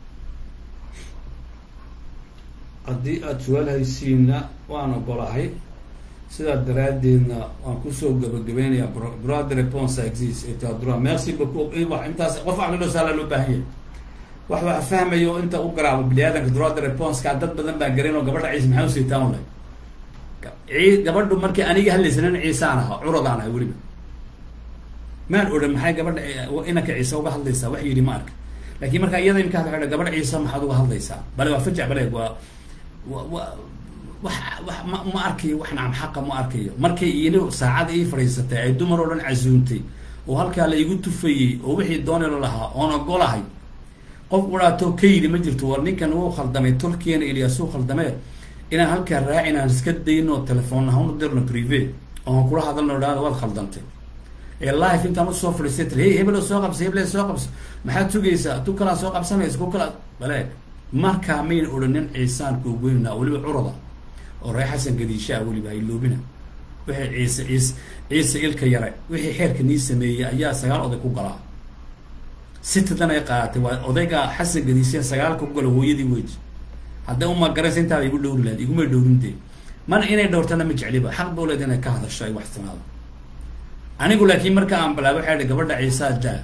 haddii aad su-aal haysiinna waan ogolahay sidaa daraaddeedna waan kusoo gabagabeynaya droit de réponse exist et droit merci beaucoup intaas qof aqlidho saala loo baahan yahay wax wax fahmayo inta u garaabo biniaadanka droit de réponse-ka dad badan baa garan oo gabadha ciise maxaa usiitaan ulay gabadhu markii aniga hadlaysanin ciisaan ahaa curadaan ahay weliba maan odhan maxay gabadha inanka ciise uga hadlaysaa wax yidhi ma arka lakin markaa iyada imka hadla gabadha ciise maxaad uga hadlaysaa bale waa fajac bale waa wa wa wax wax ma ma arkayo wax nacam xaqa ma arkayo markay iina saacada ii fadhiisatay ay dumar oo dhan casuuntay oo halkaa la igu tufayey oo wixii doonila lahaa oon ogolahay qof udhaatoo ka yidhi ma jirto war ninkan wuu khaldamay tolkiina ilyaasuu khaldamee inaan halkaa raacin aan iska dayno telefoon ahaan u dirno prive oon kula hadalno dhahda waad khaldantay ee life intaan usoo fadhiistay tiri hey hebelo soo qabsa heble soo qabso maxaad sugaysaa tu kalaa soo qabsanaysa ku kala bale markaa mayna odhanin ciisaan kuugoynaa weliba curada oo ree xasan gadiishaa weliba ay loobina wixii ciise ciise ciise ilka yare wixii xeerka nii sameeyey ayaa sagaal oday ku galaa sitadan ay qaadatay waa odayga xasan gadiisha sagaalka ku gala hooyadii weji hadday uma garaysa intaaba igu dhowri lahayd igumay dhowrintee mana inay dhowrtana ma jecliba xaq buu leed inay ka hadasho ay wax timaado anigu laakiin marka aan bilaabay waxay idhi gabadha ciisaa daa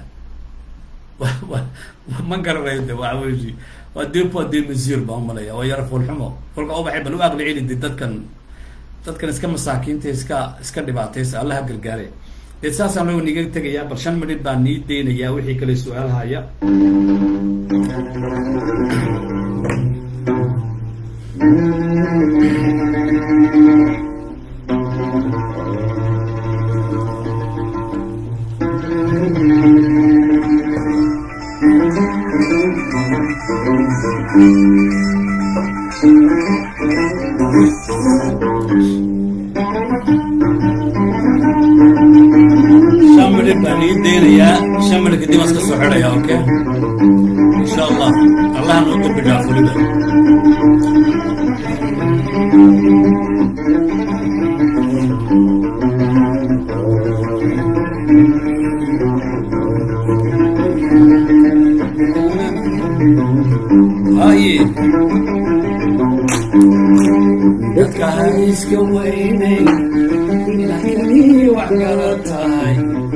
ma garanayo de waa weji waa depo de mesure baan umalaya waa yaro foolxumo kolka ubaxay bal u aqli celi de dadkan dadkan iska masaakiinta iska iska dhibaataysa allaha gargaare dee saasaan loo niga tegayaa bal shan minid baan nii deynayaa wixii kale su-aalhaya shan minid baan nii deynayaa shan minid kadib aan iska soo xidhaya okay insha allah allaha noo dambi dhaaf weliba haye dadka ha iska weynay wax kala tahay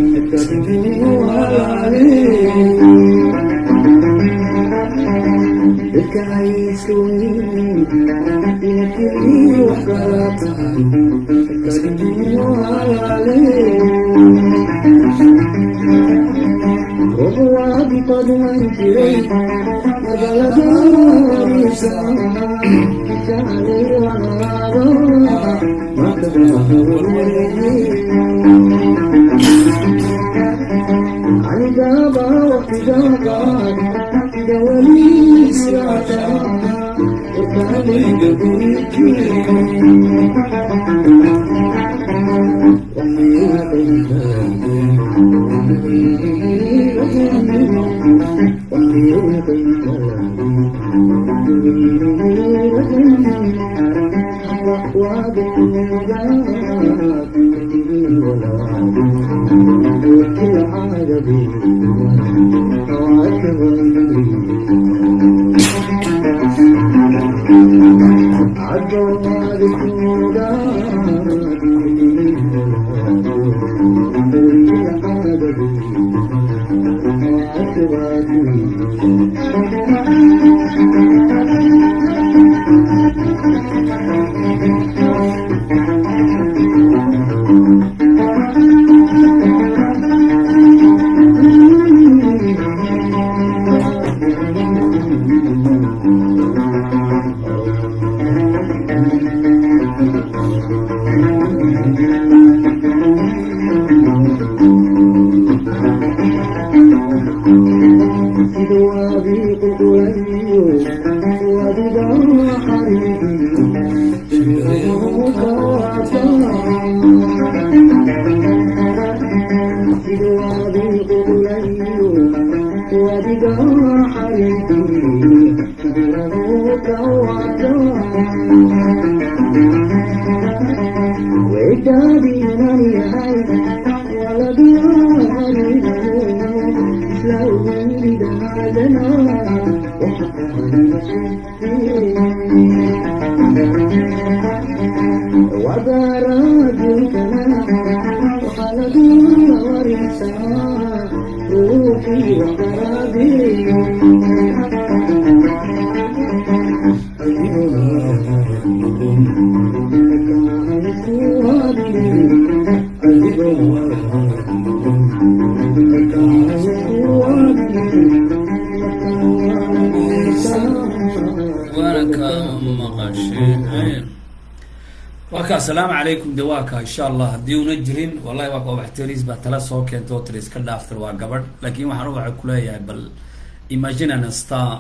asalaamu calaykum de waa ka insha allah haddii una jirin wallahi waa waxteris baa tala soo keenta oo tiri iska dhaaftir waa gabadh laakin waxaan waxa kuleeyahay bal imagine an star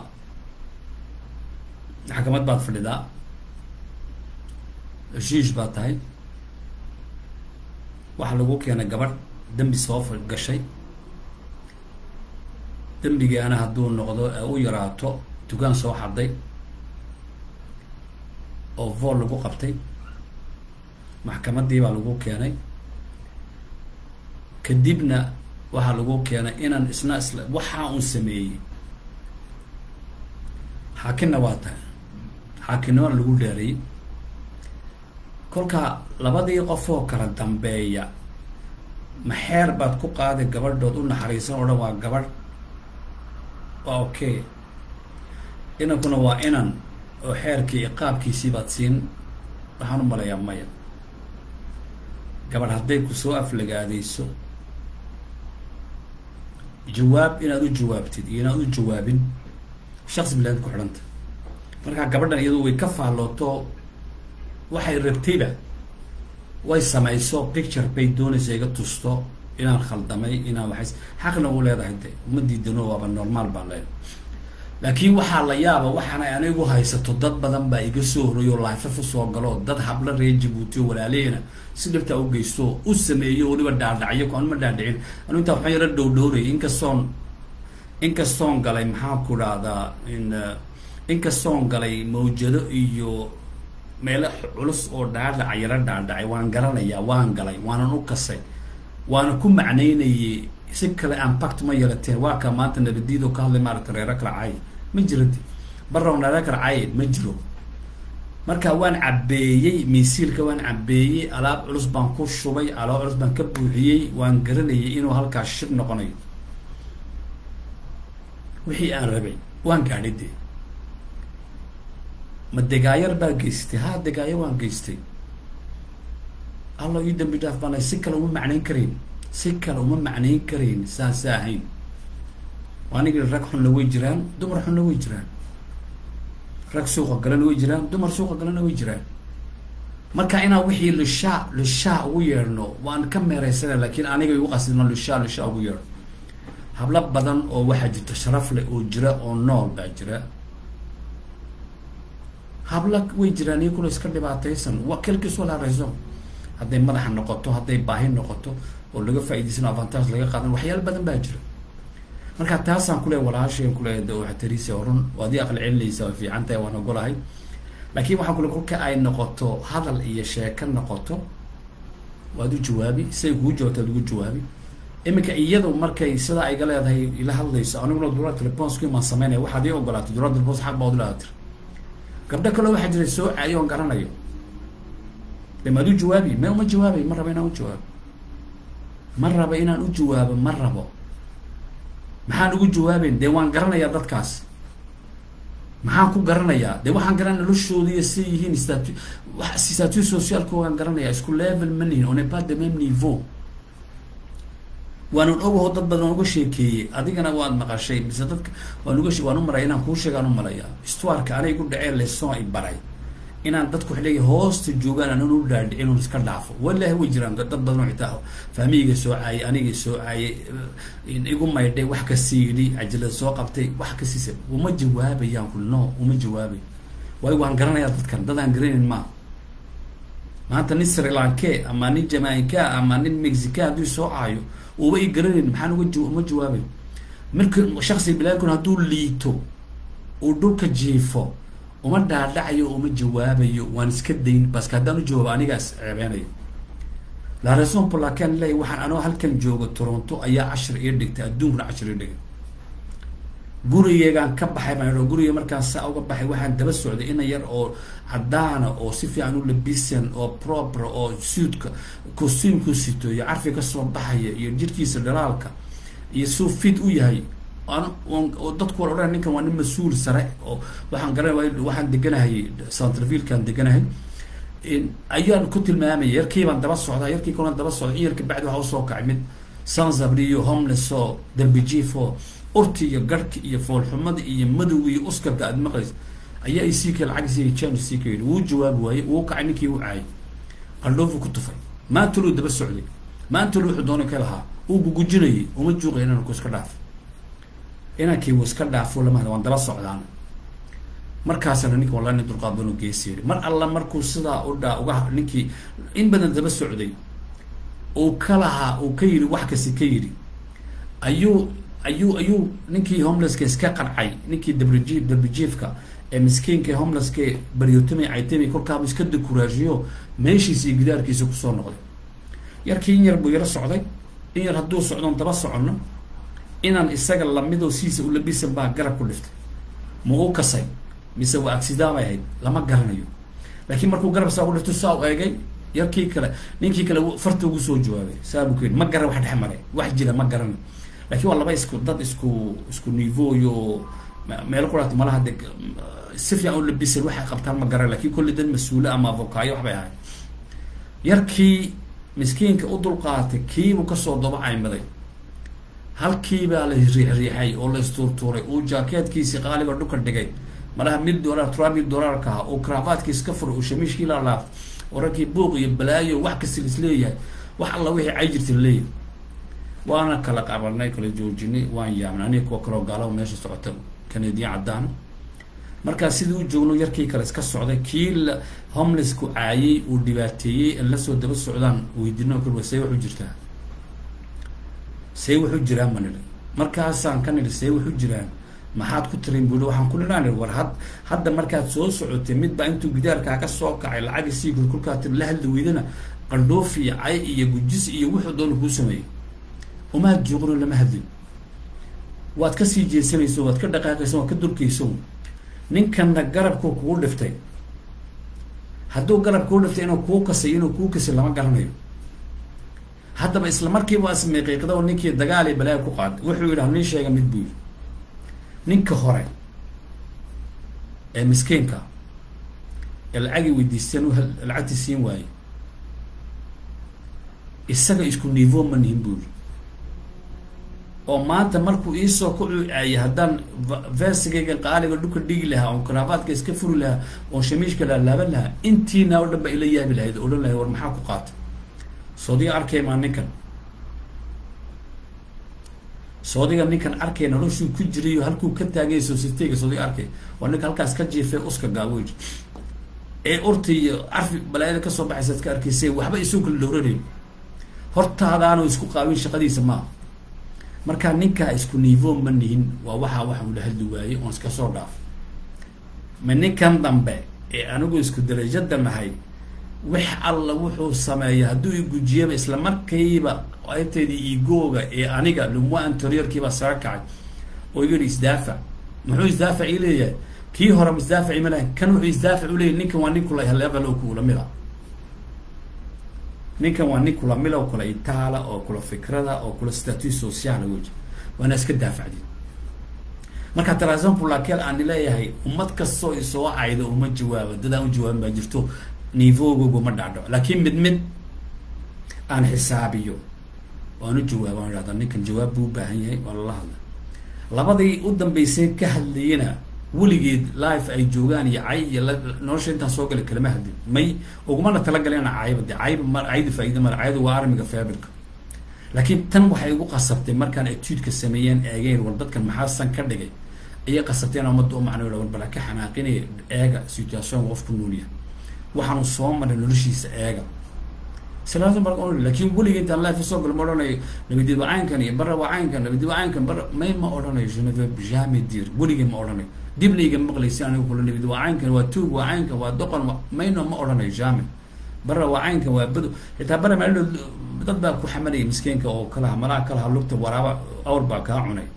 maxkamad baad fadhidaa heshiish baad tahay waxa lagu keenay gabadh dembi soo gashay dembigaana hadduu noqdo ee u yaraato dukaan soo xaday oo vool lagu qabtay maxkamadii baa lagu keenay kadibna waxaa lagu keenay inaan isna isla waxaa un sameeyey xaakinna waa tahay xaakinnimana lagu dheerayay kolka labadii qofoo kala dambeeya maxeer baad ku qaaday gabadhood u naxariisan oo dhan waa gabadh waa okay inankuna waa inan oo xeerkii iqaabkiisii baad siin waxaan u malayaa maya gabadh hadday kusoo aflagaadayso jawaab inaad u jawaabtid iyo inaad u jawaabin shaqsi bilaad ku xidhanta markaa gabadhan iyadu way ka faallooto waxay rabtayba way samayso picture bay doonaysa iga tusto inaan khaldamay inaan waxays xaqna u leedahay de uma diidano waaba normaal baan leedahay laakiin waxaa la yaaba waxaana anigu haysato dad badan baa iga soo horeeyo laifaf usoo galo dad habla reer jabuuti oo walaalehena si dhibtaa u geysto u sameeyo weliba dhaadhacyo ko anma dhaadhicin anu intaa waxaan yaro dhowdhowraya inkastoon inkastoon galay maxaan ku dhahdaa in inkastoon galay mawjado iyo meelo culus oo dhaadhaca yaro dhaadhacay waan garanayaa waan galay waanan u kasay waana ku macnaynayay si kale ampact ma yarateen waa ka maanta nabadiidoo ka hadlay maaragta reero kala caay ma jiradi barrow reero kala caay ma jiro marka waan cabeeyey miisiilka waan cabeeyey alaab culus baan ku shubay alaab culus baan ka buuxiyey waan garanayay inuu halkaas shib noqonayo wixii aan rabay waan gaadhay dee ma degaayar baa geystay ha degaayo waan geystay alla ii dambi dhaaf baan si kale uma macnayn karayn si kale uma macnayn karayn saasa ahayn anigi rag xunna way jiraan dumar xunna way jiraan rag suuqa galana way jiraan dumar suuqa galana way jiraan marka inaan wixii lishaa lishaa ugu yeedhno waan ka meeraysana laakiin aniga igu qasidno lishaa lishaa ugu yeedhno hablo badan oo waxaa jirta sharaf leh oo jira oo nool baa jira habla way jiraan iyo kula iska dhibaataysan wa kelkiis wala harayso hadday madaxa noqoto hadday baahi noqoto oo laga faa'idaysano avantage laga qaadan waxyaalo badan baa jira marka taasaan kule walaashaen kule waxtarisi run waad ii aqli celinaysa way fiican tahay waan ogolahay laakiin waxaa kule kolka ay noqoto hadal iyo sheeko noqoto waad u jawaabi siay kugu jawaabto ad ugu jawaabi iminka iyadu markay sidaa ayga leedahay ila hadlayso aniguna durada telefonsku imaan sameynaya waxaad ii ogolaatay durada telefons xaq baa udilaa tir gabdho kale waxaa jira soo caadiyo on garanayo de maad u jawaabi me uma jawaabay ma rabo inaan u jawaabo ma rabo inaan u jawaabo ma rabo maxaan ugu jawaabeyn dee waan garanayaa dadkaas maxaan ku garanayaa dee waxaan garanaya noloshooda iyo siday yihiin statu statut socialka waan garanayaa isku level ma nihin on est pas de même niveau waanan ogaho dad badan uga sheekeeyey adigana waad maqashay mise dadka waan uga waan u maraya inaan kuu sheegaan u malaya istuarka anay gu dhaceen leson i baray inaan dadku wax leeyahay hoosta joogaan anan u dhaadhicin un iska dhaafo wallahi way jiraan dad badan oo xitaa fahmiyga soo caayay aniga soo caayay igu maydhay wax kasii yidhi cajalada soo qabtay wax kasiisa uma jawaabayaan kul no uma jawaabay waayo waan garanayaa dadkan dad aan garanayn maa maanta nin sri lanke ama nin jamaica ama nin mexica hadduu soo caayo uba i garanayn maxaan uga uma jawaabay marka shaksi bilaadkun hadduu liito uu dhulka jiifo uma dhaadhacayo uma jawaabayo waan iska dayn baske haddaan u jawaabo anigaas ceebeynayo la raison pour laquelle ley waxaan anoo halkan joogo toronto ayaa cashir ii dhigtay adduunkuna cashir ii dhigay gurigeygaan ka baxay baan idho guriga markaan saa uga baxay waxaan daba socday ina yar oo cadaana oo si fiican u labisan oo proper oo suudka costuumku sito iyo carfi kasoo baxaya iyo jirkiisa dhalaalka iyo suu fit u yahay oo dadku wal odhan ninkan waa nin mas-uul sare oo waxaan garanay waxaan deganahay centrevillekaan deganahay ayaan ku tilmaamaya yarkii baan daba socdaa yarkii kalan daba socda in yarka bacdi waxa usoo kacay mid sansabriyo homeless oo dambijiif oo urti iyo garhka iyo foolxumada iyo madowga iyo uskarka aad maqlays ayaa isii ka lacag isii change sii ka yidhi wuu jawaabi waaye wuu kacay ninkii u caayay qaldhoofu ku tufay maanta luu daba socday maanta lu wuxuu doonay ka lahaa uu gugujinayay uma juuqay inaan ku iska dhaafo inankii wuu iska dhaafo lamahda waan daba socdaan markaasna ninka wallahi nin dulqaad badan u geesi yidhi mar alla markuu sidaa u dhaa uga ninkii in badan daba socday uu ka lahaa uu ka yidhi wax kasi ka yidhi ayuu ayuu ayuu ninkii homelesska iska qancay ninkii dabriji dabrijiifka ee miskiinka ee homelesska baryotami caytami kolkaaba iska dekuraajiyo meeshiisa iyo gidaarkiisa kusoo noqday yarkii in yar buu yaro socday in yar hadduu socdoon daba soconno inaan isaga lamidoo siisa u labisan baa garab ku dhiftay ma u kasay mise waa accident bay ahayd lama garanayo laakiin markuu garab saa ku dhifto saa u eegay yarkii kale ninkii kale farta ugu soo jawaabay saa buu ku yidhi ma garan wax dhex maray wax jira ma garanayo lakiin waa laba isku dad isku isku nivoyo meelo kudhaata malaha de si fiican u labisan waxay qabtaan ma garan lakin kulli dad mas-uule ama avokaayo waxbay ahay yarkii miskiinka u dulqaatay kiibuu kasoo daba caymaday halkii baa la riixriixay oo la istuurtuuray uu jaakeedkiisii qaaliba dhulka dhigay malaha mid dollar trois mil dollarka aha oo cravaatkiis ka furay uu shamiishkii laalaaf oo raggii buuq iyo balaayo wax kasta is leeyahay wax alla wixii cay jirta laleeyahay waana kala qabanay kala joojinay waan yaabnay aniga kuwa kaloo gaalaba meesha socota canadian caddaana markaa sidii u joogno yarkii kale iska socday kii la homelessku caayay uu dhibaateeyey an lasoo daba socdaan weydino kal see waxu jirtaa see waxu jiraan ma nidhi markaasaan ka nidhi see waxu jiraan maxaad ku tirin bui waxaan ku nidhaan war had hadda markaad soo socotay mid baa intuu gidaarkaa ka soo kacay lacagi sii gur kolkaa tir la hadli weydana qandhoof iyo cay iyo gujis iyo wuxuu doona kuu sameeyey umaad jooqno lama hadlin waad kasii jeesanayso waad ka dhaqaaqayso waad ka durkayso ninkanna garabku kugu dhiftay hadduu garab kuu dhiftay inuu kuu kasay inuu kuu kasay lama garanayo haddaba isla markiiba waa ismiiqiiqda oo ninkii dagaal iyo balaayo ku qaaday wuxuu yidhi nin sheega mid buu yidhi ninka hore ee miskiinka ee lacagii weydiisteen u lacagtii siin waayey isaga isku nivo ma nihin buu yidhi oo maanta markuu iisoo ku cuucaayay haddaan versigayga qaaliga dhulka dhigi lahaa oon karaabaadka iska furi lahaa oon shamiishka laalaaban lahaa intiina o dhan ba ila yaabi lahayd odhan lahayd war maxaa ku qaatay soodiga arkay maa ninkan soodiga ninkan arkay noloshuu ku jirayo halkuu ka taagay sositega soodiga arkay waa ninka halkaas ka jiifay uska gaawey ee urta iyo carfi balaayada kasoo baxaysa ad ka arkaysay waxba isoo kala dhowranayo hortaadaanu isku qaabin shaqadiisa maaha markaa ninkaa isku nivo ma nihin waa waxaa waxa ula hadli waayey oon iska soo dhaaf ma ninkan dambe ee anigu isku darajada nahay wax alla wuxuu sameeya hadduu igujiyaba isla markayba ayteedii igooga ee aniga lumwa anteriorkiibaa saga kacay oo yidhi isdaafac muxuu isdaafac ii leeyahay kii hore isdaafaci ma lahayn kan wuxuu isdaafac u leeyahy ninkan waa nin kula level oo kula mid a ninkan waa nin kula mila oo kula itaala oo kula fikrada oo kula statut sociala weji waana iska daafacdi marka tarason pulakel aan leeyahay ummad kastoo isoo cayda uma jawaaba dad aan u jawaabin baa jirto nivogogo ma dhacdho laakiin mid mid aan xisaabiyo waan u jawaaba aan idhahda ninkan jawaab buu ubaahan yahay waa lala hadla labadii u dambeysay ka hadlayena weligeed life ay joogaan iyo cay iyo nolosha intaan soo galay kalama hadlin may ugumana talagalena cayba de cayba ma cayda faaida male cayda waa armiga faabilka laakiin tan waxay igu qasabtay markaan etuudka sameeyeen eegeen war dadkan maxaa san ka dhigay ayay qasabteen ummadda u macnay war bala ka xanaaqinaya eega situation qof ku noolyahay waxaanu soo maray noloshiisa eega silaasa marka on laakiin weliga intaan life soo galo ma odhanayo nabadid waa caynkan iyo bara waa caynkan nabadid waa caynkan bara may ma odhanayo je ne veux jamais dire weligay ma odhanayo dibna iga maqlaysi aniga kula nabid waa caynkan waa tuug waa caynkan waa doqon mayno ma odhanayo jamais bara waa caynkan waa bado xitaa bara maalin dad baa ku xamanaya miskiinka oo kalaha malaha kalaha lugta waraaba awr baa kaa cunay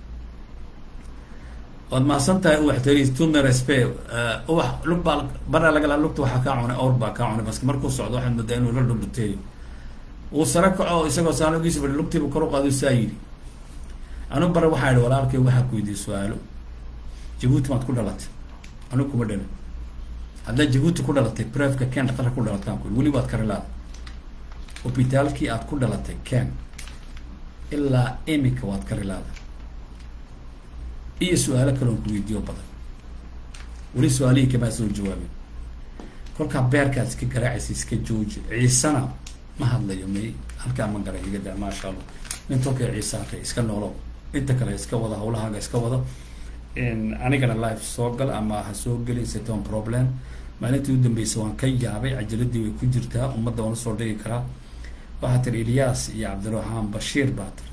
waad mahadsan tahay uwax tari tuna respe uwax lug baa bara lagala lugta waxaa kaa cunay awr baa kaa cunay baske markuu socdo waxaad moodaa inuu la dhudhuteeyo uu sare kaco isagoo saanogiisa bari lugtiibu kor u qaado saa yidhi anu bara waxaa idhi walaalkay waxaa ku weydiiyey su-aalo jabuuti maad ku dhalatay anigu kuma dhalin haddaad jabuuti ku dhalatay brefka ken dhaqarka ku dhalataan ku weli waad karilaada hopitaalkii aad ku dhalatay ken ilaa iminka waad karilaada iyo su-aalo kale oon ku weydiiyo badan weli su-aalihii kamaa soo jawaabin kolkaa beerkaad iska garaacaysa iska jooji ciisana ma hadlayo may halkaa ma garay iga daa maasha allah nin tolkay ciisaakay iska noolow inta kale iska wada hawlahaaga iska wada anigana life soo gal ama ha soo gelin seton problem maalintii u dambeysay waan ka yaabay cajaladii way ku jirtaa ummadda waan usoo dhigi karaa waxaa tiri ilyaas iyo cabdiraxmaan bashiir baa tiri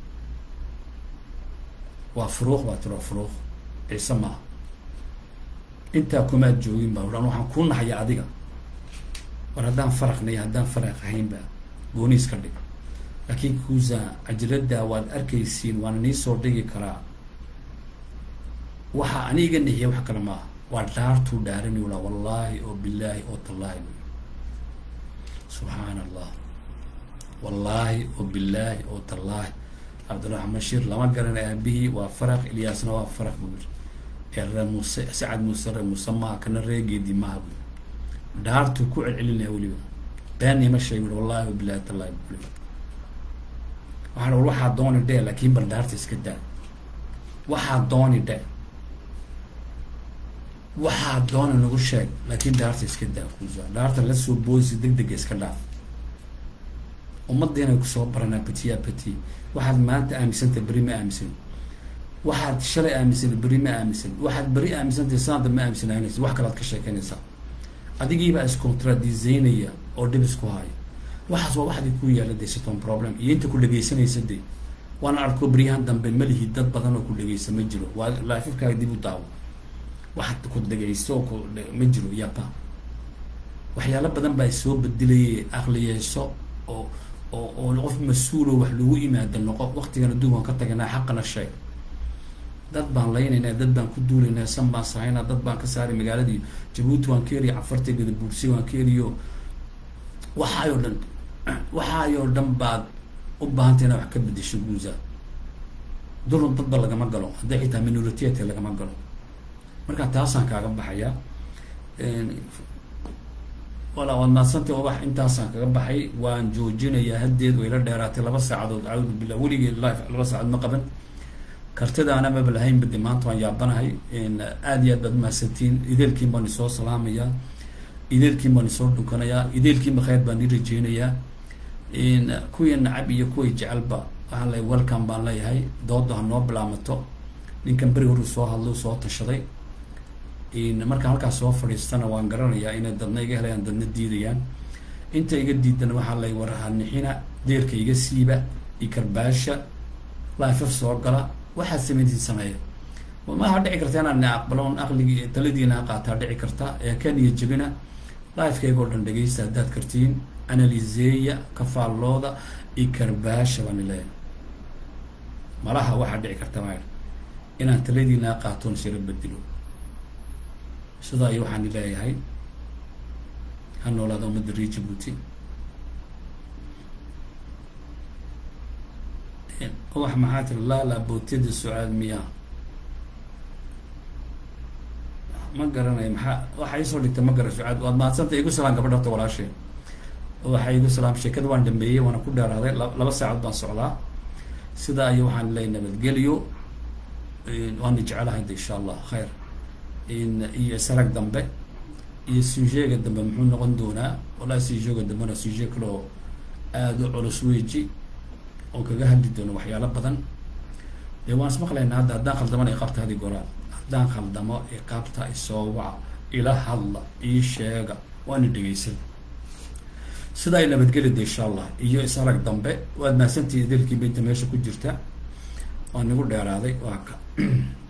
waa furuuq baa tiri waa furuuq ciise maaha intaa kumaad joogin baa odhan waxaan kuu naxaya adiga war haddaan faraqnay haddaan faraq ahaynba gooniis ka dhig laakiin kuusa cajalada waad arkaysiin waana nii soo dhigi karaa waxa aniga nixiya wax kale maaha waa dhaartuu dhaarani walaa wallaahi oo bilaahi oo tallaahi subxaana allah wallaahi oo bilaahi oo tallaahi cabdiraxmaan bashiir lama garan aabihii waa faraq ilyaasna waa faraq buu yiri ee ree muuse sacad muuse ree muuse maaha kana reegeedii maaha buu dhaartuu ku celcelinaya weliba beenima sheegi wallahi oo bilaahi tallaahi buu weliba waxaan war waxaa dooni dhe laakiin bal dhaarta iska daa waxaa dooni dhe waxaa doona nagu sheeg laakiin dhaarta iska daa kuusa dhaarta lasoo boosi deg dega iska dhaaf ummaddiinay kusoo baranaa betiya beti waxaad maanta aaminsantay beri ma aaminsan waxaad shalay aaminsantay beri ma aaminsan waxaad beri aaminsantay saanta ma aaminsananaysa wax kalaad ka sheekeynaysaa adigiibaa iscontradiseynaya oo dhib isku haayo waxaas waa waxdii ku yaala de siton problem iyo inta ku dhegaysanaysa de waana arko beryahan dambe malihi dad badan oo ku dhegaysa ma jiro waa laafifkaaga dib u daawo wax ku dhegaysto ku ma jiro yapa waxyaalo badan baa soo bedelayay aqliyeyso oo oo oo qof mas-uulo wax lagu imaada noqo waktigan adduun waan ka taganaa xaqana sheeg dad baan laynaynaa dad baan ku duulaynaa san baan sahaynaa dad baan ka saaray magaaladii jabuuti waan ka heliya cafarteegada buursi waan ka heliyo waxaayoo dhan waxaayoo dhan baad u baahantay inaa wax ka bedesho guuza dulun dadba lagama galo hadday xitaa minoritiyadka lagama galo marka taasaan kaaga baxaya wala waad maadsantay ubax intaasaan kaga baxay waan joojinayaa haddeed wayla dheeraatay laba saacadood caawdu billah weligii life laba saacadood ma qaban kartidaana maba lahayn badi maanta waan yaabanahay aad iyo aad baad umahadsantiin ideelkiin baan isoo salaamayaa ideelkiin baan isoo dhunkanayaa ideelkiinba khayr baan ii rajeynayaa kuwii nacab iyo kuway jecelba waxaan leeyahay welcome baan leeyahay dooda ha noo bilaamato ninkan beri horu soo hadlay soo tashaday markaan halkaas soo fadhiistana waan garanayaa inay dadna iga helayaan dadna diidayaan inta iga diidana waxaa lay warhanixina deerka iga siiba iyo karbaasha lifef soo gala waxaad sameyntiin sameeya maha dhici karta inaan aqbalo aqligii taladiina qaataa dhici karta ee kan iyo jebina lifekayga oo dhan dhegaysta haddaad kartiin analiseeya kafaallooda iyo karbaasha baan leeyahay malaha waxaa dhici karta maa inaan taladiina qaatoon shiro bedelo sidaa iyo waxaan leeyahay ha noolaada ummadda ree jabuuti ubax maxaa tiri laala bootida sucaad miyaa ma garanayo maxaa waxa iisoo dhigtay ma gara sucaad waad mahadsanta igu salaan gabadha horta walaashee waxa igu salaam sheekada waan dhameeyey waana ku dheeraaday laba saacood baan socdaa sidaa iyo waxaan leeyahay nabadgelyo waana jecelahay de insha allah khayr iyo sarag dambe iyo sujeega dambe muxuu noqon doonaa wallahi sujeega dambena suje kale oo aada u culus weji oo kaga hadli doono waxyaalo badan dee waan ismaqlaynaa hadda haddaan khaldamana iqaabta hadi goraa haddaan khaldamo iqaabta isoo waca ila hadla ii sheega waana dhegeysan sidaa ay nabadgelida insha allah iyo isarag dambe waad mahadsantihi delkii baynta meesha ku jirta waa nagu dheeraaday waa ka